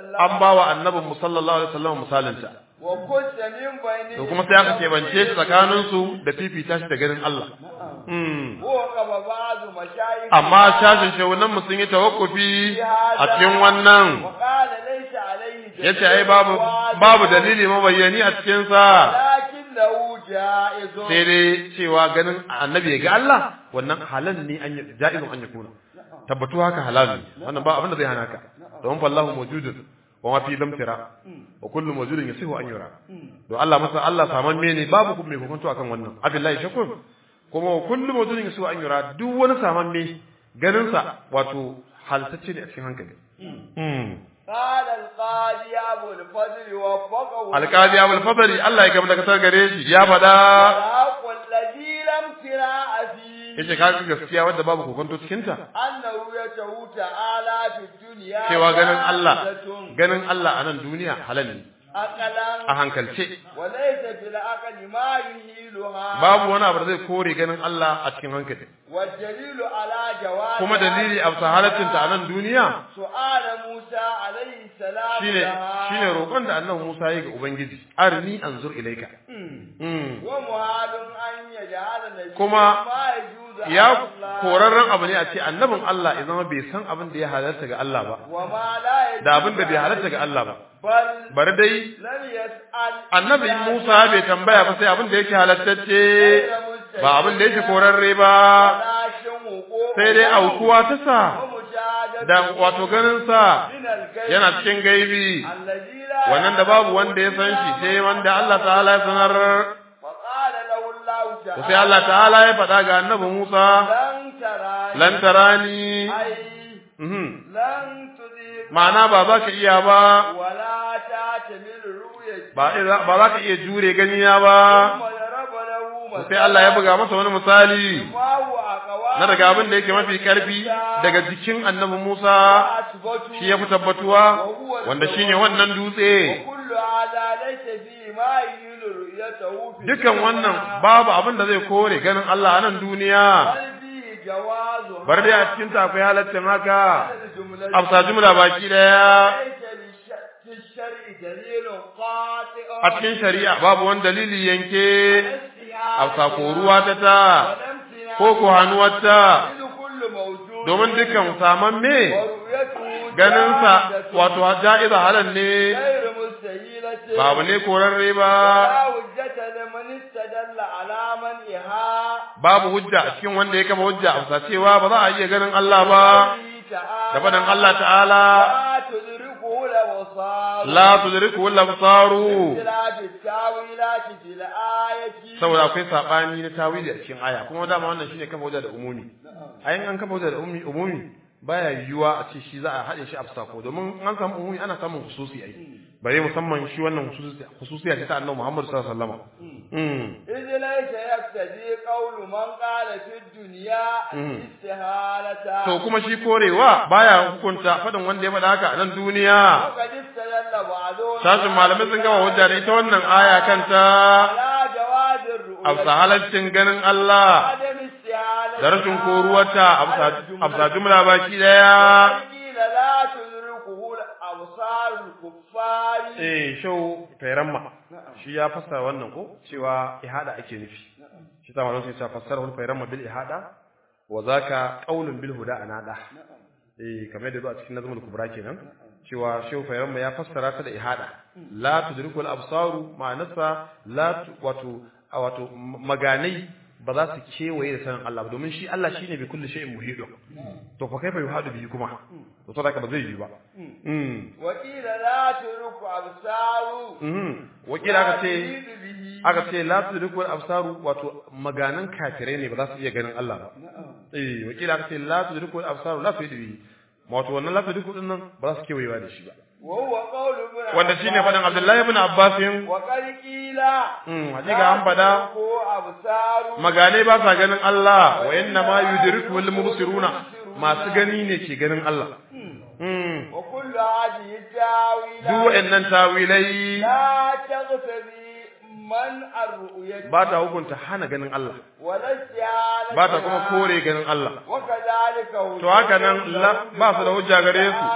وسلم an bawa annabin mu sallallahu alaihi wasallam misalinta وكنت من بين to kuma sai aka kebance shi tsakanin su da fifita shi da ganin Allah Hmm. وقف بعض مشايخ amma shashin shehunan mu sun yi tawakkufi a cikin wannan وقال ليس عليه دليل yace ai babu واضح، babu dalili mabayyani a cikin sa لكنه جائز sai dai cewa ganin annabi ya ga Allah wannan halal ne an yi ja'izun an yakuna tabbatu haka halal ne wannan ba abin da zai hana ka don fallahu mawjudun wa ma fi lamtira wa kullu mawjudin yasihu an yura don Allah masa Allah saman ne babu kuma mai hukunto akan wannan abillahi shakur kuma wa kullu mawjudin yasihu an yura duk wani saman me ganin sa wato haltacce ne a cikin hankali Hmm. قال القاضي أبو الفضل وفقه alƙali abul fadari Allah ya gaba da kasar gare shi ya faɗa الحق الذي لم تراء فيه yace ka ga gaskiya wanda babu kokonto cikin ta أن رؤيته تعالى في الدنيا cewa ganin Allah جائزة ganin Allah a nan duniya halal ne أقلا a hankalce وليس في العقل ما يهيلها babu wani abu da zai kore ganin Allah a cikin hankali والدليل على جواز kuma dalili a bisa halaccinta a nan duniya سؤال موسى عليه السلام shine لها shine roƙon da annabi Musa ya ga ubangiji arni anzur ilaika Mm. ومحال أن يجعل النبي Kuma ما يجوز على ya الله korarren abu ne a ce annabin Allah ya zama bai san abin da ya halarta ga Allah ba وما لا يجوز da abin da bai halarta ga Allah ba بل bari dai لم يسأل annabi Musa bai tambaya ba sai abin da yake halattacce ba abin da yake korarre ba sai dai aukuwa ta sa da wato ganin sa yana cikin gaibi wannan da babu wanda ya san shi sai wanda Allah ta'ala ya sanar to sai Allah ta'ala ya faɗa ga annabi Musa lan tarani mhm ma'ana ba za ka iya ba ba ba za ka iya jure gani na ba sai Allah ya buga masa wani misali na daga abin da yake mafi karfi daga jikin annabi Musa shi ya fi tabbatuwa wanda shine wannan dutse dukan wannan babu abin da zai kore ganin Allah a nan duniya bar dai a cikin ta akwai halaccin haka afsa jumla baki daya a cikin shari'a babu wani dalili yanke afsa koruwa ta ta ko ko hannuwarta domin dukan saman me ganinsa wato ja'iza halal ne babu ne korarre ba babu hujja a cikin wanda ya kama hujja a cewa ba za a iya ganin Allah ba da faɗin Allah ta'ala la tudriku al-absaru saboda akwai sabani na tawili a cikin aya kuma dama wannan shine kafa hujja da umumi ayin an kafa hujja da umumi umumi baya yiwuwa a ce shi za a haɗe shi a sako domin an samu umumi ana samun hususi ai bare musamman shi wannan hususiya ce ta annabi Muhammad sallallahu alaihi wasallam mm idh laysa yaktadi qawlu man qala fi dunya istihalata to kuma shi korewa baya hukunta fadin wanda ya faɗa haka a nan duniya qad istadalla ba'dun sashin malamai sun gama hujja da ita wannan aya kanta ala jawazir ru'ya afsa halaccin ganin Allah adam istihalata da rashin koruwarta afsa jumla baki daya qila la tudrikuhu al-absar al-kuffari eh shau tairamma shi ya fassara wannan ko cewa ihada ake nufi shi ta malam sai ya fassara wal tairamma bil ihada wa zaka qaulun bil huda anada eh kamar da zo a cikin nazmul kubra kenan cewa shau tairamma ya fassara ta da ihada la tudrikul absaru ma'anasa la tu- wato a wato maganai ba za su kewaye da sanin Allah ba domin shi Allah shine bi kulli shay'in muhidun to fa kaifa yuhadu bihi kuma to saboda ba zai yi ba mm wa qila la tudriku absaru mhm wakila aka ce yuridu bihi aka ce la tudrikul absaru wato maganan kafirai ne ba za su iya ganin Allah ba eh wakila aka ce la tudrikul absaru la tudri wato wannan la tudrikul din nan ba za su kewayewa da shi ba wa huwa qawlu ibn wanda shine fadan Abdullahi ibn Abbas wa qad qila mm hakika an fada ko absaru maganai ba sa ganin Allah wa inna ma yudrikul mubsiruna masu gani ne ke ganin Allah mm wa kullu hadhihi tawila duk wa'annan tawilai la taghtabi man ar-ru'yati ba ta hukunta hana ganin Allah wa la isti'anata ba ta kuma kore ganin Allah wa kadhalika to haka nan la- ba su da hujja gare su a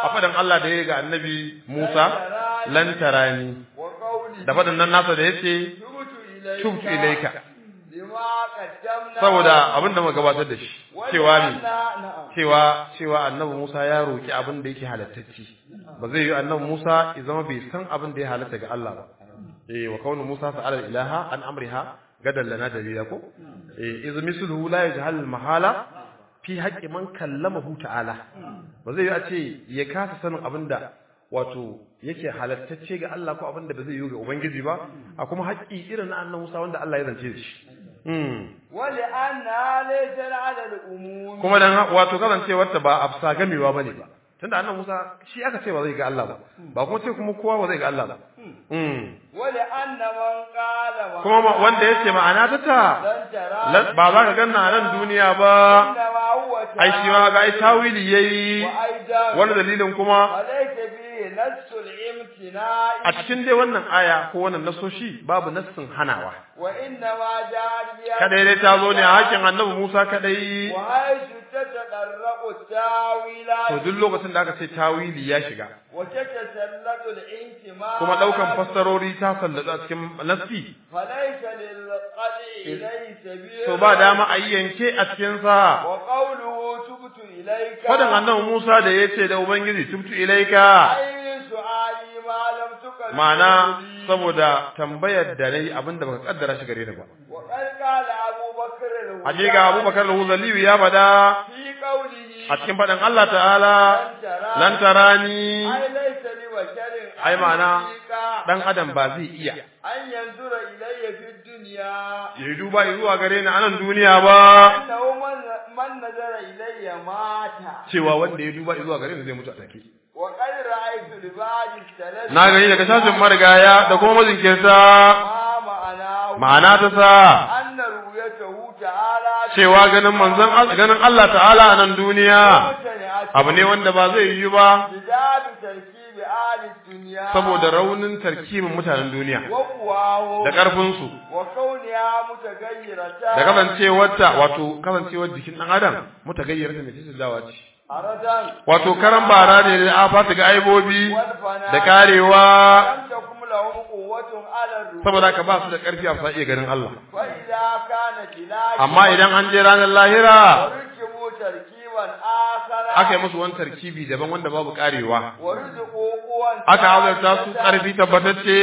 a faɗin Allah da ya ga annabi Musa lan tarani wa qawli da faɗin nan nasa da yace tubtu ilayka tubtu ilaika lima qaddamna saboda abin da muka gabatar da shi wa cewa ne li'anna- na'am cewa cewa annabi Musa ya roki abin da yake halattacci ba zai yi annabi Musa ya zama bai san abin da ya halatta ga Allah ba eh wa kaunu Musa sa'ala ilaha an amriha gadan lana dalila ko eh iz misluhu la yajhal mahala fi haqqi man kallamahu ta'ala ba zai yi a ce ya kasa sanin abin da wato yake halattacce ga Allah ko abin da ba zai yi ga ubangiji ba a kuma haƙƙi irin na annabi Musa wanda Allah ya zance da shi mm. wa li'anna laysa 'ala al-umum kuma dan wato kasancewar ta ba afsa gamewa bane ba tunda annabi Musa shi aka ce ba zai ga Allah ba ba kuma ce kuma kowa ba zai ga Allah ba mm wa li'anna man qala ma kuma ma- wanda yace ma'ana ta ta lan tara la- ba za ka ganna a nan duniya ba inna ma huwa ai shi ma ga ai tawili yayi wa aidan wani dalilin kuma alayka bi nassul imtina'i a cikin dai wannan aya ko wannan nasoshi babu nassin hanawa wa inna ma jariya kadai dai ta zo ne a hakin annabi Musa kadai wa haythu tatadarraqu tawila to duk lokacin da aka ce tawili ya shiga wa tatasallatu al-intima kuma daukan fassarori ta sallatu a cikin nassi falaysa lil qadi ilayhi sabil to ba dama a yi yanke a cikin sa wa qawluhu tubtu ilayka fadan annabi Musa da yace da ubangiji tubtu ilaika ay su'ali ma lam tukal ma'ana saboda tambayar da nayi abinda baka kaddara shi gare ni ba wa qad qala Abu Bakr al-Huda hakika Abubakar al-Huzali ya fada fi qawlihi a cikin fadan Allah ta'ala lan tarani ay laysa li basharin ai ma'ana haqiqa dan adam ba zai iya an yanzura ilayya fi dunya ya duba zuwa gare ni a nan duniya ba annahu man man nazara ilayya mata cewa wanda ya duba zuwa gare ni zai mutu a take wa qad ra'aytu li ba'di thalath na gani daga sashin marigaya da kuma mazinkirta ma ma'ana ma'ana ta sa anna ru'yatahu ta'ala cewa ganin manzon Allah ganin Allah ta'ala a nan duniya abu ne wanda ba zai yi ba bidabi tarkibi ahli dunya saboda raunin tarkibin mutanen duniya wa quwahu da ƙarfin su wa kauniha mutaghayyiratan da kasancewarta wato kasancewar jikin dan adam mutagayyar ta mai dawa ce aradan wato karan bara ne da afa ta ga aibobi wal fana da karewa lam takum lahum quwwatun ala ruh saboda ka ba su da ƙarfi a sa iya ganin Allah fa idza kana tilaki amma idan an je ranar lahira warkibu tarkiban akhara aka yi musu wani tarkibi daban wanda babu karewa warzuqu quwwan aka azarta su ƙarfi tabbatacce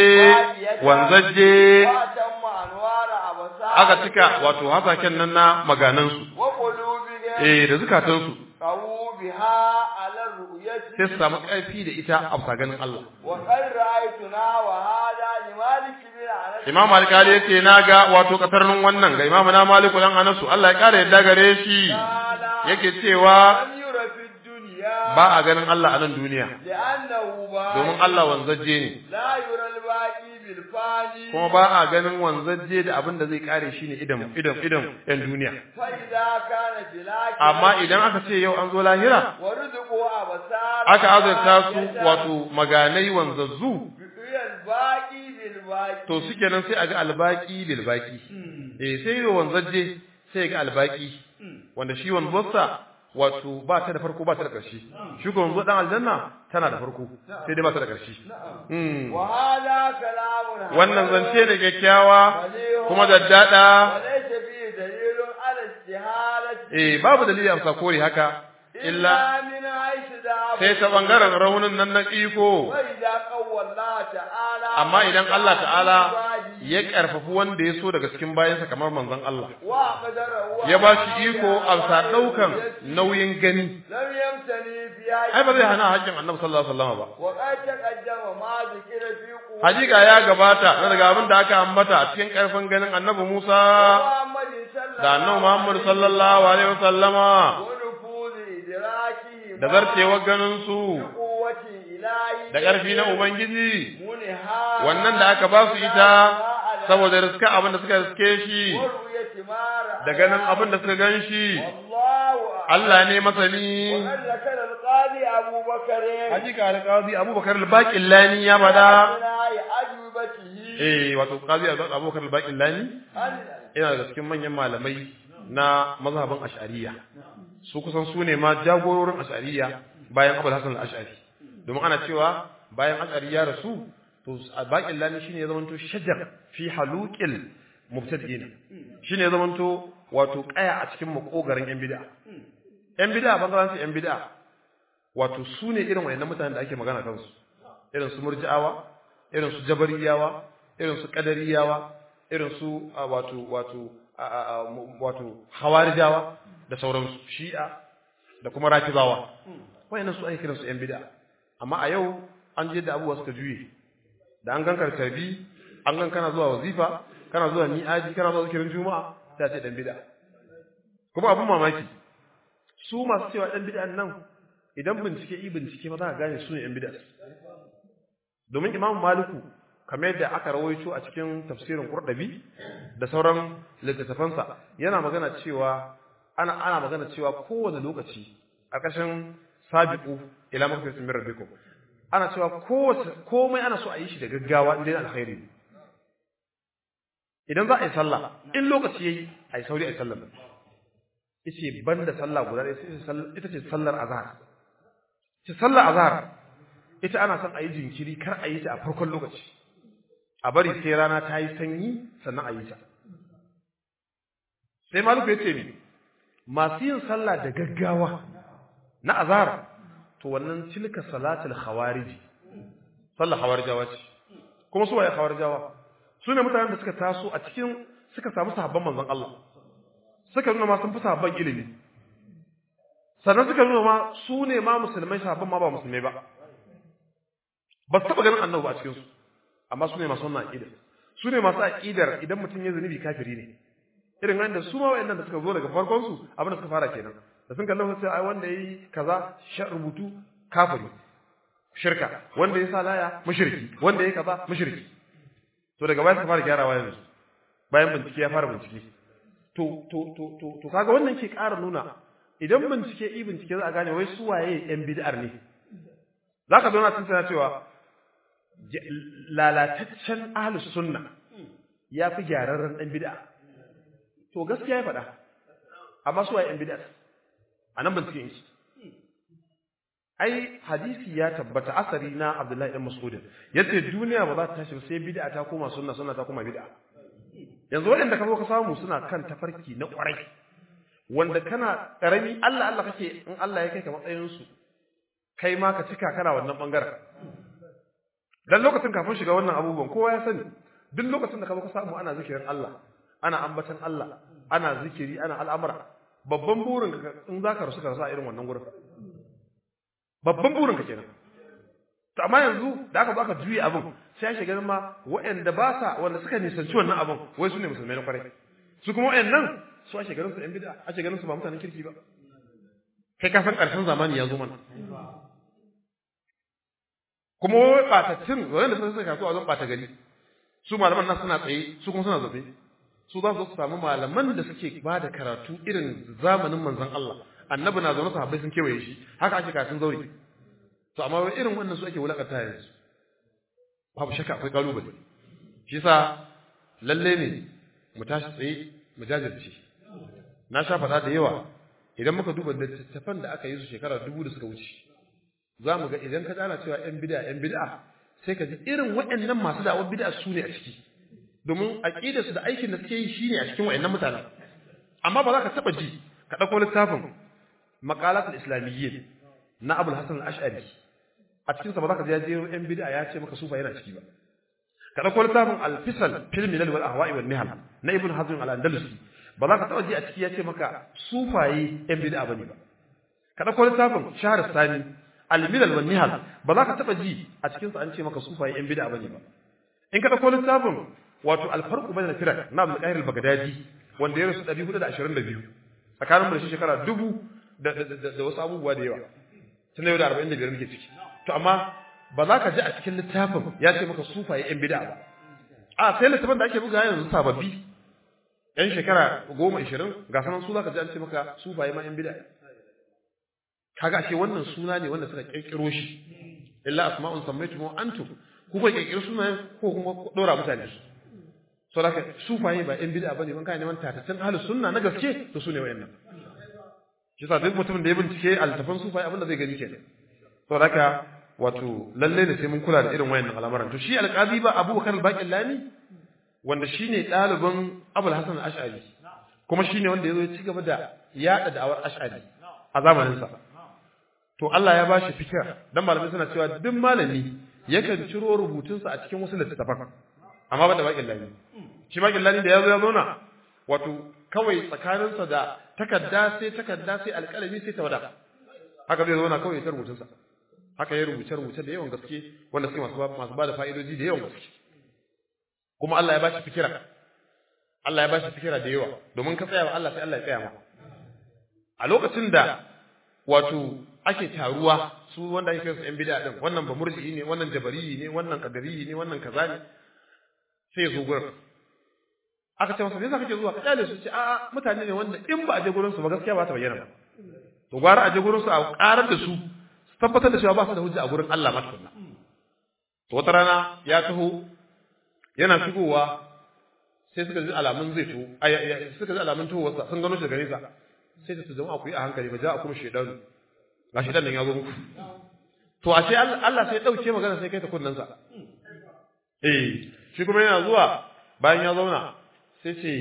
wanzaje wa tamma anwara abasa aka cika wato hasaken nan na maganansu wa qulubihim eh da zukatansu qawu biha ala ru'yati sai su samu ƙarfi da ita a bisa ganin Allah wa qad ra'aytuna wa hada li malik bin anas Imam Alkali yace na ga wato katarnin wannan ga Imam na Maliku dan Anasu Allah ya kare yadda gare shi qala yake cewa lam yura fi dunya ba a ganin Allah a nan duniya li'annahu ba domin Allah wanzaje ne la yura al-baqi bil fani kuma ba a ganin wanzaje da abin da zai kare shi ne idan idan idan yan duniya fa idza kana tilaki amma idan aka ce yau an zo lahira warzuqu abasara aka azurta su wato maganai wanzazzu al baqi bil baqi to suke nan sai a ga albaki lil baki eh sai yau wanzaje sai ga albaki wanda shi wanzuwarsa wato ba ta da farko ba ta da ƙarshe shi ko wanzuwar dan aljanna tana da farko sai dai ba ta da ƙarshe Mm. wa hada kalamun wannan zance da kyakkyawa kuma daddada walaysa fi dalilun ala istihalati eh babu dalili a kore haka illa min aishi da sai ta bangaren raunin nan na iko wa idza qawwalla ta'ala amma idan Allah ta'ala ya karfafi wanda ya so daga cikin bayansa kamar manzon Allah wa qadara wa ya ba shi iko a sa daukan nauyin gani lam yamtani fi ai ba zai hana haƙƙin Annabi sallallahu alaihi wasallam ba wa qad taqaddama ma zikira fi quwwati hakika ya gabata na daga abin da aka ambata a cikin karfin ganin Annabi Musa Muhammadin sallallahu da Annabi Muhammad sallallahu alaihi wasallama wa nufuzi idrakihi da zartewar ganin su quwwati ilahi da ƙarfi na Ubangiji muniha wannan da aka ba su ita saboda riska abin da suka riske shi wa ru'yati mara da ganin abin da suka gan shi Allahu Allah ne masani وقد ذكر القاضي أبو بكر hakika alqazi Abubakar al-Baqillani ya bada أثناء أجوبته eh wato qazi Abubakar al-Baqillani أن yana daga cikin manyan malamai na mazhabin Ash'ariyya su kusan su ne ma jagororin Ash'ariyya bayan Abul Hasan al-Ash'ari domin ana cewa bayan ash'ari ya rasu to baƙin lani shine ya zamanto shajar fi haluqil mubtadi'in shine ya zamanto wato kaya a cikin makogarin yan bid'a yan bid'a bangaren su yan bid'a wato su ne irin wayannan mutanen da ake magana kansu irin su murji'awa irin su jabariyawa irin su qadariyawa irin su wato wato wato hawarijawa da sauransu shi'a da kuma rafizawa wayannan su ake kiransu yan bid'a amma a yau an je da abubuwa suka juye da an gan karkarbi an gan kana zuwa wazifa kana zuwa mi'aji kana zuwa zikirin juma'a ta ce dan bid'a kuma abin mamaki su masu cewa dan bid'an nan idan bincike yi bincike ba za ka gane su ne yan bid'a domin imamu maliku kamar yadda aka rawaito a cikin tafsirin qurdabi da sauran littattafansa yana magana cewa ana ana magana cewa kowane lokaci a ƙarshen sabiqu ila maghfiratin min rabbikum ana cewa kowace komai ana so a yi shi da gaggawa inda yana alkhairi idan za a yi sallah in lokaci yayi a yi sauri a yi sallah yace banda sallah guda ɗaya ita ce sallar azhar ce sallar azhar ita ana son a yi jinkiri kar a yi ta a farkon lokaci a bari sai rana ta yi sanyi sannan a yi ta sai maluku ya ce ni masu yin sallah da gaggawa na azhar to wannan tilka salatul khawariji sallar khawarijawa ce kuma su waye khawarijawa su ne mutanen da suka taso a cikin suka samu sahabban manzon Allah suka nuna ma sun fi sahabban ilimi sannan suka nuna ma su ne ma musulmai sahabban ma ba musulmai ba ba su taɓa ganin annabi a cikinsu amma su ne masu wannan aƙidar su ne masu aƙidar idan mutum ya zunubi kafiri ne irin wanda su ma wa'annan da suka zo daga farkon su abin da suka fara kenan da sun kallon sai ai wanda yayi kaza sha rubutu kafiri shirka wanda ya sa laya mushriki wanda yayi kaza mushriki to daga baya suka fara gyarawa yanzu bayan bincike ya fara bincike to to to to to kaga wannan ke ƙara nuna idan bincike i bincike za a gane wai su waye yan bid'ar ne zaka zo na tantana cewa lalataccen ahlus sunna ya fi gyararren ɗan bid'a to gaskiya ya faɗa amma su waye ɗan bid'a a nan ban cikin shi ai hadisi ya tabbata asari na Abdullahi ɗan Mas'ud yace duniya ba za ta tashi sai bid'a ta koma sunna sunna ta koma bid'a yanzu waɗanda ka zo ka samu suna kan tafarki na ƙwarai wanda kana ƙarami Allah Allah kake in Allah ya kai ka matsayin su kai ma ka cika kana wannan bangaren dan lokacin kafin shiga wannan abubuwan kowa ya sani duk lokacin da ka zo ka samu ana zikirin Allah ana ambatan Allah ana zikiri ana al'amura babban burin ka in zaka rasu ka rasu a irin wannan gurin babban burin ka kenan to amma yanzu da aka zo aka juye abin sai ya shiga ma waɗanda ba sa wanda suka nisanci wannan abin wai su ne musulmai na kwarai su kuma waɗannan su ake ganin su ɗan bid'a ake ganin su ba mutanen kirki ba kai ka san ƙarshen zamani ya zo mana kuma wai ɓatattun wanda suka suka kasuwa wajen ɓata gari su malaman nan suna tsaye su kuma suna zabe su za su samu malaman da suke ba da karatu irin zamanin manzon Allah annabi na zaune sahabbai sun kewaye shi haka ake karatun zauri to amma wai irin wannan su ake wulakanta yanzu babu shakka akwai kalubale shi yasa lalle ne mu tashi tsaye mu jajirce na sha faɗa da yawa idan muka duba littattafan da aka yi su shekara dubu da suka wuce za mu ga idan ka tsara cewa ‘yan bida ‘yan bida sai ka ji irin waɗannan masu da'awar bida su ne a ciki domin aƙidarsu da aikin da suke yi shi ne a cikin waɗannan mutanen amma ba za ka taɓa ji ka ɗauko littafin maƙalatul islamiyyin na abul hasan al-ash'ari a cikinsa ba za ka ji ya jero ‘yan bida ya ce maka sufa yana ciki ba ka ɗauko littafin al-fisal fil milal wal ahwa'i wal nihal na ibn hazm al-andalusi ba za ka taɓa ji a ciki ya ce maka sufaye ‘yan bida bane ba ka ɗauko littafin shahar sani al-milal wan nihal ba za ka taba ji a cikin sa an ce maka sufaye yan bid'a bane ba in ka dauko littafin wato al-farqu bayna al-firaq na Abdul Qahir al-Baghdadi wanda ya rasu 422 tsakanin mu da shi shekara dubu da da wasu abubuwa da yawa tun yau da 45 muke ciki to amma ba za ka ji a cikin littafin ya ce maka sufaye yan bid'a ba a sai littafin da ake buga yanzu sababbi yan shekara goma ishirin ga sanan su za ka ji an ce maka sufaye ma yan bid'a kaga ashe wannan suna ne wanda suka kirkiro shi illa asma'un sammaitum antum ku ko kirkiro sunayen ko kuma dora mutane su so da sufaye ba yan bid'a bane ban kai neman tatacin ahlus sunna na gaske to sune wayannan shi sa duk mutumin da ya bincike altafan sufaye abinda zai gani kenan so da wato lalle da sai mun kula da irin wayannan al'amuran to shi alqazi ba abubakar al-baqillani wanda shine ɗaliban abul hasan al-ash'ari kuma shine wanda yazo ya ci gaba da yada da'awar ash'ari a zamanin sa to Allah ya bashi fikira dan malamai suna cewa duk malami yakan ciro rubutunsa a cikin wasu littattafan amma ba da baqillani shi baqillani da yazo ya zauna wato kawai tsakaninsa da takarda sai takarda sai alƙalami sai tawada haka zai zauna kawai ya rubutun sa haka ya rubuce rubuce da yawan gaske wanda suke masu masu bada fa'idoji da yawan gaske kuma Allah ya bashi fikira Allah ya bashi fikira da yawa domin ka tsaya wa Allah sai Allah ya tsaya ma a lokacin da wato ake taruwa su wanda ake kai su yan bid'a din wannan ba murji'i ne wannan jabari ne wannan qadari ne wannan kaza ne sai zo gurin aka ce masa me yasa kake zuwa ka kyale su ce a'a mutane ne wanda in ba a je gurin su ba gaskiya ba ta bayyana ba to gwara a je gurin su a karar da su su tabbatar da cewa ba su da hujja a gurin Allah ma tukunna to wata rana ya taho yana shigowa sai suka ji alamun zai to suka ji alamun towarsa sun gano shi daga nesa sai ta jama'a ku yi a hankali ba ja a kuma shaidan ga shaidan nan ya zo muku to a ce Allah sai ya dauke magana sai kai ta kunnansa eh shi kuma yana zuwa bayan ya zauna sai ce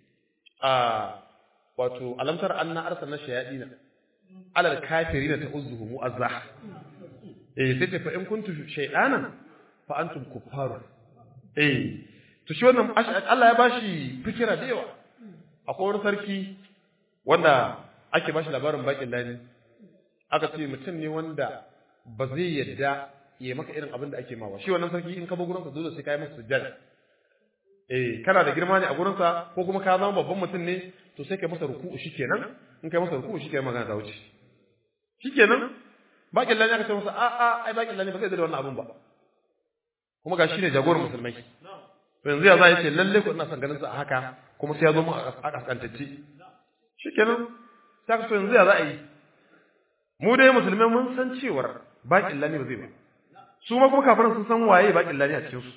a wato alamtar anna arsalna shayadina alal kafirina ta'uzuhu mu'azzah eh sai ce fa in kuntu shaydanan fa antum kuffaru eh to shi wannan Allah ya bashi fikira da yawa akwai wani sarki wanda ake bashi labarin bakin lani aka ce mutum ne wanda ba zai yadda ya maka irin abin da ake mawa shi wannan sarki in ka bi gurinsa dole sai ka yi masa sujjada eh kana da girma ne a gurinsa ko kuma ka zama babban mutum ne to sai ka masa ruku'u shikenan in kai masa ruku'u shikenan magana ta wuce shikenan bakin lani aka ce masa a a ai bakin lani ba zai da wannan abin ba kuma ga shi ne jagoran musulmai to yanzu ya za ya ce lalle ko ina son ganin sa a haka kuma sai ya zo mu a kaskantacce shikenan sai ka so yanzu ya za a yi mu dai musulmai mun san cewar bakin lani ba zai ba su ma kuma kafiran sun san waye bakin lani a cikin su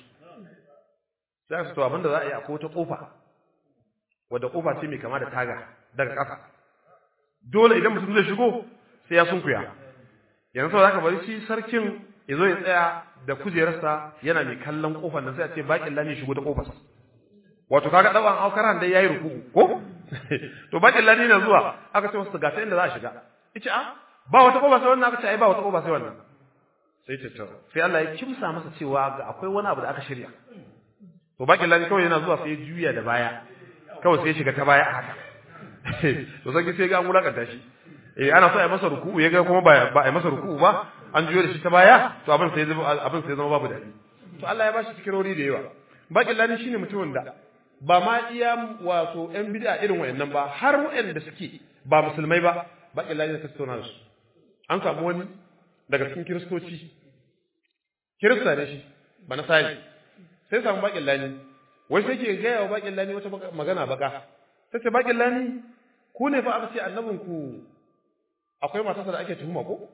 sai ka to abinda za a yi akwai wata kofa wadda kofa ce mai kama da taga daga ƙasa dole idan mutum zai shigo sai ya sunkuya yanzu saboda haka bari shi sarkin ya zo ya tsaya da kujerarsa yana mai kallon kofar nan sai a ce bakin lani shigo da kofar wato kaga dawan aukaran dai yayi ruku ko to bakin lani na zuwa aka ce masa ga ta inda za a shiga yace a ba wata kofa sai wannan aka ce ai ba wata kofa sai wannan sai ta to sai Allah ya kimsa masa cewa ga akwai wani abu da aka shirya to bakin lani kawai yana zuwa sai ya juya da baya kawai sai ya shiga ta baya haka to sai sai ga an wulakanta shi eh ana so a yi masa ruku'u ya ga kuma ba ba a yi masa ruku'u ba an juyo da shi ta baya to abin sai zama abin sai zama babu dadi to Allah ya bashi fikirori da yawa bakin lani shine mutumin da ba ma iya wato yan bid'a irin wayannan ba har wayanda suke ba musulmai ba bakin lani ta tattauna da su an samu wani daga cikin kiristoci kirista ne shi ba na sai sai samu bakin lani wai sai ke gaya wa bakin lani wata magana baka tace bakin lani ku ne fa aka ce annabinku akwai matarsa da ake tuhuma ko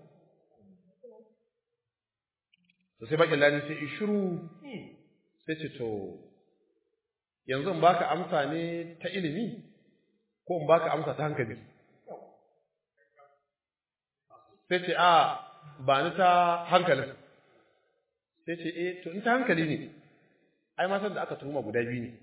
to sai bakin lani sai shiru sai ce to yanzu in baka amsa ne ta ilimi ko in baka amsa ta hankali sai ce a ba ni ta hankalin sai ce eh to in ta hankali ne ai matan da aka tuhuma guda biyu ne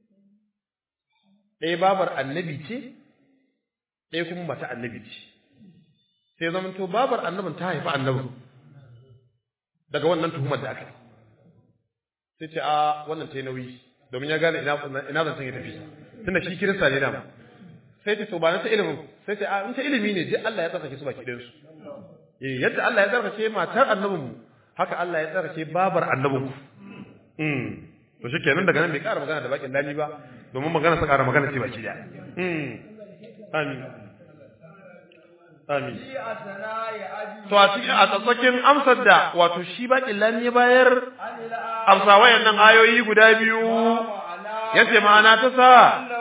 ɗaya babar annabi ce ɗaya kuma mata annabi ce sai zama to babar annabin ta haifi annabin daga wannan tuhumar da aka yi sai ce a wannan ta yi nauyi domin ya gane ina zancen ya tafi tunda shi kirista ne dama sai ce to ba na ta ilimin sai ce a in ta ilimi ne je Allah ya tsarkake su baki ɗayan su eh yadda Allah ya tsarkake matar annabin mu haka Allah ya tsarkake babar annabin ku mm to shikenan daga nan bai ƙara magana da bakin dani ba domin magana sa ƙara magana ce baki da mm amin Amin. To a cikin a tsatsakin amsar da wato shi baƙin lani ya bayar amsa wayannan ayoyi guda biyu yace ma'ana ta sa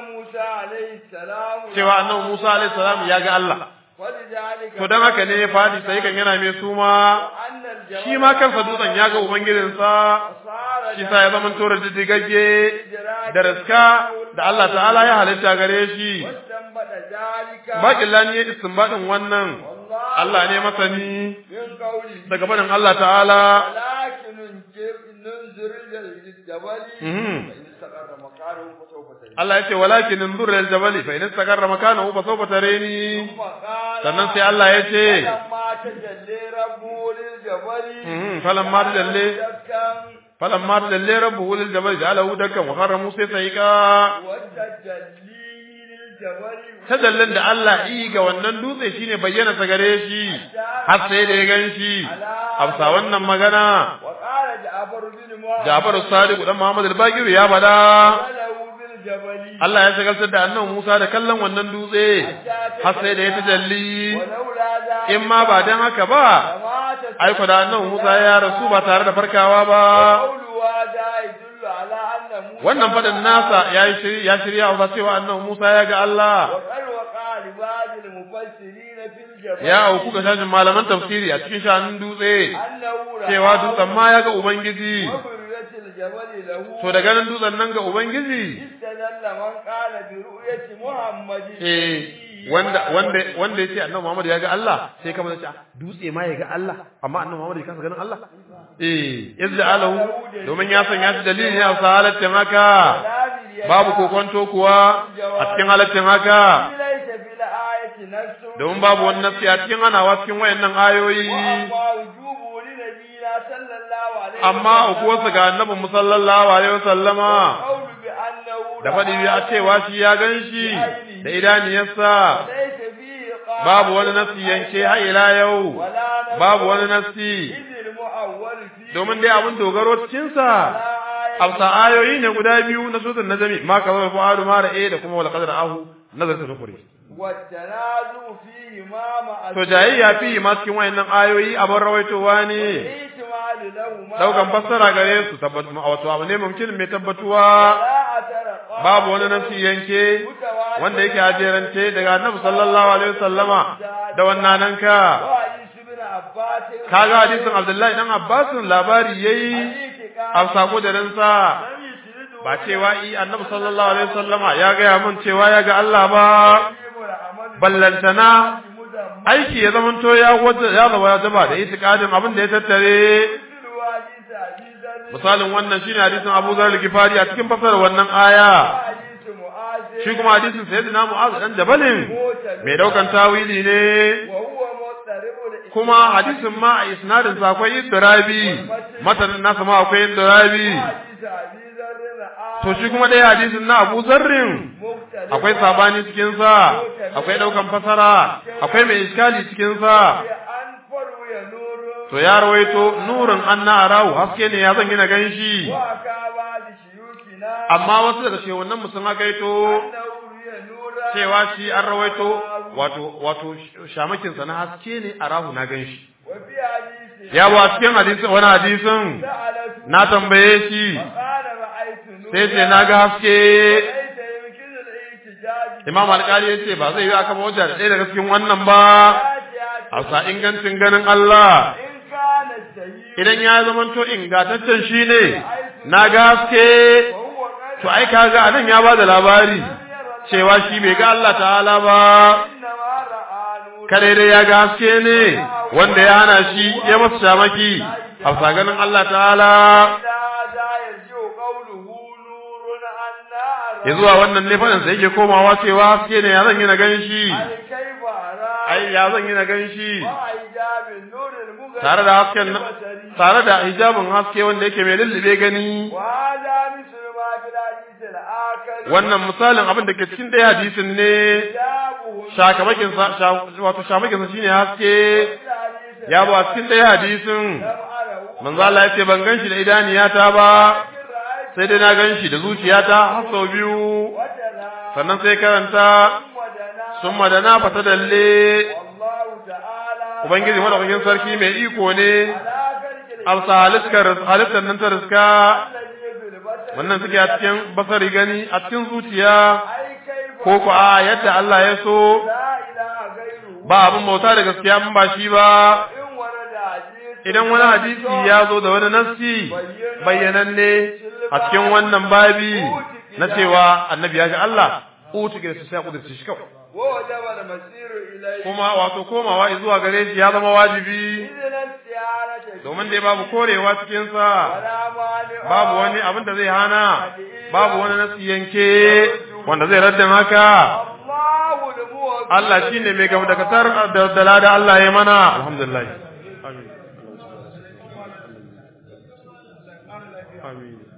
cewa annabi Musa alaihi salam ya ga Allah. To dan haka ne ya fadi sai kan yana mai suma shi ma kansa dutsen ya ga ubangijinsa shi sa ya zama tora diddigagge da raska da Allah ta'ala ya halitta gare shi. Baƙin lani ya istinbadin wannan, Allah ne masani من قوله daga barin Allah ta'ala ولكن ننجر ننظر إلى الجبل Mhm. فإن استقر مكانه فسوف تجد Allah ya ce walakin inzur lil jabali fa in istaqarra makanahu fa sawfa tarani ثم قال sannan sai Allah ya ce فلما تجلي ربه للجبل Mhm, falamma tajalli دكا falamma tajalli rabbuhu lil jabali ja'alahu dakkan wa kharra musa sayqa والتجلي للجبل tajallin da Allah yi ga wannan dutse shine bayyana sa gare shi har sai da ya ganshi amsa wannan magana وقال جعفر بن محمد Ja'far Sadiq dan Muhammad al-Baqir ya bada وله بالجبل Allah ya shagaltar da annabi Musa da kallon wannan dutse har sai da ya tajalli ولولا ذلك in ma ba dan haka ba لما ai da annabi Musa ya rasu ba tare da farkawa ba قول هذا يدل على أن موسى wannan fadin nasa ya yi shiri ya shirya ba cewa annabi Musa ya ga Allah وقد وقع لبعض المفسرين في الجبل ya auku ga shashin malaman tafsiri a cikin shanun dutse أنه رأى cewa dutsen ma ya ga ubangiji وبرزت الجبل له to da ganin dutsen nan ga ubangiji استدل من قال برؤية محمد eh wanda wanda wanda yace annabi Muhammad ya ga Allah sai kamar yace dutse ma ya ga Allah amma annabi Muhammad ya kasa ganin Allah eh izza alahu domin ya sanya shi dalili ne a halaccin haka babu kokonto kuwa a cikin halaccin haka ليس في الآية نفس domin babu wani nasi a cikin hanawa cikin wayannan ayoyi وأما وجوبه لنبينا صلى الله عليه amma ukuwarsa ga annabi sallallahu alaihi wasallama قول بأنه da faɗi a cewa shi ya gan shi da idaniyarsa ليس فيه قال babu wani nasi yanke har ila yau ولا نفس babu wani nasi إذ المؤول فيه domin dai abin dogaro cikinsa لا آية amsa ayoyi ne guda biyu na sutun najami ma ka zama fa'alu ma ra'e da kuma wal qadar ahu nazar ta nukuri والتنازع فيهما مع to jayayya fi ma cikin wayannan ayoyi abin rawaitowa ne الاحتمال لهما daukan fassara gare su tabbatu wato abu ne mumkin mai tabbatuwa لا أثر قال babu wani nasi yanke wanda yake ajerance daga annabi sallallahu alaihi wasallama da wannan nan ka وحديث ابن عباس kaga hadisin abdullahi dan abbasin labari yayi a sako da ransa لم يسرده ba cewa i annabi sallallahu alaihi wasallama ya gaya mun cewa ya ga Allah ba ballantana aiki ya zamanto ya wata ya zama ya zama da itikadin abin da ya tattare misalin wannan shine hadisin Abu Zar al-Ghifari a cikin fasarar wannan aya shi kuma hadisin Sayyidina Mu'az dan Jabalin mai daukan tawili ne kuma hadisin ma a isnadin sa akwai iddirabi matanin nasa ma akwai iddirabi to shi kuma dai hadisin na Abu Zarrin akwai sabani cikin sa akwai daukan fasara akwai mai iskali cikin sa to ya rawaito nurin anna arahu haske ne ya zan gina ganshi amma wasu daga ce wannan musun hakaito cewa shi an rawaito wato wato shamakin sa na haske ne arahu na ganshi ya ba cikin hadisin wani hadisin na tambaye shi sai ce na ga haske imam alƙali ya ce ba zai yi aka ba da ɗaya daga cikin wannan ba a sa ingancin ganin Allah idan ya zamanto ingantaccen shi ne na ga haske to ai kaga anan ya ba da labari cewa shi bai ga Allah ta'ala ba kare dai ya ga haske ne wanda ya hana shi ya masa shamaki a sa ganin Allah ta'ala ya zuwa wannan ne faɗin sai yake komawa cewa haske ne ya zan yi na gan shi ai ya zan yi na gan shi tare da hasken tare da hijabin haske wanda yake mai lullube gani wannan misalin abin da ke cikin ɗaya hadisin ne shakamakin sa wato shamakin sa shine haske ya ba cikin ɗaya hadisin manzo Allah ya ce ban gan shi da idaniyata ba sai dai na gan shi da zuciyata har sau biyu sannan sai karanta sun madana fata dalle ubangiji madaukakin sarki mai iko ne alsa halittar nan ta riska wannan suke a cikin basari gani a cikin zuciya ko ku a yadda Allah ya so ba abin bauta da gaskiya mun ba shi ba idan wani hadisi ya zo da wani nassi bayyananne a cikin wannan babi na cewa annabi ya ga Allah utu ke sai kudurce shi kawai ووجب المسير إليه kuma wato komawa zuwa gare shi ya zama wajibi إذن الاستعانة domin dai babu korewa cikin sa ولا مانع babu wani abin da zai hana babu wani nasi yanke wanda zai radda maka الله الموفق Allah shine mai gaba daga tar da dalada Allah ya mana alhamdulillah amin amin